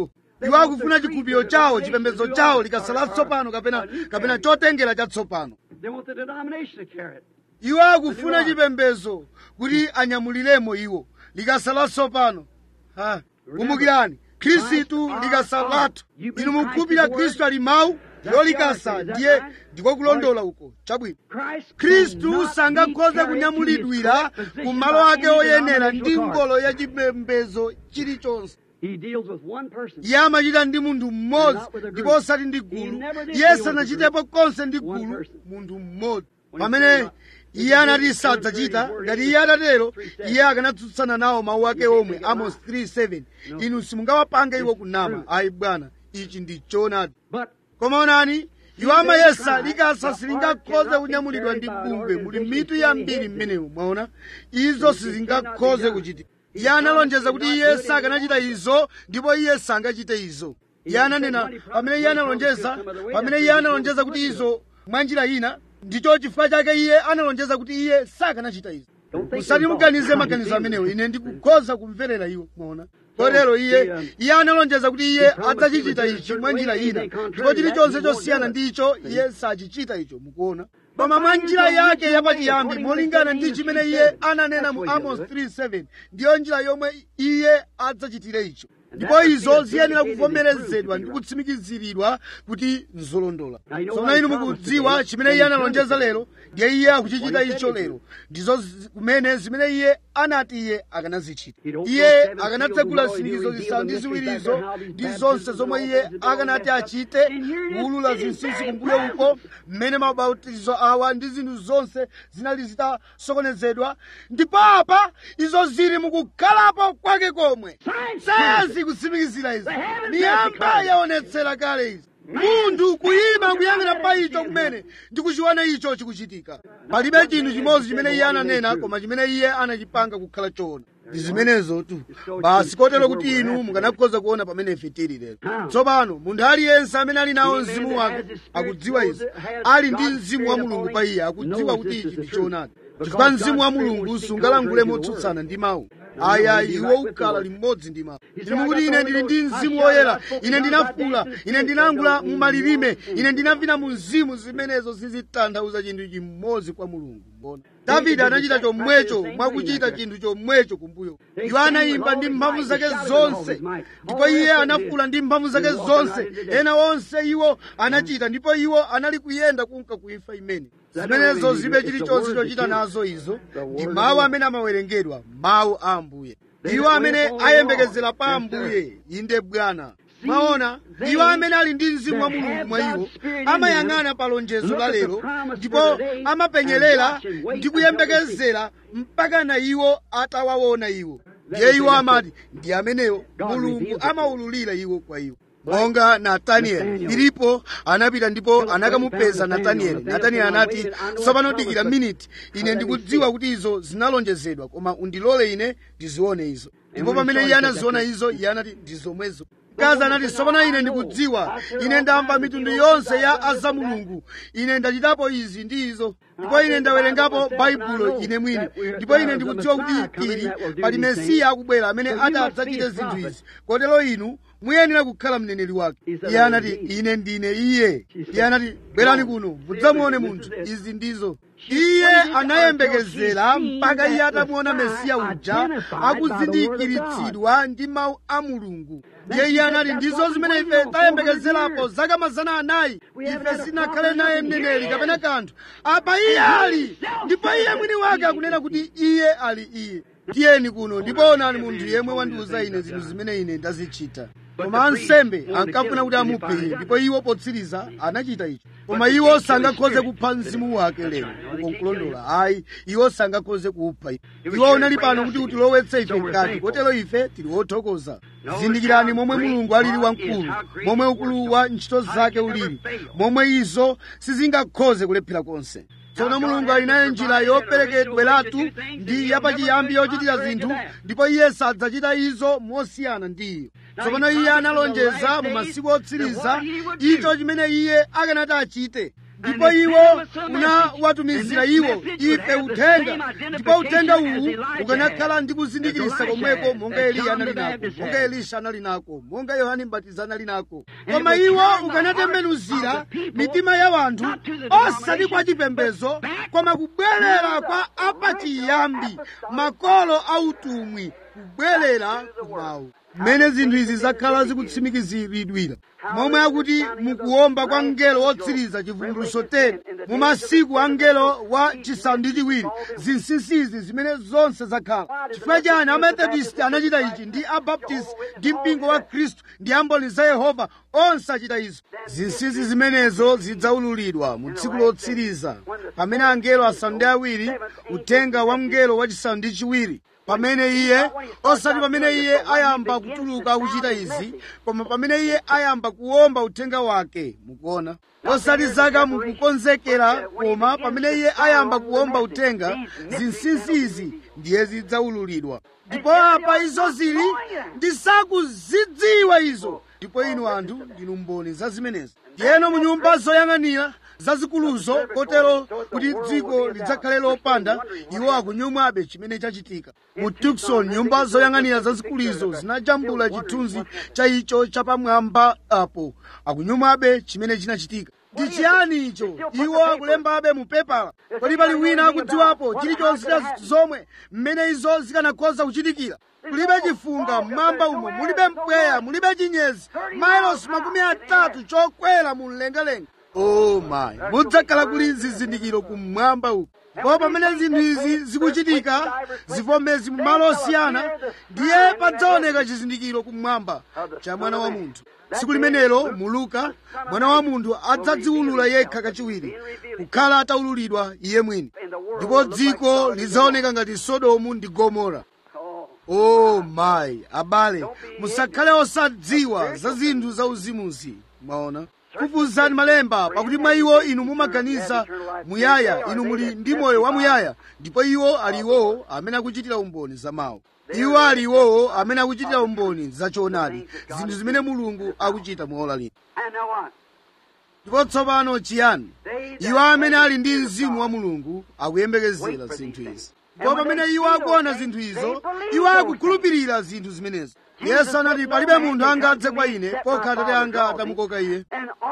iwo akufuna chikhulupiriro chawo chipembedzo chawo likasala tsopano kapena kapena chotengera chatsopano They want the denomination to carry it. iwo akufuna chipembedzo kuti anyamuliremo iwo likasala tsopano Ha, kumbukirani khristu likasalatu inu mukhulupirira khristu ali mawu ndiyo likasa ndiye ndiko kulondola uko chabwino Christ khristu cannot be sangakhoze carried kunyamulidwira into his correct ku position malo by ake any oyenera ndi denominational ngolo card. ya chipembedzo chilichonse He deals with one person. iye amachita ndi munthu mmodzi ndipo osati ndi gulu iye sanachitepo konse ndi gulu munthu mmodzi pamene iye anati sadzachita ngati iye atatero iye akanatsutsana nawo mawu ake omwe amos 37 inu simungawapange iwo kunama ayi bwana ichi ndi choonadi But koma onani iwo amayesa likasa silingakhoze kunyamulidwa ndi bumbe muli mitu yambiri mmenemo mwaona izo sizingakhoze kuchitika iye analonjeza kuti iye sakanachita izo ndipo iye sangachite izo iye ananena pamene iye analonjeza pamene iye analonjeza kuti izo mwa njira ina ndicho chifukwa chake iye analonjeza kuti iye sakanachita izo musati muganize maganizo amenewo ine ndikukhoza kumverera iwo mwaona kotero iye iye analonjeza kuti iye adzachichita ichi mwa njira ina ndipo chilichonse chosiyana ndi icho iye sachichita icho mukuona koma mwa njira yake yapachiyambi molingana ndi chimene iye ananena mu amos 37 ndiyo njira yomwe iye adzachitire icho ndipo izo ziyenera kuvomerezedwa ndi kutsimikiziridwa kuti nzolondola tsono inu mukudziwa chimene iye analonjeza lero ndiye iye akuchichita icho lero ndizo zi- kumene zimene iye anati iye akanazichita iye akanatsegula zisindikizo zisanu ndi ziwirizo ndi zonse zomwe iye akanati achite kuwulula zinsinsi kumbuyo uko mmene mabautizo awa ndi zinthu zonse zinali zitasokonezedwa ndipo apa izo zili mukukhalapo kwake komwe sayansi kutsimikizira izi miyamba yaonetsera kale izi munthu kuyima kuyang'ana pa icho kumene ndikuchiona icho chikuchitika palibe chinthu chimodzi chimene iye ananena koma chimene iye anachipanga kukhala choona ndi zimenezo tu basi kotero kuti inu mukanakhoza kuona pamene ife tili lero tsopano munthu aliyense amene ali nawo mzimu wake akudziwa izi ali ndi mzimu wa mulungu pa iye akudziwa kuti ichi ndi choonadi chifukwa mzimu wa mulungu sungalangule motsutsana ndi mawu aya iwo ukhala limodzi ndi mawu ndili mukuti ine ndili ndi mzimu woyera ine ndinafula ine ndinangula mu malilime ine ndinavina mu mzimu zimenezo zizitanthauza chinthu chimodzi kwa mulungu mbona davide anachita chomwecho mwakuchita chinthu chomwecho kumbuyo iwo anayimba ndi mphamvu zake zonse ndipo iye anafula ndi mphamvu zake zonse ena onse iwo anachita ndipo iwo anali kuyenda kunka kuimfa imene zimenezo zibe chilichonse chochita nazo izo ndi mawu amene amawerengedwa mawu a ambuye iwo amene ayembekezera pa ambuye inde bwana mwaona iwo amene ali ndi mzimu wa mulungu mwa iwo amayang'ana pa lonjezo la lero ndipo amapenyerera ndi kuyembekezera mpaka na iwo atawaona iwo ndiye iwo amati ndi amenewo mulungu amawululira iwo kwa iwo monga natanieli filipo anapita ndipo anakamupeza natanieli natanieli anati tsopano dikira miniti ine ndikudziwa kuti izo zinalonjezedwa koma undilole ine ndizione izo ndipo pamene iye anaziona izo iye anati ndi zomwezo mkazi anati tsopano ine ndikudziwa ine ndamva mitundu yonse ya azamulungu ine ndachitapo izi ndi izo ndipo ine ndawerengapo baibulo ine mwini ndipo ine ndikudziwa kuti pili pali mesiya akubwera amene adzachite zinthu izi kotero inu muyenera kukhala mneneri wake iye anati ine ndine iye iye anati bwerani kuno mudzamuone munthu izi ndizo iye anayembekezera mpaka iye atamuona mesiya uja akuzindikiritsidwa ndi mawu a mulungu ndiye iye anati ndizo zimene ife tayembekezerapo zaka mazana anayi ife sinakhale naye mneneri kapena kanthu apa iye ali ndipo iye mwini wake akunena kuti iye ali iye tiyeni kuno ndipo onani munthu yemwe wandiuza ine zinthu zimene ine ndazichita koma ansembe ankafuna kuti amuphe iye ndipo iwo potsiriza anachita icho koma iwo sangakhoze kupha mzimu wake lero uko nkulondola ayi iwo sangakhoze kupha iwo unali pano kuti utilowetse ife mkati kotero ife tili wothokoza zindikirani momwe mulungu alili wamkulu momwe ukulu wa ntchito zake ulili momwe izo sizingakhoze kulephera konse tsono mulungu ali nayo njira yoperekedweratu ndi yapachiyambi yochitira zinthu ndipo iye sadzachita izo mosiyana ndi iyo tsopano iye analonjeza mu masiku otsiriza icho chimene iye akanati achite ndipo iwo unawatumizira iwo ife uthenga ndipo uthenga uwu ukanakhala ndi kuzindikirisa komweko monga eliya anali nako monga elisha anali nako monga yohane mbatiza anali nako koma iwo ukanatembenuzira mitima ya wanthu osati kwa chipembedzo koma kubwerera kwa apachiyambi makolo autumwi kubwerera kumawu mmene zinthu izi zakhala zikutsimikiziridwira momwe akuti mukuwomba kwa mngelo wotsiriza chivumbulutso 10 mu masiku a mngelo wa chisanu ndi chiwiri zinsinsizi zimene zonse zakhala chifukwa chani amethodist anachita ichi ndi abaptist ndi mpingo wa khristu ndi amboni za yehova onse achita izo zinsinsi zimenezo zidzaululidwa mu tsiku lotsiriza pamene angelo asanu ndi awiri uthenga wa mngelo wachisanu ndi chiwiri pamene iye osati pamene iye ayamba kutuluka akuchita izi koma pamene iye ayamba kuwomba uthenga wake mukuona osati zaka mukukonzekera koma pamene iye ayamba kuwomba uthenga zinsinsi izi ndiye zidzaululidwa ndipo apa izo zili ndisakuzidziwa izo ndipo inu anthu ndinu mboni za zimenezi ndiyeno mu nyumba zoyang'anira zazikuluzo kotero kuti dziko lidzakhale lopanda iwo akunyumwabe chimene chachitika mu tukson nyumba zoyang'anira zazikuluzo zinajambula chithunzi cha icho chapamwamba apo akunyumwabe chimene chinachitika ndi chiyani icho iwo akulembabe mu pepala kodi pali wina akudziwapo chilichonse cha zomwe mmene izo zikanakhoza kuchitikira mulibe chifunga mmwamba umo mulibe mpweya mulibe chinyezi mailosi makumi atatu chokwera mu mlengalenga oh my mudzakhala kuli zizindikiro kumwamba uku ndipo pamene zinthu izi zikuchitika zivomezi mu malo osiyana ndiye padzaoneka chizindikiro kumwamba cha mwana wa munthu tsiku limenelo mu luka mwana wa munthu adzadziwulula yekha kachiwiri kukhala ataululidwa iye mwini ndipo dziko lidzaoneka ngati sodomu ndi gomora oh my abale musakhale osadziwa za zinthu zauzimuzi mwaona kufuzani malemba pakuti mwa iwo inu mumaganiza muyaya inu muli ndi moyo wa muyaya ndipo iwo ali iwowo amene akuchitira umboni za mawu iwo ali iwowo amene akuchitira umboni za choonadi zinthu zimene mulungu akuchita muola lino ndipo tsopano chiyani iwo amene ali ndi mzimu wa mulungu akuyembekezera zinthu izi ndipo pamene iwo akuona zinthu izo iwo akukhulupirira zinthu zimenezo yesu anati palibe munthu angadze kwa ine pokha atate anga atamukoka iye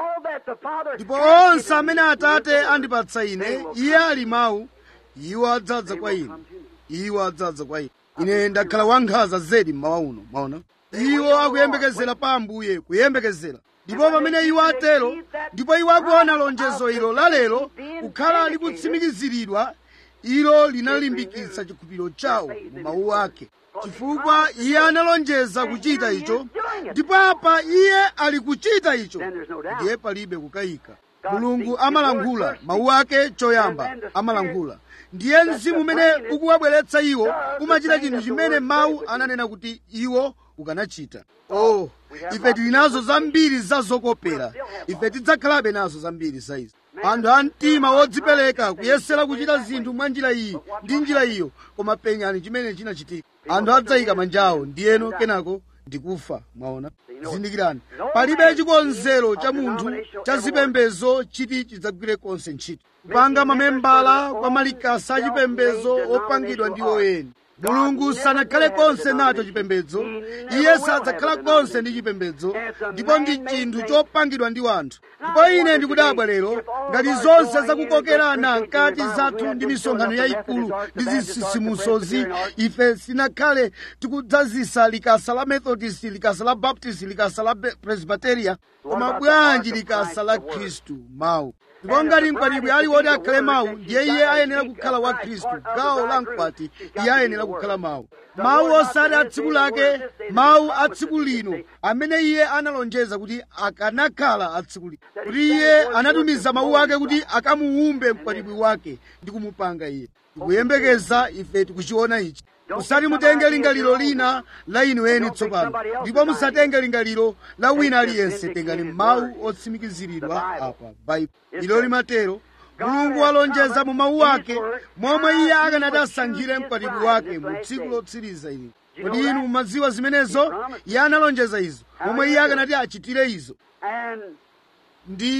ndipo onse amene atate andipatsa ine iye ali mawu iwo adzadza kwa ine iwo adzadza kwa ine ine ndakhala wankhanza zedi mmawa uno maona iwo akuyembekezera pa ambuye kuyembekezera ndipo pamene iwo atero ndipo iwo akuona lonjezo ilo lalero kukhala likutsimikiziridwa ilo linalimbikitsa chikhulupiriro chawo mu mawu ake chifukwa iye analonjeza kuchita icho ndipo apa iye ali kuchita icho ndiye palibe kukayika mulungu amalankhula mawu ake choyamba amalankhula ndiye mzimu umene ukuwabweretsa iwo umachita chinthu chimene mawu ananena kuti iwo ukanachita oh ife tili nazo zambiri za zokopera ife tidzakhalabe nazo zambiri za izi anthu a mtima wodzipereka kuyesera kuchita zinthu mwa njira iyi ndi njira iyo koma penyani chimene chinachitika anthu adzayika manjawo ndiyeno kenako ndikufa mwaona zindikirani palibe chikonzero cha munthu cha zipembezo chiti chidzagwire konse ntchito kupanga mamembala kwa malikasa achipembezo opangidwa ndi oyeni mulungu sanakhale konse nacho chipembedzo iye sadzakhala konse ndi chipembedzo ndipo ndi chinthu chopangidwa ndi wanthu ndipo ine ndikudabwa lero ngati zonse zakukokerana mkati zathu ndi misonkhano yayikulu ndi zitsitsimutsozi ife sinakhale tikudzazisa likasa la methodist likasa la baptist likasa la presbyteria koma bwanji likasa la khristu mawu ndipo ngati mkwatibwi ali woti akhale mawu ndiye iye ayenera kukhala wa khristu gawo la mkwati iye ayenera kukhala mawu mawu osati a tsiku lake mawu a tsiku lino amene iye analonjeza kuti akanakhala a tsiku lino kuti iye anatumiza mawu ake kuti akamuwumbe mkwatibwi wake ndi kumupanga iye tikuyembekeza ife tikuchiona ichi musati mutenge lingaliro lina la inu eni tsopano ndipo musatenge lingaliro la wina aliyense tengani mawu otsimikiziridwa apa baibulo ilo limatero mulungu walonjeza mu mawu ake momwe iye akanati asankhire mkwatibwi wake mu tsiku lotsiriza ili kodi inu mumadziwa zimenezo iye analonjeza izo momwe iye akanati achitire izo ndi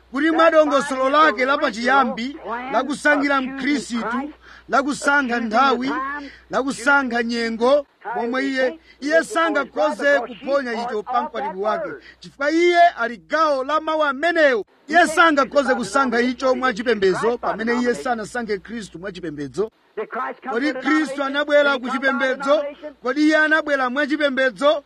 kuti mwa dongosolo lake lapachiyambi lakusankhira mkhristu lakusankha nthawi lakusankha nyengo momwe iye iye sangakhoze kuphonya icho pa mkwatibwi wake chifukwa iye ali gawo la mawu amenewo iye sangakhoze kusankha icho mwachipembedzo pamene iye sanasankhe khristu mwachipembedzo kodi khristu anabwera ku chipembedzo kodi iye anabwera mwachipembedzo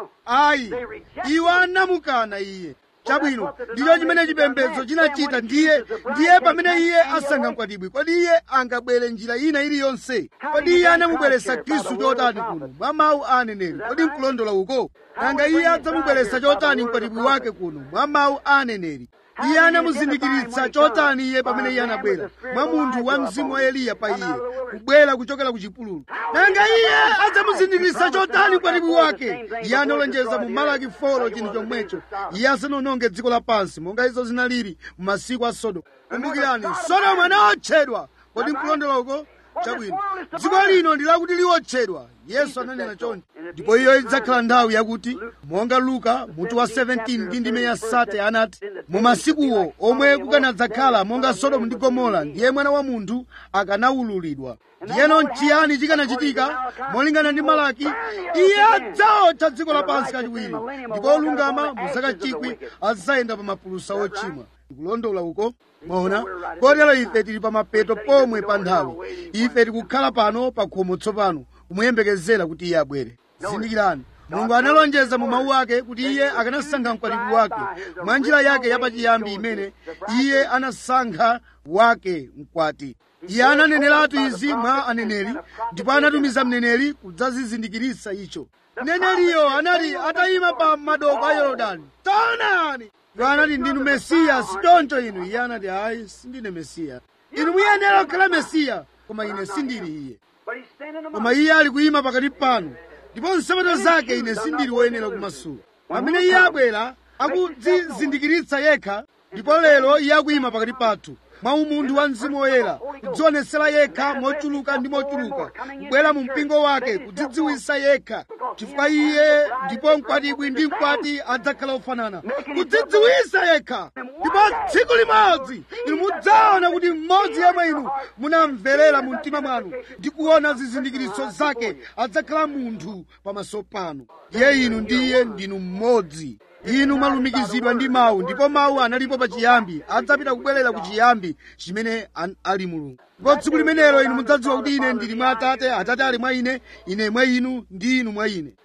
ayi iwo anamukana iye chabwino ndicho chimene chipembedzo chinachita ndiye ndiye pamene iye asankha mkwatibwi kodi iye angabwere njira ina iliyonse kodi iye anamubweretsa khristu chotani kuno mwa mawu a aneneri kodi nkulondola uko nanga iye adzamubweretsa chotani mkwatibwi wake kuno mwa mawu a aneneri iye anamuzindikiritsa chotani iye pamene iye anabwera mwa munthu wa mzimu wa eliya pa iye kubwera kuchokera ku chipululu nanga iye adzamuzindikiritsa chotani mkwatibwi wake iye analonjeza mu malaki folo chinthu chomwecho iye asanononge dziko lapansi monga izo zinalili mu masiku a sodomu kumbukirani sodomu anaotchedwa kodi nkulondola uko chabwino dziko lino ndi lakuti liwotchedwa yesu ananena choncho ndipo iyo idzakhala nthawi yakuti monga luka mutu wa 17 ndi ndime ya sate anati mu masikuwo omwe kukanadzakhala monga sodomu ndi gomora ndiye mwana wa munthu akanawululidwa ndiyeno nchiyani chikanachitika molingana ndi malaki iye adzaotcha dziko lapansi kachiwiri ndipo olungama mu zaka chikwi adzayenda pa mapulusa ochimwa ndikulondola uko mona kotero ife tili pa mapeto pomwe pa nthawi ife tikukhala pano pa khomo tsopano kumuyembekezera kuti iye abwere zindikirani mulungu analonjeza mu mawu ake kuti iye akanasankha mkwatibwi wake mwa njira yake yapachiyambi imene iye anasankha wake mkwati iye ananeneratu izi mwa aneneri ndipo anatumiza mneneri kudzazizindikiritsa icho mneneriyo anali atayima pa madoko a yorodani taonani iwo anati ndinu mesiya sichoncho inu iye anati ayi sindine mesiya inu muyenera kukhala mesiya koma ine sindili iye koma iye ali kuyima pakati panu ndipo nsapato zake ine sindili woyenera kumasula pamene iye abwera akudzizindikiritsa yekha ndipo lero iye akuyima pakati pathu mwa umunthu wa mzimu woyera kudzionetsera yekha mochuluka ndi mochuluka kubwera mu mpingo wake kudzidziwitsa yekha chifukwa iye ndipo mkwatibwi ndi mkwati adzakhala ofanana kudzidziwitsa yekha ndipo tsiku limodzi inu mudzaona kuti mmodzi yemwe inu munamverera mu mtima mwanu ndi kuona zizindikiritso zake adzakhala munthu pamaso panu iye inu ndiye ndinu mmodzi inu mwalumikizidwa ndi mawu ndipo mawu analipo pachiyambi adzapita kubwerera ku chiyambi chimene an- ali mulungu ndipo tsiku limenelo inu mudzadziwa kuti ine ndili mwa atate atate ali mwa ine ine mwa inu ndi inu mwa ine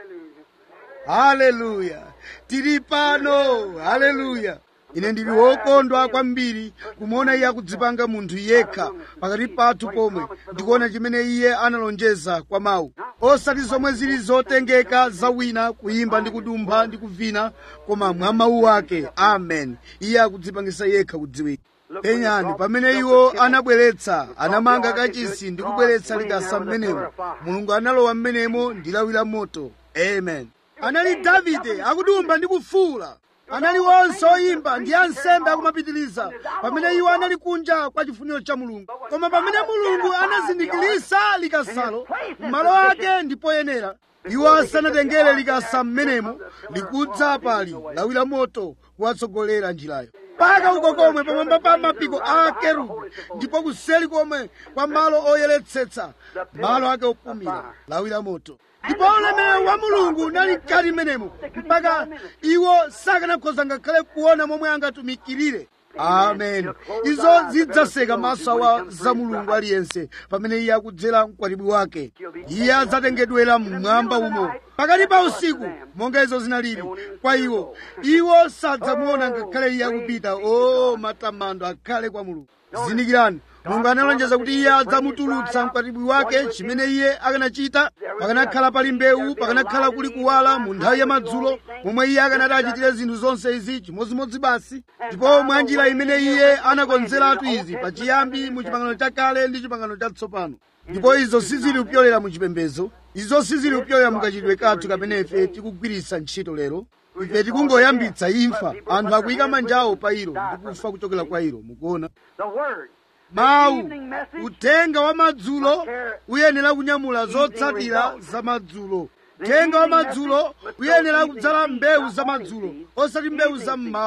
haleluya tili pano haleluya ine ndili wokondwa kwambiri kumuona iye akudzipanga munthu yekha pakati pathu pomwe ndikuona chimene iye analonjeza kwa mawu osati zomwe zili zotengeka za wina kuyimba ndi kudumpha ndi kuvina koma mwa mawu ake amen iye akudzipangisa yekha kudziwika penyani pamene iwo anabweretsa anamanga kachisi ndi kubweretsa likasa mmenemo mulungu analowa mmenemo ndi lawi la moto amen anali davide akudumba ndi kufuula anali onse oyimba ndi ansembe akumapitiriza pamene iwo anali kunja kwa chifuniro cha mulungu koma pamene mulungu anazindikirisa likasalo m'malo ake ndi poyenera iwo asanatengere likasa mmenemo likudza pali lawi la moto kuwatsogolera njirayo mpaka uko komwe pamwamba pa mapiko a kerubi ndipo kuseli komwe kwa malo oyeretsetsa malo ake opumira lawi la moto ndipo ulemerero wa mulungu unali mkati mmenemo mpaka iwo sakanakhoza ngakhale kuona momwe angatumikirire amen izo zidzaseka maso awa za mulungu aliyense pamene iye akudzera mkwatibwi wake iye adzatengedwera mmwamba umo pakati pa usiku monga izo zinalili kwa iwo iwo sadzamuona ngakhale iye akupita o matamando akhale kwa mulungu zindikirani mulungu analonjeza kuti iye adzamutulutsa mkwatibwi wake chimene iye akanachita pakanakhala pali mbewu pakanakhala kuli kuwala mu nthawi ya madzulo momwe iye akanati achitire zinthu zonse izi chimodzimodzi basi ndipo mwa njira imene iye anakonzeratu izi pachiyambi mu chipangano chakale ndi chipangano chatsopano ndipo izo sizili kupyolera mu chipembedzo izo sizili kupyolera mukachitidwe kathu kamene ife tikugwiritsa ntchito lero ife tikungoyambitsa imfa anthu akuyika manja awo pa ilo ndi kufa kuchokera kwa ilo mukuona The Word. mawu uthenga wa madzulo uyenera kunyamula zotsatira za madzulo uthenga wa madzulo uyenera kudzala mbewu za madzulo osati mbewu za mmawa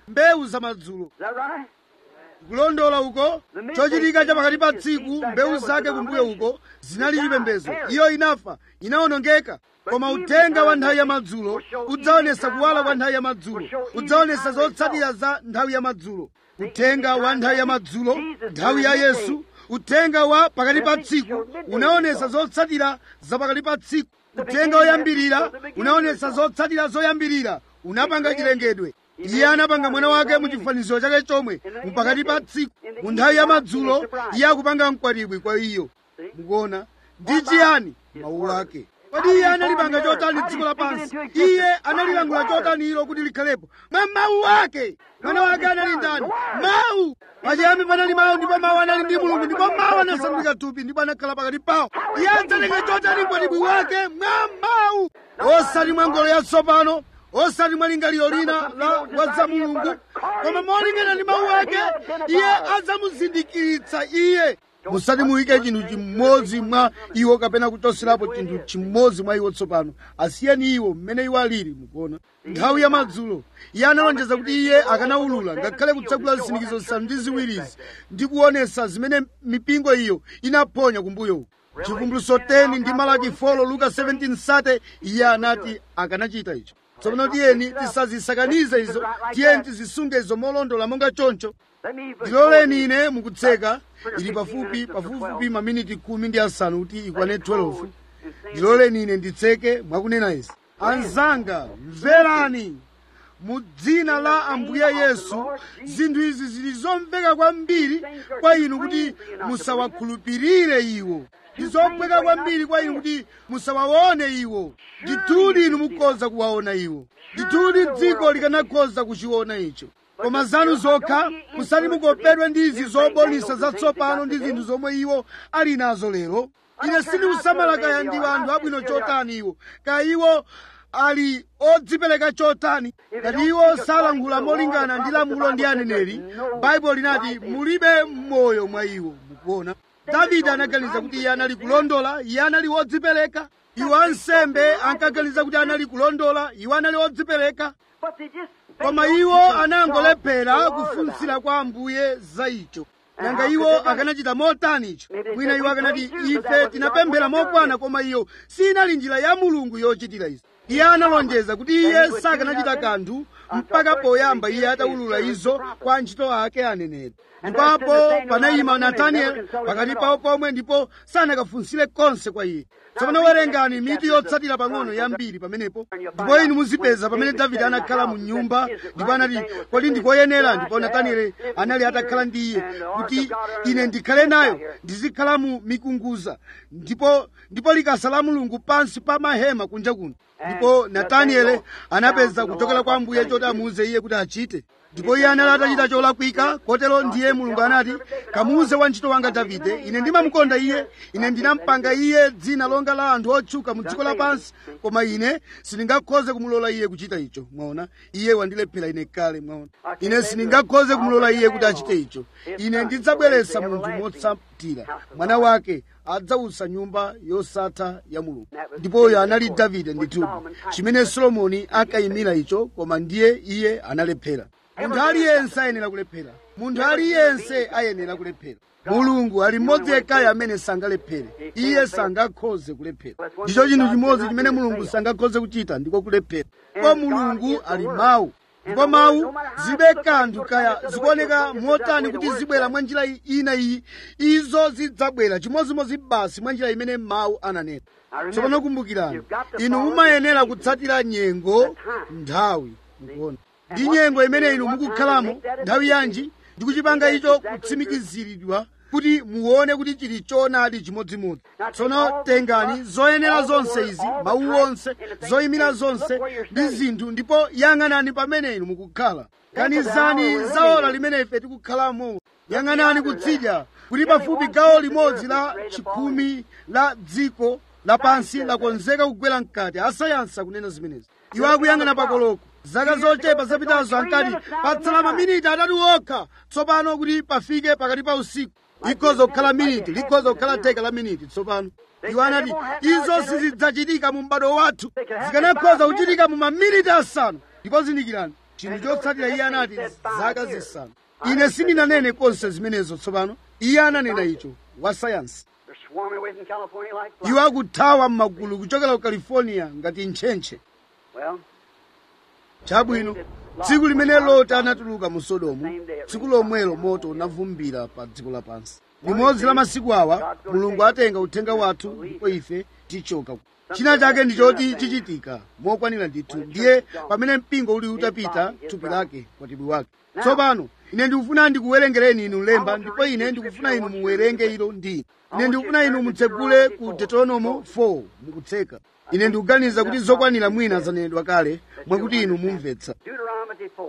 mbewu zamadzulo Is that right? kulondola uko chochitika cha pakati pa tsiku mbewu zake kumbuyo uko zinali chipembedzo iyo inafa inawonongeka koma uthenga wa nthawi ya madzulo udzaonesa kuwala kwa nthawi ya madzulo udzaonesa zotsatira za nthawi ya madzulo uthenga wa nthawi ya madzulo nthawi ya yesu uthenga wa pakati pa tsiku unaonesa zotsatira za pakati pa tsiku uthenga woyambirira unaonesa zotsatira zoyambirira unapanga chilengedwe iye anapanga mwana wake mu chifanizo chake chomwe mpakati pa tsiku mu nthawi ya madzulo iye akupanga mkwatibwi kwa iyo mukuona ndi chiyani mawu ake kodi iye analipanga chotani dziko lapansi iye analilangula chotani ilo kuti likhalepo mwa mawu ake mwana wake anali ndani mawu pachiyambi panali mawu ndipo mawu anali ndi mulungu ndipo mawu anasandulika thupi ndipo anakhala pakati pawo iye adzaleke chotani mkwatibwi wake mwa mawu osati mwa ngolo yatsopano osati mwa lingaliro lina la wadza mulungu koma molingana ndi mawu ake iye adzamuzindikiritsa iye musati muyike chinthu chimodzi mwa iwo kapena kuchoserapo chinthu chimodzi mwa iwo tsopano asiyeni iwo mmene iwo alili mukuona nthawi ya madzulo iye analonjeza kuti iye akanawulula ngakhale kutsegula zisindikizo zisanu ndi ziwirizi ndi kuonesa zimene mipingo iyo inaphonya kumbuyo chivumbuluso 10 ndi malaki 4 luka 17 sate iye anati akanachita icho tsopano tiyeni tisazisakanize izo tiyeni tizisunge izo molondola monga choncho Let me ndiloleni ine mukutseka ili pafupi pafupifupi maminiti khumi ndi asanu kuti ikwane 12 ndiloleni ine nditseke mwakunena izi anzanga mverani mu dzina la ambuye yesu zinthu izi zili zomveka kwambiri kwa inu kuti musawakhulupirire iwo ndi zophweka kwambiri kwa inu kuti musawaone iwo ndithudi inu mukhoza kuwaona iwo ndithudi dziko likanakhoza kuchiona icho koma zanu zokha musati mukopedwe ndi izi zobonisa zatsopano ndi zinthu zomwe iwo ali nazo lero ine sindikusamala kaya ndi anthu abwino chotani iwo kaya iwo ali odzipereka chotani ngati iwo salankhula molingana ndi lamulo ndi aneneri baibulo linati mulibe moyo mwa iwo mukuona davide anaganiza kuti iye anali kulondola iye anali wodzipereka iwo ansembe ankaganiza kuti anali kulondola iwo anali odzipereka But they just koma iwo anangolephera kufunsira kwa ambuye za icho nanga iwo akanachita motani icho mwina iwo akanati ife tinapemphera mokwana koma iyo sinali njira ya mulungu yochitira izi iye analonjeza kuti iye sakanachita kanthu mpaka poyamba iye atawulula izo kwa antchito ake aneneri ndipo panayima natanieli pakati pawo pomwe ndipo sanakafunsire konse kwa iye tsopano werengani mitu yotsatira pang'ono yambiri pamenepo ndipo inu muzipeza pamene davide anakhala mu nyumba ndipo anati kodi ndikoyenera ndipo natanieli anali atakhala ndi iye kuti ine ndikhale nayo ndizikhala mu mikunguza ndipo ndipo likasa la mulungu pansi pa mahema kunja kuno ndipo natanieli anapeza kuchokera kwa ambuye choti amuuze iye kuti achite ndipo iye anali atachita cholakwika kotero ndiye mulungu anati kamuuze wantchito wanga davide ine ndimamukonda iye ine ndinampanga iye dzina longa la anthu otchuka mu dziko lapansi koma ine sindingakhoze kumulola iye kuchita icho mwaona iye wandilephera ine kale mwaona ine sindingakhoze kumulola iye kuti achite icho ine ndidzabweretsa munthu motsatira mwana wake adzawutsa nyumba yosatha ya mulungu ndipo uyo anali davide ndithudi chimene solomoni ankayimira icho koma ndiye iye analephera munthu aliyense ayenera kulephera munthu aliyense ayenera kulephera mulungu ali mmodzi yekhayo amene sangalephere iye sangakhoze kulephera ndicho chinthu chimodzi chimene mulungu sangakhoze kuchita ndiko kulephera ndipo mulungu ali mawu ndipo mawu zibe kanthu kaya zikuoneka motani kuti zibwera mwa njira ina iyi izo zidzabwera chimodzimodzi basi mwa njira imene mawu ananena tsopano kumbukirani inu mumayenera kutsatira nyengo nthawi mukuona ndi nyengo imene inu mukukhalamo nthawi yanji ndikuchipanga icho kutsimikiziridwa kuti muone kuti chili choonadi chimodzimodzi tsono tengani zoyenera zonse izi mawu onse zoyimira zonse ndi zinthu ndipo yang'anani pamene inu mukukhala ganizani za ora limene ife tikukhalamo yang'anani kutsidya kuti pafupi gawo limodzi la chikhumi la dziko lapansi lakonzeka kugwera mkati asayansi akunena zimenezi iwo akuyang'ana pakoloko zaka zochepa zapitazo ankati patsala maminiti atatu okha tsopano kuti pafike pakati pa usiku likhoza kukhala miniti likhoza kukhala theka la miniti tsopano iwo anati izo sizidzachitika mu m'bado wathu zikanakhoza kuchitika mu maminiti asanu ndipo zindikirani chinthu chotsatira iye anati zaka zisanu ine sindinanene konse zimenezo tsopano iye ananena icho wa sayansi They're swarming away from California like flies. iwo akuthawa m'magulu kuchokera ku california ngati ntchentche Well, chabwino tsiku limene loti anatuluka mu sodomu tsiku lomwelo moto unavumbira pa dziko lapansi limodzi la masiku awa mulungu atenga uthenga wathu ndipo ife tichoka china chake ndi choti chichitika mokwanira ndithu ndiye pamene mpingo uli utapita thupi lake kwatibwi wake tsopano ine ndikufuna ndikuwerengereni inu lemba ndipo ine ndikufuna inu muwerenge ilo ndi ine ndikufuna inu mutsegule ku deuteronomo 4 mukutseka ine ndikuganiza kuti zokwanira mwina zanenedwa kale mwakuti inu mumvetsa Deuteronomy 4.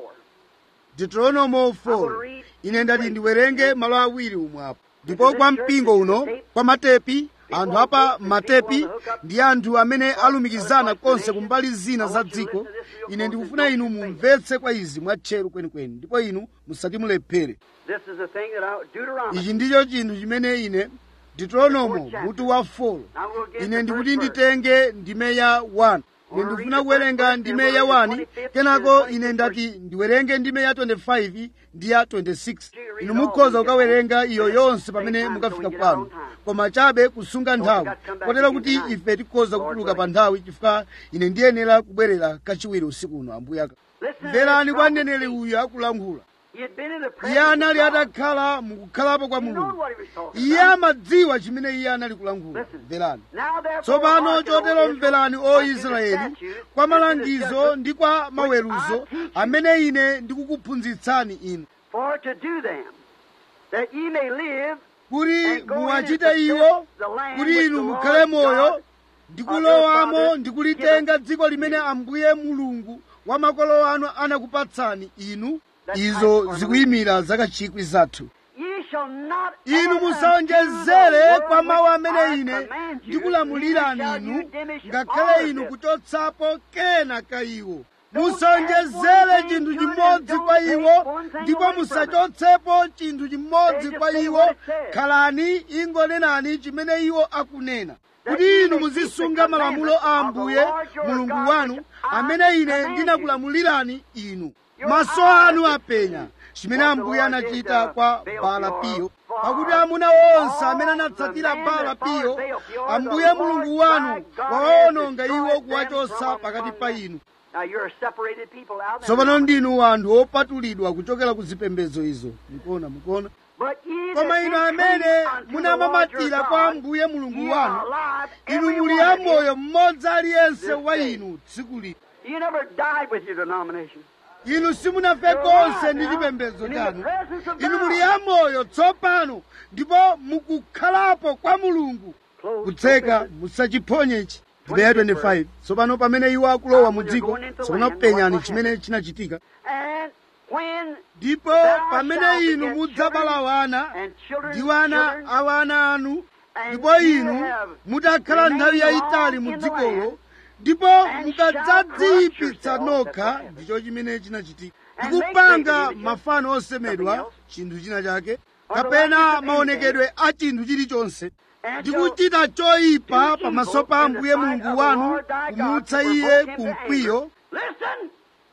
deuteronomo 4 ine ndati ndiwerenge malo awiri umwapo ndipo kwa mpingo uno kwa matepi anthu apa matepi ndi anthu amene alumikizana konse kumbali zina za dziko ine ndikufuna inu mumvetse kwa izi mwatcheru kwenikweni ndipo inu musatimulephere This is the thing that I, Deuteronomy. ichi ndicho chinthu chimene ine deuteronomo mutu wa 4 ine ndikuti nditenge ndime ya 1 ine ndikufuna kuwerenga ndime ya 1 kenako ine ndati ndiwerenge ndime ya 25 ndi ya 26 inu mukhoza kukawerenga iyo yonse pamene mukafika kwanu koma chabe kusunga nthawi kotero kuti ife tikhoza kutuluka pa nthawi chifukwa ine ndiyenera kubwerera kachiwiri usiku uno ambuye aka Listen, mverani kwa mneneri uyu akulankhula he had been in the iye presence of anali God. atakhala mukukhalapo kwa He knew mulungu what he was talking iye about. amadziwa chimene iye anali kulankhula Listen. mverani Now, therefore, tsopano hearken, O chotero Israel, mverani o unto the israeli statutes, kwa and to the malangizo judgments ndi kwa maweruzo teach you. amene ine ndikukuphunzitsani inu for to do them, that ye may live kuti and go in and muwachite possess iwo the land kuti which inu the mukhale Lord moyo God ndikulowamo ndikulitenga dziko limene ambuye mulungu wa makolo anu anakupatsani inu izo zikuyimira zaka chikwi zathu Ye shall not inu add musawonjezere unto the kwa word mawu which amene I ine command you, ndikulamulirani neither shall you inu diminish all ngakhale of inu it. kuchotsapo kena ka iwo Don't musawonjezere add one chinthu thing to it chimodzi and kwa don't iwo take one thing ndipo away from it. musachotsepo chinthu chimodzi They just kwa say iwo what it says. khalani ingonenani chimene iwo akunena That kuti ye inu may keep the muzisunga malamulo a commandments of the ambuye Lord your mulungu God wanu which I amene ine command you. ndinakulamulirani inu Your maso eyes anu have apenya seen chimene what the ambuye Lord did anachita to kwa Baal bala Peor, piyo for pakuti amuna onse amene all anatsatira the men bala that followed piyo Baal Peor, ambuye the mulungu Lord wanu thy God wawaononga has iwo destroyed kuwachotsa them pakati from pa among inu Now you're a separated people out there. tsopano ndinu anthu opatulidwa kuchokera ku zipembedzo izo mukuona mukuona But ye koma that inu did amene cleave unto the Lord munamamatira your kwa God, ambuye mulungu ye wanu are alive, inu every muli one of you. amoyo mmodzi aliyense this wa day. inu tsiku lino You never died with your denomination. inu simunafe You're konse alive ndi now, chipembedzo and in the chanu presence of inu God. muli amoyo tsopano ndipo mukukhalapo kwa mulungu Close, kutseka open. musachiphonye ichi ndibeya 25 tsopano pamene iwo akulowa mu dziko tsopano penyani chimene chinachitika And when ndipo thou pamene shalt inu beget mudzabala children wana and children's ndi wana children, awana anu and ndipo you inu have mutakhala remained nthawi yayitali long mu in the dzikolo land, ndipo and mukadzadziyipitsa shall corrupt yourselves, nokha that's what happened. ndicho chimene chinachitika And ndikupanga make graven mafano osemedwa something chinthu china chake Or the kapena likeness of maonekedwe a chinthu chilichonse and ndikuchita choyipa do pamaso evil pa in the ambuye sight mulungu of the wanu Lord thy God kumutsa to iye provoke him ku to mkwiyo anger. Listen,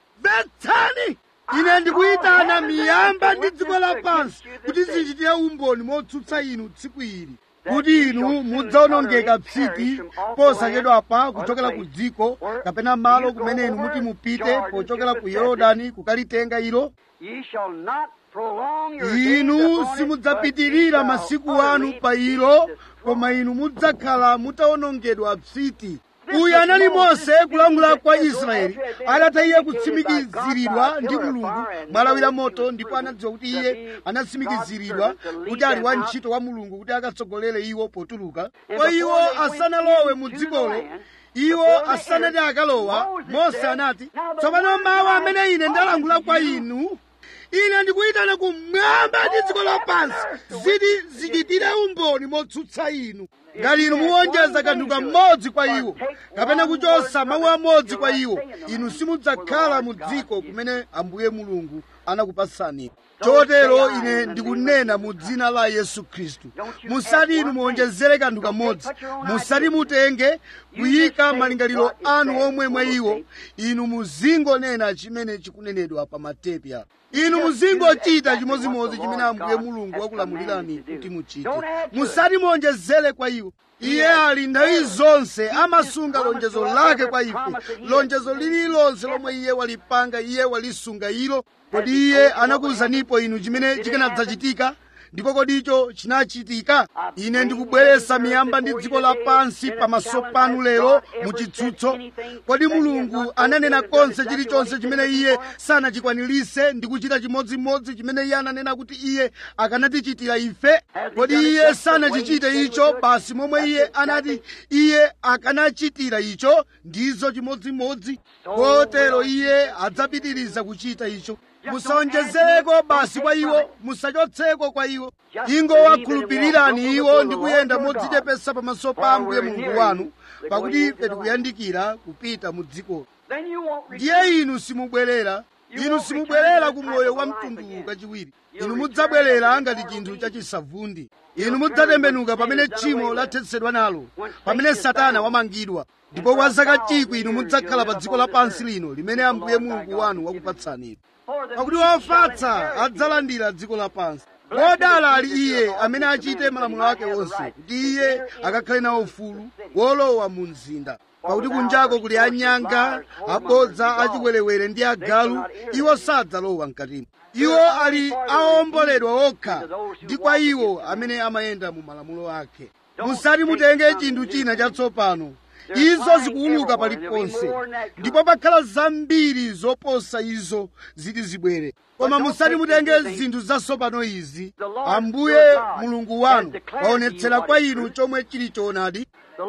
mvetsani ine ndikuyitana miyamba ndi dziko lapansi kuti zichitire umboni motsutsa inu tsiku ili kuti inu mudzaonongeka psiti posachedwapa kuchokera ku dziko kapena malo kumene inu muti mupite pochokera ku yorodani kukalitenga ilo ye shall not prolong your days inu upon it, simudzapitirira but ye masiku shall anu utterly pa be ilo destroyed. koma inu mudzakhala mutaonongedwa psiti uyu anali mose kulamula kwa israeli atatha iye kutsimikiziridwa ndi mulungu mwalawira moto ndipo anadziwa kuti iye anatsimikiziridwa kuti ali wa ntchito wa mulungu kuti akatsogolere iwo potuluka kwa iwo asanalowe mu dzikolo iwo asanati akalowa mose anati tsopano mawu amene ine ndalankhula kwa inu ine ndikuyitana kumwamba ndi dziko lapansi ziti zichitire umboni motsutsa inu ngati inu muwonjeza kanthu kamodzi kwa iwo kapena kuchosa mawu amodzi kwa iwo inu simudzakhala mu dziko kumene ambuye mulungu anakupatsani chotero ine ndikunena mu dzina la yesu khristu musati inu muonjezere kanthu kamodzi musati mutenge kuyika malingaliro anu omwe mwa iwo inu muzingonena chimene chikunenedwa pa matepi apo inu muzingochita chimodzimodzi chimene ambuye mulungu wakulamulirani kuti muchite musati muonjezere kwa iwo iye ali nthawi zonse amasunga lonjezo lake kwa ife lonjezo lililonse lomwe iye walipanga iye walisunga ilo kodi iye anakuwuzanipo inu chimene chikanadzachitika ndipo kodi icho chinachitika ine ndikubweretsa miyamba ndi dziko lapansi pamaso panu lero muchitsutso kodi mulungu ananena konse chilichonse chimene iye sanachikwanirise ndi kuchita chimodzimodzi chimene iye ananena kuti iye akanatichitira ife kodi iye sanachichite icho basi momwe iye anati iye akanachitira icho ndizo chimodzimodzi kotero iye adzapitiriza kuchita icho musaonjezereko basi kwa iwo musachotseko kwa iwo ingowakhulupirirani iwo ndi kuyenda modzichepesa pamaso pa ambuye mulungu wanu pakuti ife tikuyandikira kupita mu dzikolo ndiye inu simubwerera inu simubwerera ku moyo wa mtundu kachiwiri inu mudzabwerera ngati chinthu chachisavundi inu mudzatembenuka pamene tchimo lathetsedwa nalo pamene satana wamangidwa ndipo kwa zaka chikwi inu mudzakhala pa dziko lapansi lino limene ambuye mulungu wanu wakupatsani pakuti wofatsa adzalandira dziko lapansi wodala ali iye amene achite malamulo ake onse kuti iye akakhale nawo ufulu wolowa mu mzinda pakuti kunjako kuli anyanga abodza achiwerewere ndi agalu iwo sadzalowa mkatimo iwo ali aomboledwa okha ndi kwa iwo amene amayenda mu malamulo ake musati mutenge chinthu china chatsopano izo zikuuluka paliponse ndipo pakhala zambiri zoposa izo ziti zibwere koma musati mutenge zinthu zatsopano izi ambuye mulungu wanu waonetsera kwa inu chomwe chili choonadi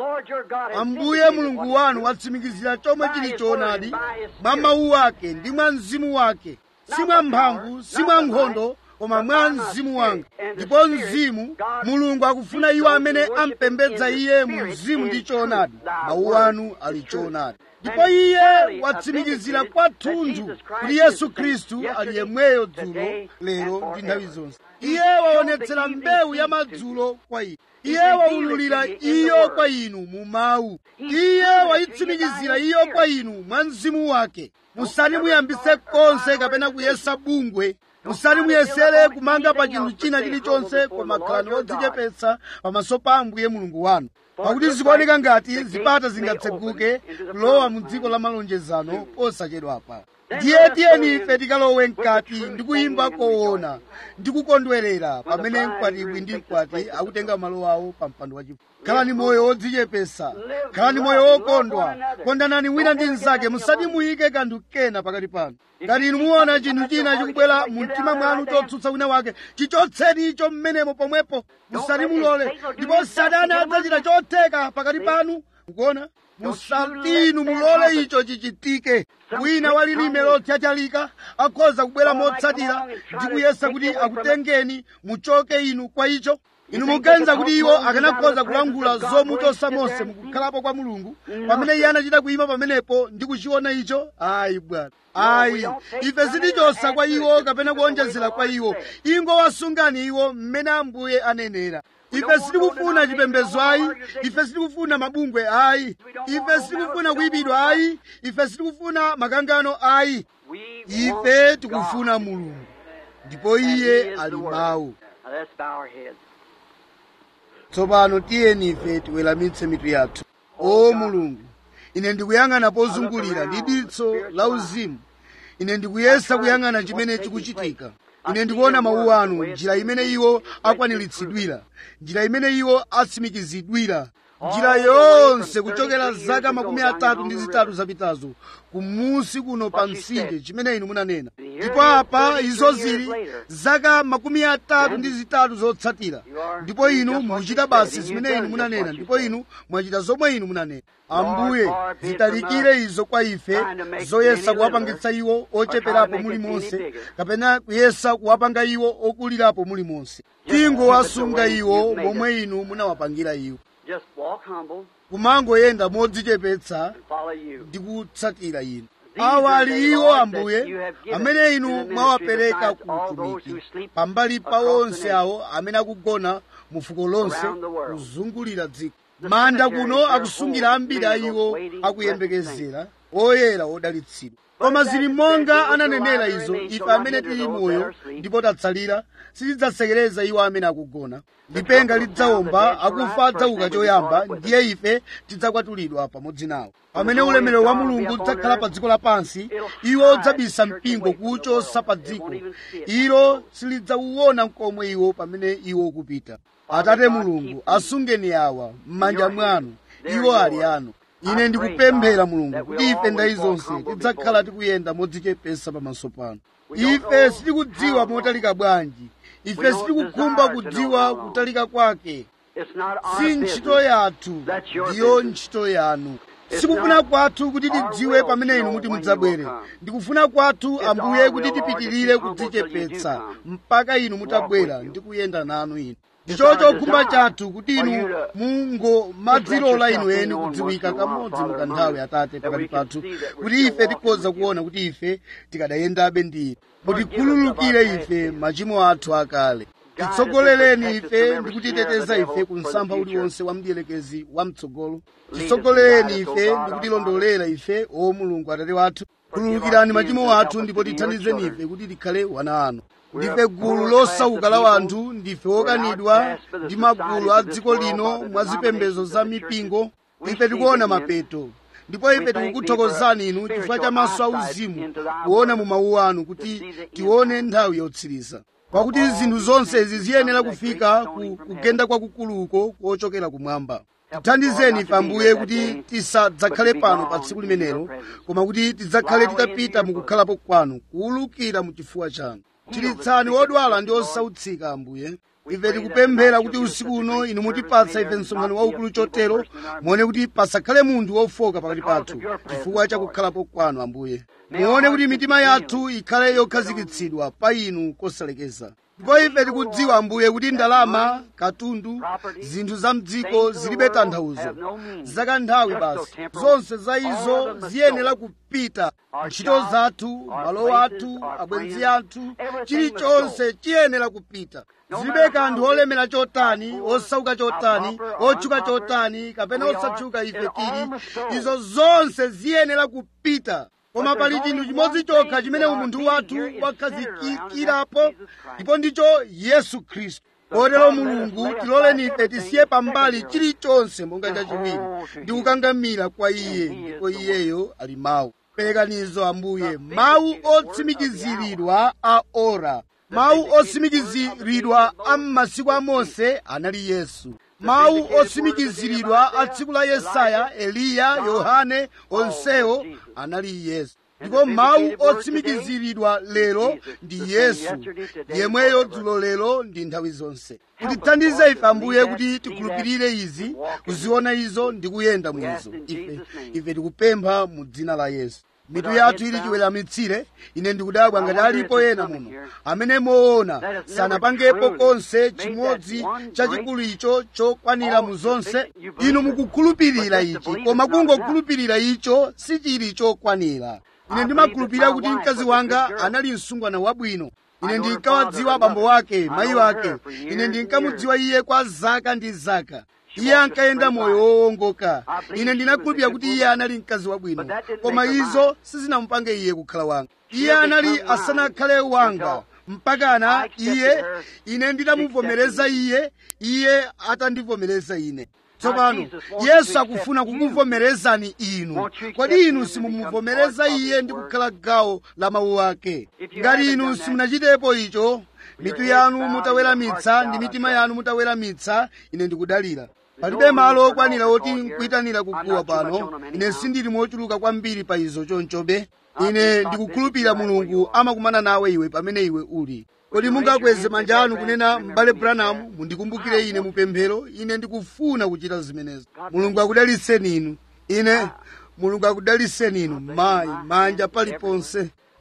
ambuye mulungu wanu watsimikizira chomwe chili choonadi mwa mawu ake ndi mwa mzimu wake si mwa mphamvu si mwa nkhondo koma mwa mzimu wanga ndipo mzimu mulungu akufuna iwo amene ampembedza iye mu mzimu ndi choonadi mawu anu ali choonadi ndipo iye watsimikizira kwathunthu kuti yesu khristu ali yemweyo dzulo lero ndi nthawi zonse iye waonetsera mbewu ya madzulo kwa inu iye waululira iyo kwa inu mu mawu iye wayitsimikizira iyo kwa inu mwa mzimu wake musati muyambise konse kapena kuyesa bungwe musati muyesere kumanga pa chinthu china chilichonse koma khalani odzichepetsa pamaso pa ambuye mulungu wanu pakuti zikuoneka ngati zipata zingatseguke kulowa mu dziko la malonjezano posachedwapa ndiye tiyeni ife tikalowe mkati ndi kuyimba koona ndi kukondwerera pamene mkwatibwi ndi mkwati akutenga malo awo pa mpando wachifumu khalani moyo wodzichepesa khalani moyo wokondwa kondanani wina ndi mnzake musati muyike kanthu kena pakati panu ngati inu muona chinthu china chikubwera mu mtima mwanu chotsutsa wina wake chichotseni icho mmenemo pomwepo musati mulole ndipo satana adzachita chotheka pakati panu mukuona musatinu mulole icho chichitike wina walilime lothyathyalika akhoza kubwera motsatira ndi kuyesa kuti akutengeni muchoke inu kwa icho inu muganiza kuti iwo akanakhoza kulangula zomuchotsa mose mukukhalapo kwa mulungu pamene iye anachita kuyima pamenepo ndi kuchiona icho ayi bwana ayi ife sitichotsa kwa iwo kapena kuonjezera kwa iwo ingowasungani iwo mmene ambuye anenera ife sitikufuna chipembedzo ayi ife sitikufuna mabungwe ayi ife sitikufuna kuyipidwa ayi ife sitikufuna makangano ayi ife tikufuna mulungu ndipo iye ali mawu tsopano tiyeni ife tiweramitse mitu yathu o mulungu ine ndikuyang'ana pozungulira ndi diso la uzimu ine ndikuyesa kuyang'ana chimene chikuchitika ine ndikuona mawu anu njira imene iwo akwaniritsidwira njira imene iwo atsimikizidwira njira yonse kuchokera zaka makumi atatu ndi zitatu zapitazo kumusi kuno pa mtsinje chimene inu munanena ndipo apa izo zili zaka makumi atatu ndi zitatu zotsatira ndipo inu mukuchita basi zimene inu munanena ndipo inu mwachita zomwe inu munanena ambuye zitalikire izo kwa ife zoyesa kuwapangitsa iwo ocheperapo mulimonse kapena kuyesa kuwapanga iwo okulirapo mulimonse tingowasunga iwo momwe inu munawapangira iwo Just walk humble kumangoyenda modzichepetsa and follow you. ndi kutsatira inu awa ali iwo ambuye amene inu mwawapereka ku utumiki pambali pa onse awo amene akugona mu fuko lonse kuzungulira dziko manda kuno akusungira ambiri a iwo akuyembekezera oyera odalitsidwa koma zili monga ananenera izo ife amene tili moyo ndipo tatsalira sitidzasekereza iwo amene akugona lipenga lidzawomba akufa adzauka choyamba ndiye ife tidzakwatulidwa pamodzi nawo pamene ulemerero wa mulungu udzakhala pa dziko lapansi iwo udzabisa mpingo kuwuchosa pa dziko ilo silidzauwona mkomwe iwo pamene iwo ukupita atate mulungu asungeni awa m'manja mwanu iwo ali anu ine ndikupemphera mulungu kuti ife ndayi zonse tidzakhala tikuyenda modzichepesa pamaso panu ife sitikudziwa motalika bwanji ife sitikukhumba kudziwa kutalika kwake si ntchito yathu ndiyo ntchito yanu sikufuna kwathu kuti tidziwe pamene inu muti mudzabwere ndikufuna kwathu ambuye kuti tipitirire kudzichepetsa mpaka inu mutabwera ndi kuyenda nanu inu ndicho chokhumba chathu kuti inu mungomadzilola inu eni kudziwika kamodzi mukanthawi atate pakati pathu kuti ife tikhoza kuona kuti ife tikadayendabe ndi inu mutikhululukire ife machimo athu akale titsogolereni ife ndi kutiteteza ife ku msampha uliwonse wa mdierekezi wamtsogolo titsogolereni ife ndi kutilondolera ife o mulungu atate wathu khululukirani machimo athu ndipo tithandizeni ife kuti tikhale wana anu ndife gulu losauka la wanthu ndife wokanidwa ndi magulu a dziko lino mwa zipembedzo za mipingo ife tikuona mapeto ndipo ife tikukuthokozani inu chifukwa cha maso auzimu kuona mu mawu anu kuti tione nthawi yotsiriza pakuti zinthu zonse izi ziyenera kufika ku kugenda kwakukuluko kochokera kumwamba tithandizeni ife ambuye kuti tisadzakhale pano pa tsiku limenelo koma kuti tidzakhale titapita mukukhalapo kwanu kuwulukira mu chifuwa chanu chiritsani wodwala ndi osautsika ambuye ife tikupemphera kuti usiku uno inu mutipatsa ife msonkhano waukulu chotero muone kuti pasakhale munthu wofoka pakati pathu chifukwa cha kukhalapo kwanu ambuye muone kuti mitima yathu ikhale yokhazikitsidwa pa inu kosalekeza ndipo ife tikudziwa ambuye kuti ndalama katundu zinthu za mdziko zilibe tanthauzo zakanthawi basi zonse za izo ziyenera kupita ntchito zathu malo athu abwenzi athu chilichonse chiyenera kupita zilibe kanthu olemera chotani osauka chotani otchuka chotani kapena osatchuka ife tili izo zonse ziyenera kupita koma pali chinthu chimodzi chokha chimene umunthu wathu wakhazikikirapo ndipo ndicho yesu khristu kotero mulungu tiloleni ife tisiye pambali chilichonse monga chachiwiri ndi kukangamira kwa iye ndipo iyeyo ali mawu perekanizo ambuye mawu otsimikiziridwa a ora mawu otsimikiziridwa a m'masiku a mose anali yesu mawu otsimikiziridwa a tsiku la yesaya eliya yohane onsewo anali yesu ndipo mawu otsimikiziridwa lero ndi yesu yemweyo dzulo lero ndi nthawi zonse kutithandize ife ambuye kuti tikhulupirire izi kuziona izo ndi kuyenda mwizo ife ife tikupempha mu dzina la yesu mitu yathu ili chiweramitsire ine ndikudabwa ngati alipo ena muno amene moona sanapangepo konse chimodzi chachikulu icho chokwanira mu zonse inu mukukhulupirira ichi koma kungokhulupirira icho sichili chokwanira ine ndimakhulupirira kuti mkazi wanga anali msungwana wabwino ine ndinkawadziwa abambo wake mayi wake ine ndinkamudziwa iye kwa zaka ndi zaka iye ankayenda moyo wowongoka ine ndinakhulupirira kuti iye anali mkazi wabwino koma izo sizinamupange iye kukhala wanga iye anali asanakhale wanga mpakana iye ine ndinamuvomereza iye iye atandivomereza ine tsopano yesu akufuna kukuvomerezani inu kodi inu simumuvomereza iye ndi kukhala gawo la mawu ake ngati inu simunachitepo icho mitu yanu mutaweramitsa ndi mitima yanu mutaweramitsa ine ndikudalira palibe malo okwanira oti nkuyitanira kuguwa pano ine sindili mochuluka kwambiri pa izo chonchobe ine ndikukhulupirira mulungu amakumana nawe iwe pamene iwe uli kodi mungakweze manja anu kunena m'bale branamu mundikumbukire ine mupemphero ine ndikufuna kuchita zimenezo mulungu akudaliseni inu ine mulungu akudaliseni inu mayi manja paliponse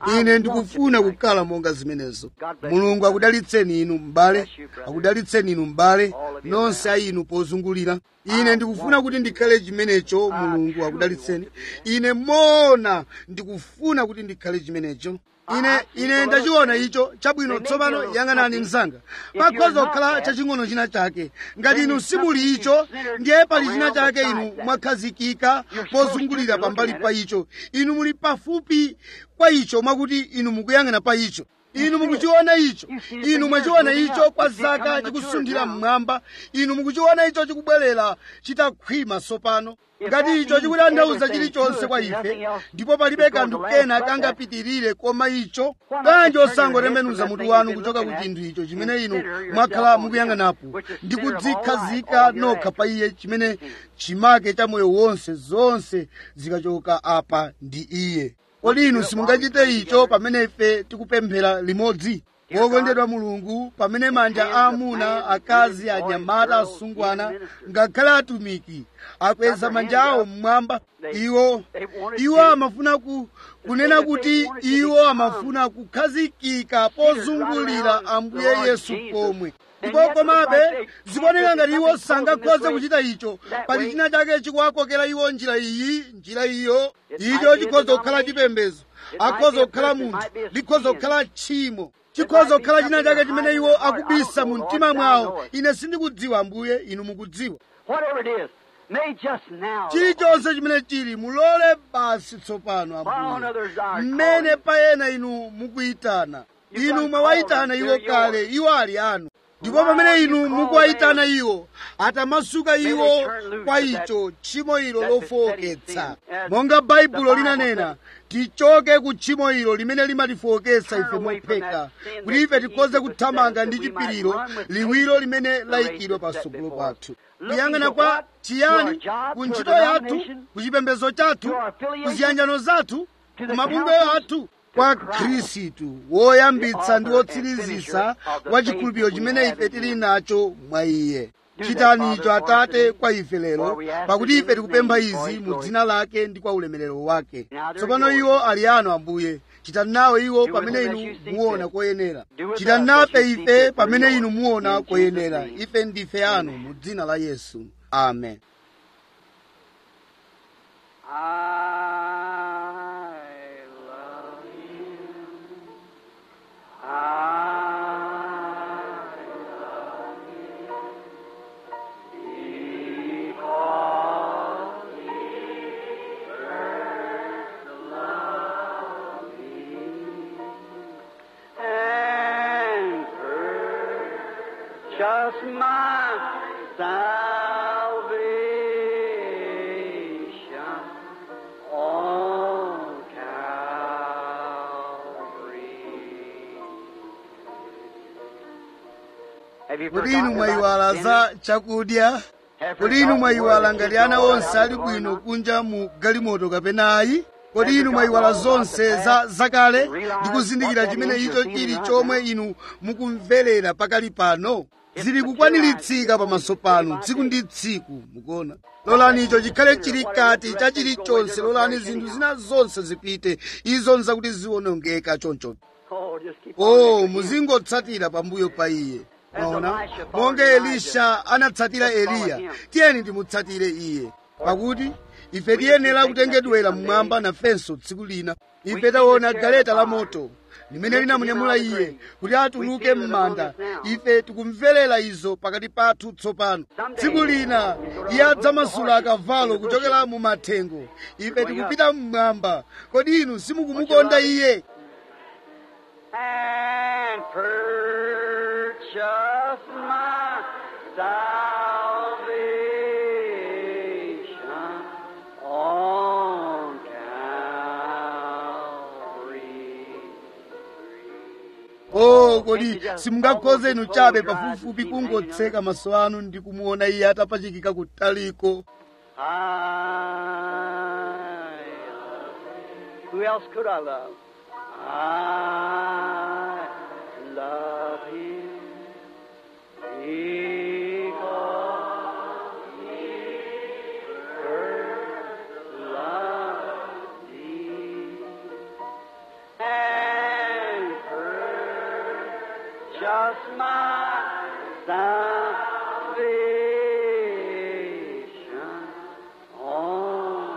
ine ndikufuna kukhala monga zimenezo mulungu akudalitseni inu m'bale akudalitseni inu m'bale nonse a inu pozungulira ine ndikufuna kuti ndikhale chimenecho mulungu akudalitseni ine moona ndikufuna kuti ndikhale chimenecho ine ine ndachiona icho chabwino tsopano yang'anani mzanga pakhoza kukhala chaching'ono china chake ngati inu simuli icho ndiye pali china chake inu mwakhazikika pozungulira pambali pa icho inu muli pafupi kwa icho mwakuti inu mukuyang'ana pa icho inu mukuchiona icho inu mwachiona icho kwa zaka chikusunthira mmwamba inu mukuchiona icho chikubwerera chitakhwima tsopano ngati icho chikutanthauza chilichonse kwa ife ndipo palibe kanthu kena kangapitirire koma icho bwanji osangotembenuza mutu wanu kuchoka ku chinthu icho chimene inu mwakhala mukuyang'anapo ndi kudzikhazika nokha pa iye chimene chimake cha moyo wonse zonse zikachoka apa ndi iye kodi inu simungachite icho pamene ife tikupemphera limodzi wokondedwa mulungu pamene manja a amuna akazi anyamata asungwana ngakhale atumiki akweza manja awo mmwamba iwo iwo amafuna ku, kunena kuti iwo amafuna kukhazikika pozungulira ambuye yesu pomwe ndipo komabe zikuoneka ngati iwo sangakhoze kuchita icho pali china chake chikuwakokera iwo njira iyi njira iyo icho chikhoza kukhala chipembedzo akhoza kukhala munthu likhoza kukhala tchimo chikhoza kukhala china chake chimene iwo akubisa mu mtima mwawo ine sindikudziwa ambuye inu mukudziwa chilichonse chimene chili mulole basi tsopano ambuye mmene payena inu mukuyitana inu mwawayitana iwo kale iwo ali anu ndipo pamene inu mukuwayitana iwo atamasuka iwo kwa icho tchimo ilo lofowoketsa monga baibulo linanena tichoke ku tchimo ilo limene limatifowoketsa ife mopheka kuti ife tikhoze kuthamanga ndi chipiriro liwiro limene layikidwa patsogolo pathu kuyang'ana kwa chiyani ku ntchito yathu ku chipembedzo chathu ku ziyanjano zathu ku mabungwe athu kwa khristu woyambitsa ndi wotsirizisa wa chikhulupiriro chimene ife tili nacho mwa iye chitani icho atate kwa ife lero pakuti ife tikupempha izi mu dzina lake ndi kwa ulemerero wake tsopano iwo ali anu ambuye chitani nawo iwo pamene inu muona koyenera chitani nafe ife pamene inu muona koyenera ife ndife anu mu dzina la yesu amen just my salvation on Calvary. Have you kodi inu forgotten mwayiwala about za dinner? chakudya Have kodi inu forgotten mwayiwala where ngati the ana kids onse are ali going bwino on? kunja mu galimoto kapena ayi kodi inu mwayiwala zonse za zakale ndi kuzindikira chimene icho chili chomwe inu mukumverera pakali pano zili kukwaniritsidwa pamaso panu tsiku ndi tsiku mukuona lolani icho chikhale chili kati cha chilichonse lolani zinthu zina zonse zipite izo nzakuti ziwonongeka choncho Oh, just keep o on after him. muzingotsatira pambuyo pa iye maona monga elisha anatsatira eliya tiyeni timutsatire iye pakuti ife tiyenera kutengedwera mmwamba nafenso tsiku lina ife taona galeta la moto limene linamunyamula iye kuti atuluke m'manda ife tikumverera izo pakati pathu tsopano tsiku lina iye adzamasula akavalo kuchokera mu mathengo ife tikupita mmwamba kodi inu simukumukonda iye and purchase my salvation on Calvary. o kodi simungakhoze inu chabe pafupifupi kungotseka maso anu ndi kumuona iye atapachikika kutaliko I Who else could I love? I love him because he first loved me. And just my salvation. Oh,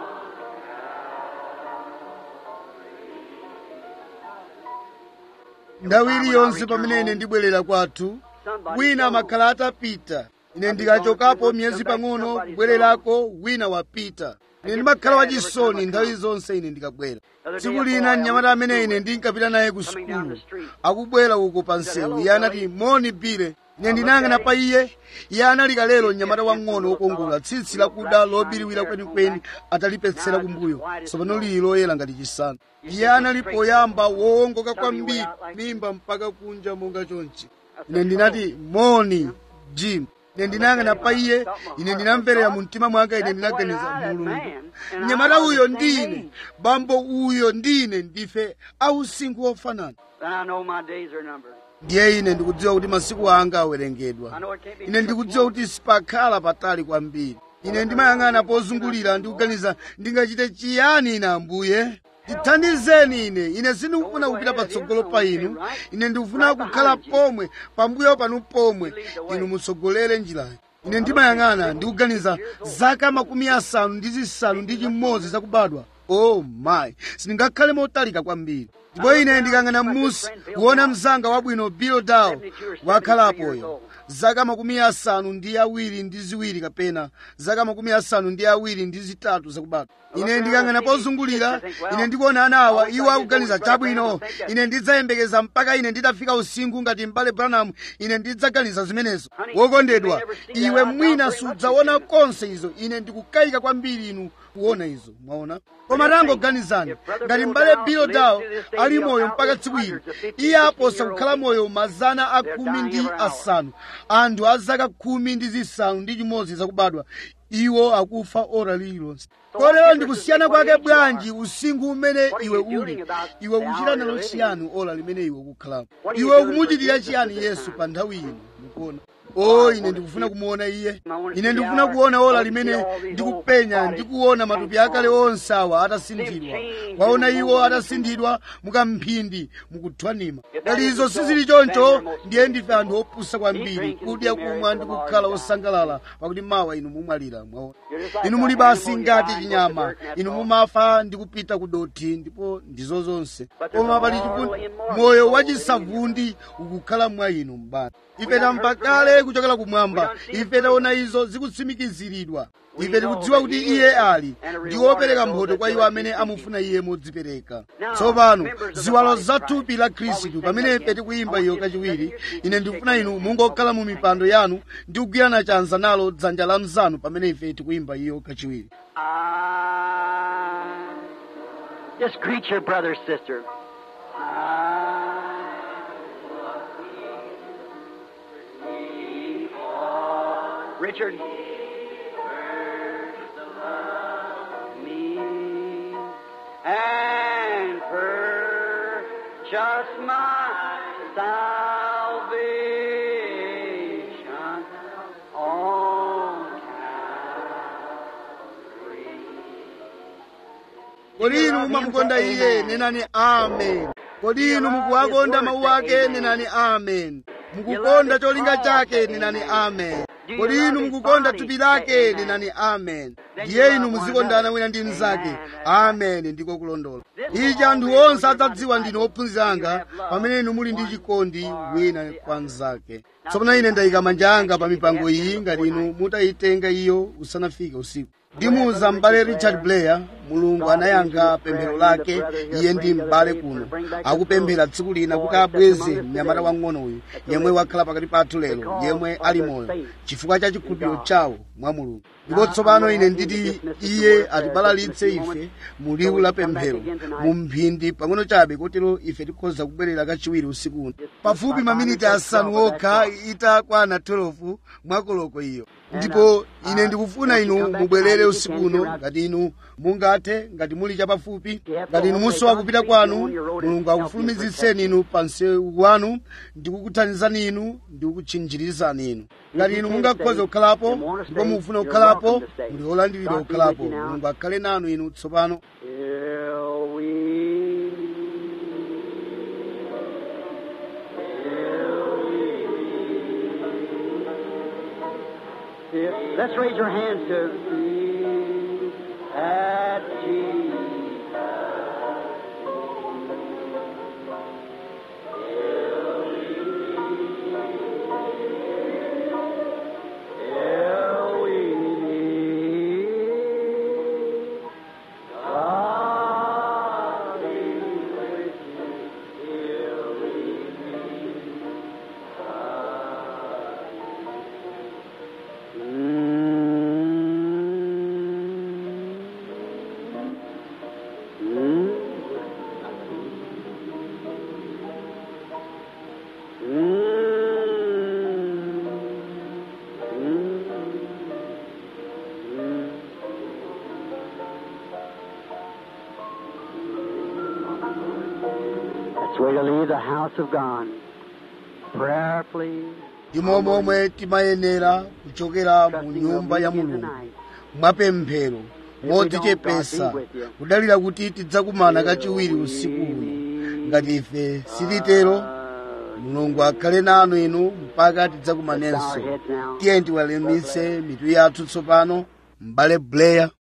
nthawi iliyonse pamene ine ndibwerera kwathu wina amakhala atapita ine ndikachokapo miyezi pang'ono kubwererako wina wapita ine ndimakhala wachisoni nthawi zonse ine ndikabwera tsiku lina mnyamata amene ine ndinkapita naye ku sukulu akubwera uko pa msewu iye anati moni bile ine ndinayang'ana pa iye iye anali kalero mnyamata wang'ono wokongola tsitsi lakuda lobiriwira kwenikweni atalipetsera kumbuyo tsopano lili loyera ngati chisanu iye anali poyamba wowongoka kwambiri mimba mpaka kunja monga chonchi ine ndinati moni jim ine ndinayang'ana pa iye ine ndinamverera mu mtima mwanga ine ndinaganiza mulungu mnyamata uyo ndine bambo uyo ndine ndife ausinkhu ofanana then I know my days are numbered. ndiye ine ndikudziwa kuti masiku anga awerengedwa ine ndikudziwa kuti sipakhala patali kwambiri ine ndimayang'ana pozungulira ndikuganiza ndingachite chiyani ine ambuye ndithandizeni ine ine sindikufuna kupita patsogolo pa inu ine ndikufuna kukhala pomwe pambuyo panu pomwe inu mutsogolere njirayi ine ndimayang'ana ndikuganiza zaka makumi asanu ndi zisanu ndi chimodzi zakubadwa oh my sindingakhale motalika kwambiri ndipo ine ndikang'ana m'musi kuona mzanga wabwino bill dow wakhalapoyo zaka makumi asanu ndi awiri ndi ziwiri kapena zaka makumi asanu ndi awiri ndi zitatu zakubadwa ine ndikang'ana pozungulira ine ndikuona ana awa iwo akuganiza chabwino ine ndidzayembekeza mpaka ine nditafika usinkhu ngati mbale branham ine ndidzaganiza zimenezo wokondedwa iwe mwina sudzaona konse izo ine ndikukayika kwambiri inu kuona izo mwaona koma tangoganizani ngati mbale bill dow ali moyo mpaka tsiku ino iye aposa kukhala moyo mazana a khumi ndi asanu anthu a zaka khumi ndi zisanu ndi chimodzi zakubadwa iwo akufa ora lililonse kotero ndikusiyana kwake bwanji usinkhu umene iwe uli iwe ukuchita nalo chiyani ora limene iwe ukukhalamo iwe ukumuchitira chiyani yesu pa nthawi ino mukuona o ine ndikufuna kumuona iye ine ndikufuna kuona ola limene ndikupenya ndikuona matupi akale onse awa atasinthidwa waona iwo atasinthidwa mukamphindi mukuthwanima ngati izo sizili choncho ndiye ndife anthu opusa kwambiri kudya kumwa ndi kukhala osangalala pakuti mawa inu mumwalira mwaona inu muli basi ngati chinyama inu mumafa ndi kupita ku dothi ndipo ndizo zonse koma pali chifundo moyo wachisavundi ukukhala mwa inu mbani ife tamva kale kuchokera kumwamba ife taona izo zikutsimikiziridwa ife tikudziwa kuti iye ali ndi wopereka mphotho kwa iwo amene amufuna iye modzipereka tsopano ziwalo za thupi la khristu pamene ife tikuyimba iyo kachiwiri ine ndikufuna inu mungokhala mu mipando yanu ndi kugwirana chanza nalo dzanja la mzanu pamene ife tikuyimba iyo kachiwiri I just greet your brother, sister. I Richard. Me and purchase my salvation on kodi inu mumamukonda iye nenani amen kodi inu mukuwakonda mawu ake nenani amen mukukonda cholinga chake nenani amen kodi inu mukukonda thupi lake nenani amen ndiye inu muzikondana wina ndi mnzake amen ndiko kulondola ichi anthu onse adzadziwa ndinu ophunzira anga pamene inu muli ndi chikondi wina kwa mnzake tsopano ine ndayika manja anga pa mipango iyi ngati inu mutayitenga iyo usanafike usiku ndimuwuza m'bale richard blair mulungu anayankha pemphero lake iye ndi m'bale kuno akupemphera tsiku lina kuti abweze mnyamata wang'ono uyu yemwe wakhala pakati pathu lero yemwe ali moyo chifukwa cha chikhulupiriro chawo mwa mulungu ndipo tsopano ine nditi iye atibalalitse ife mu liwu la pemphero mu mphindi pang'ono chabe kotero ife tikhoza kubwerera kachiwiri usiku uno pafupi maminiti asanu okha itakwana 12 mwakoloko iyo ndipo ine ndikufuna inu mubwerere usiku uno ngati inu mungathe ngati muli chapafupi ngati inu musowa kupita kwanu mulungu akufulumizitseni inu pa msewu wanu ndikukuthandizani inu ndikukutchinjirizani inu ngati inu mungakhoze kukhalapo ndipo mukufuna kukhalapo muli olandiridwa kukhalapo mulungu akhale nanu inu tsopano Till we, till we Let's raise your hands to at Jesus. Till we meet. God be with you till we meet. That's the way to leave the house of God. Prayer, please. ndimo momwe timayenera kuchokera mu Trusting nyumba we'll ya meet you mulungu tonight. mwapemphero modzichepesa kudalira kuti tidzakumana kachiwiri usiku uno ngati ife sititero mulungu akhale nanu inu mpaka tidzakumanenso tiye tiweramitse mitu yathu tsopano m'bale blair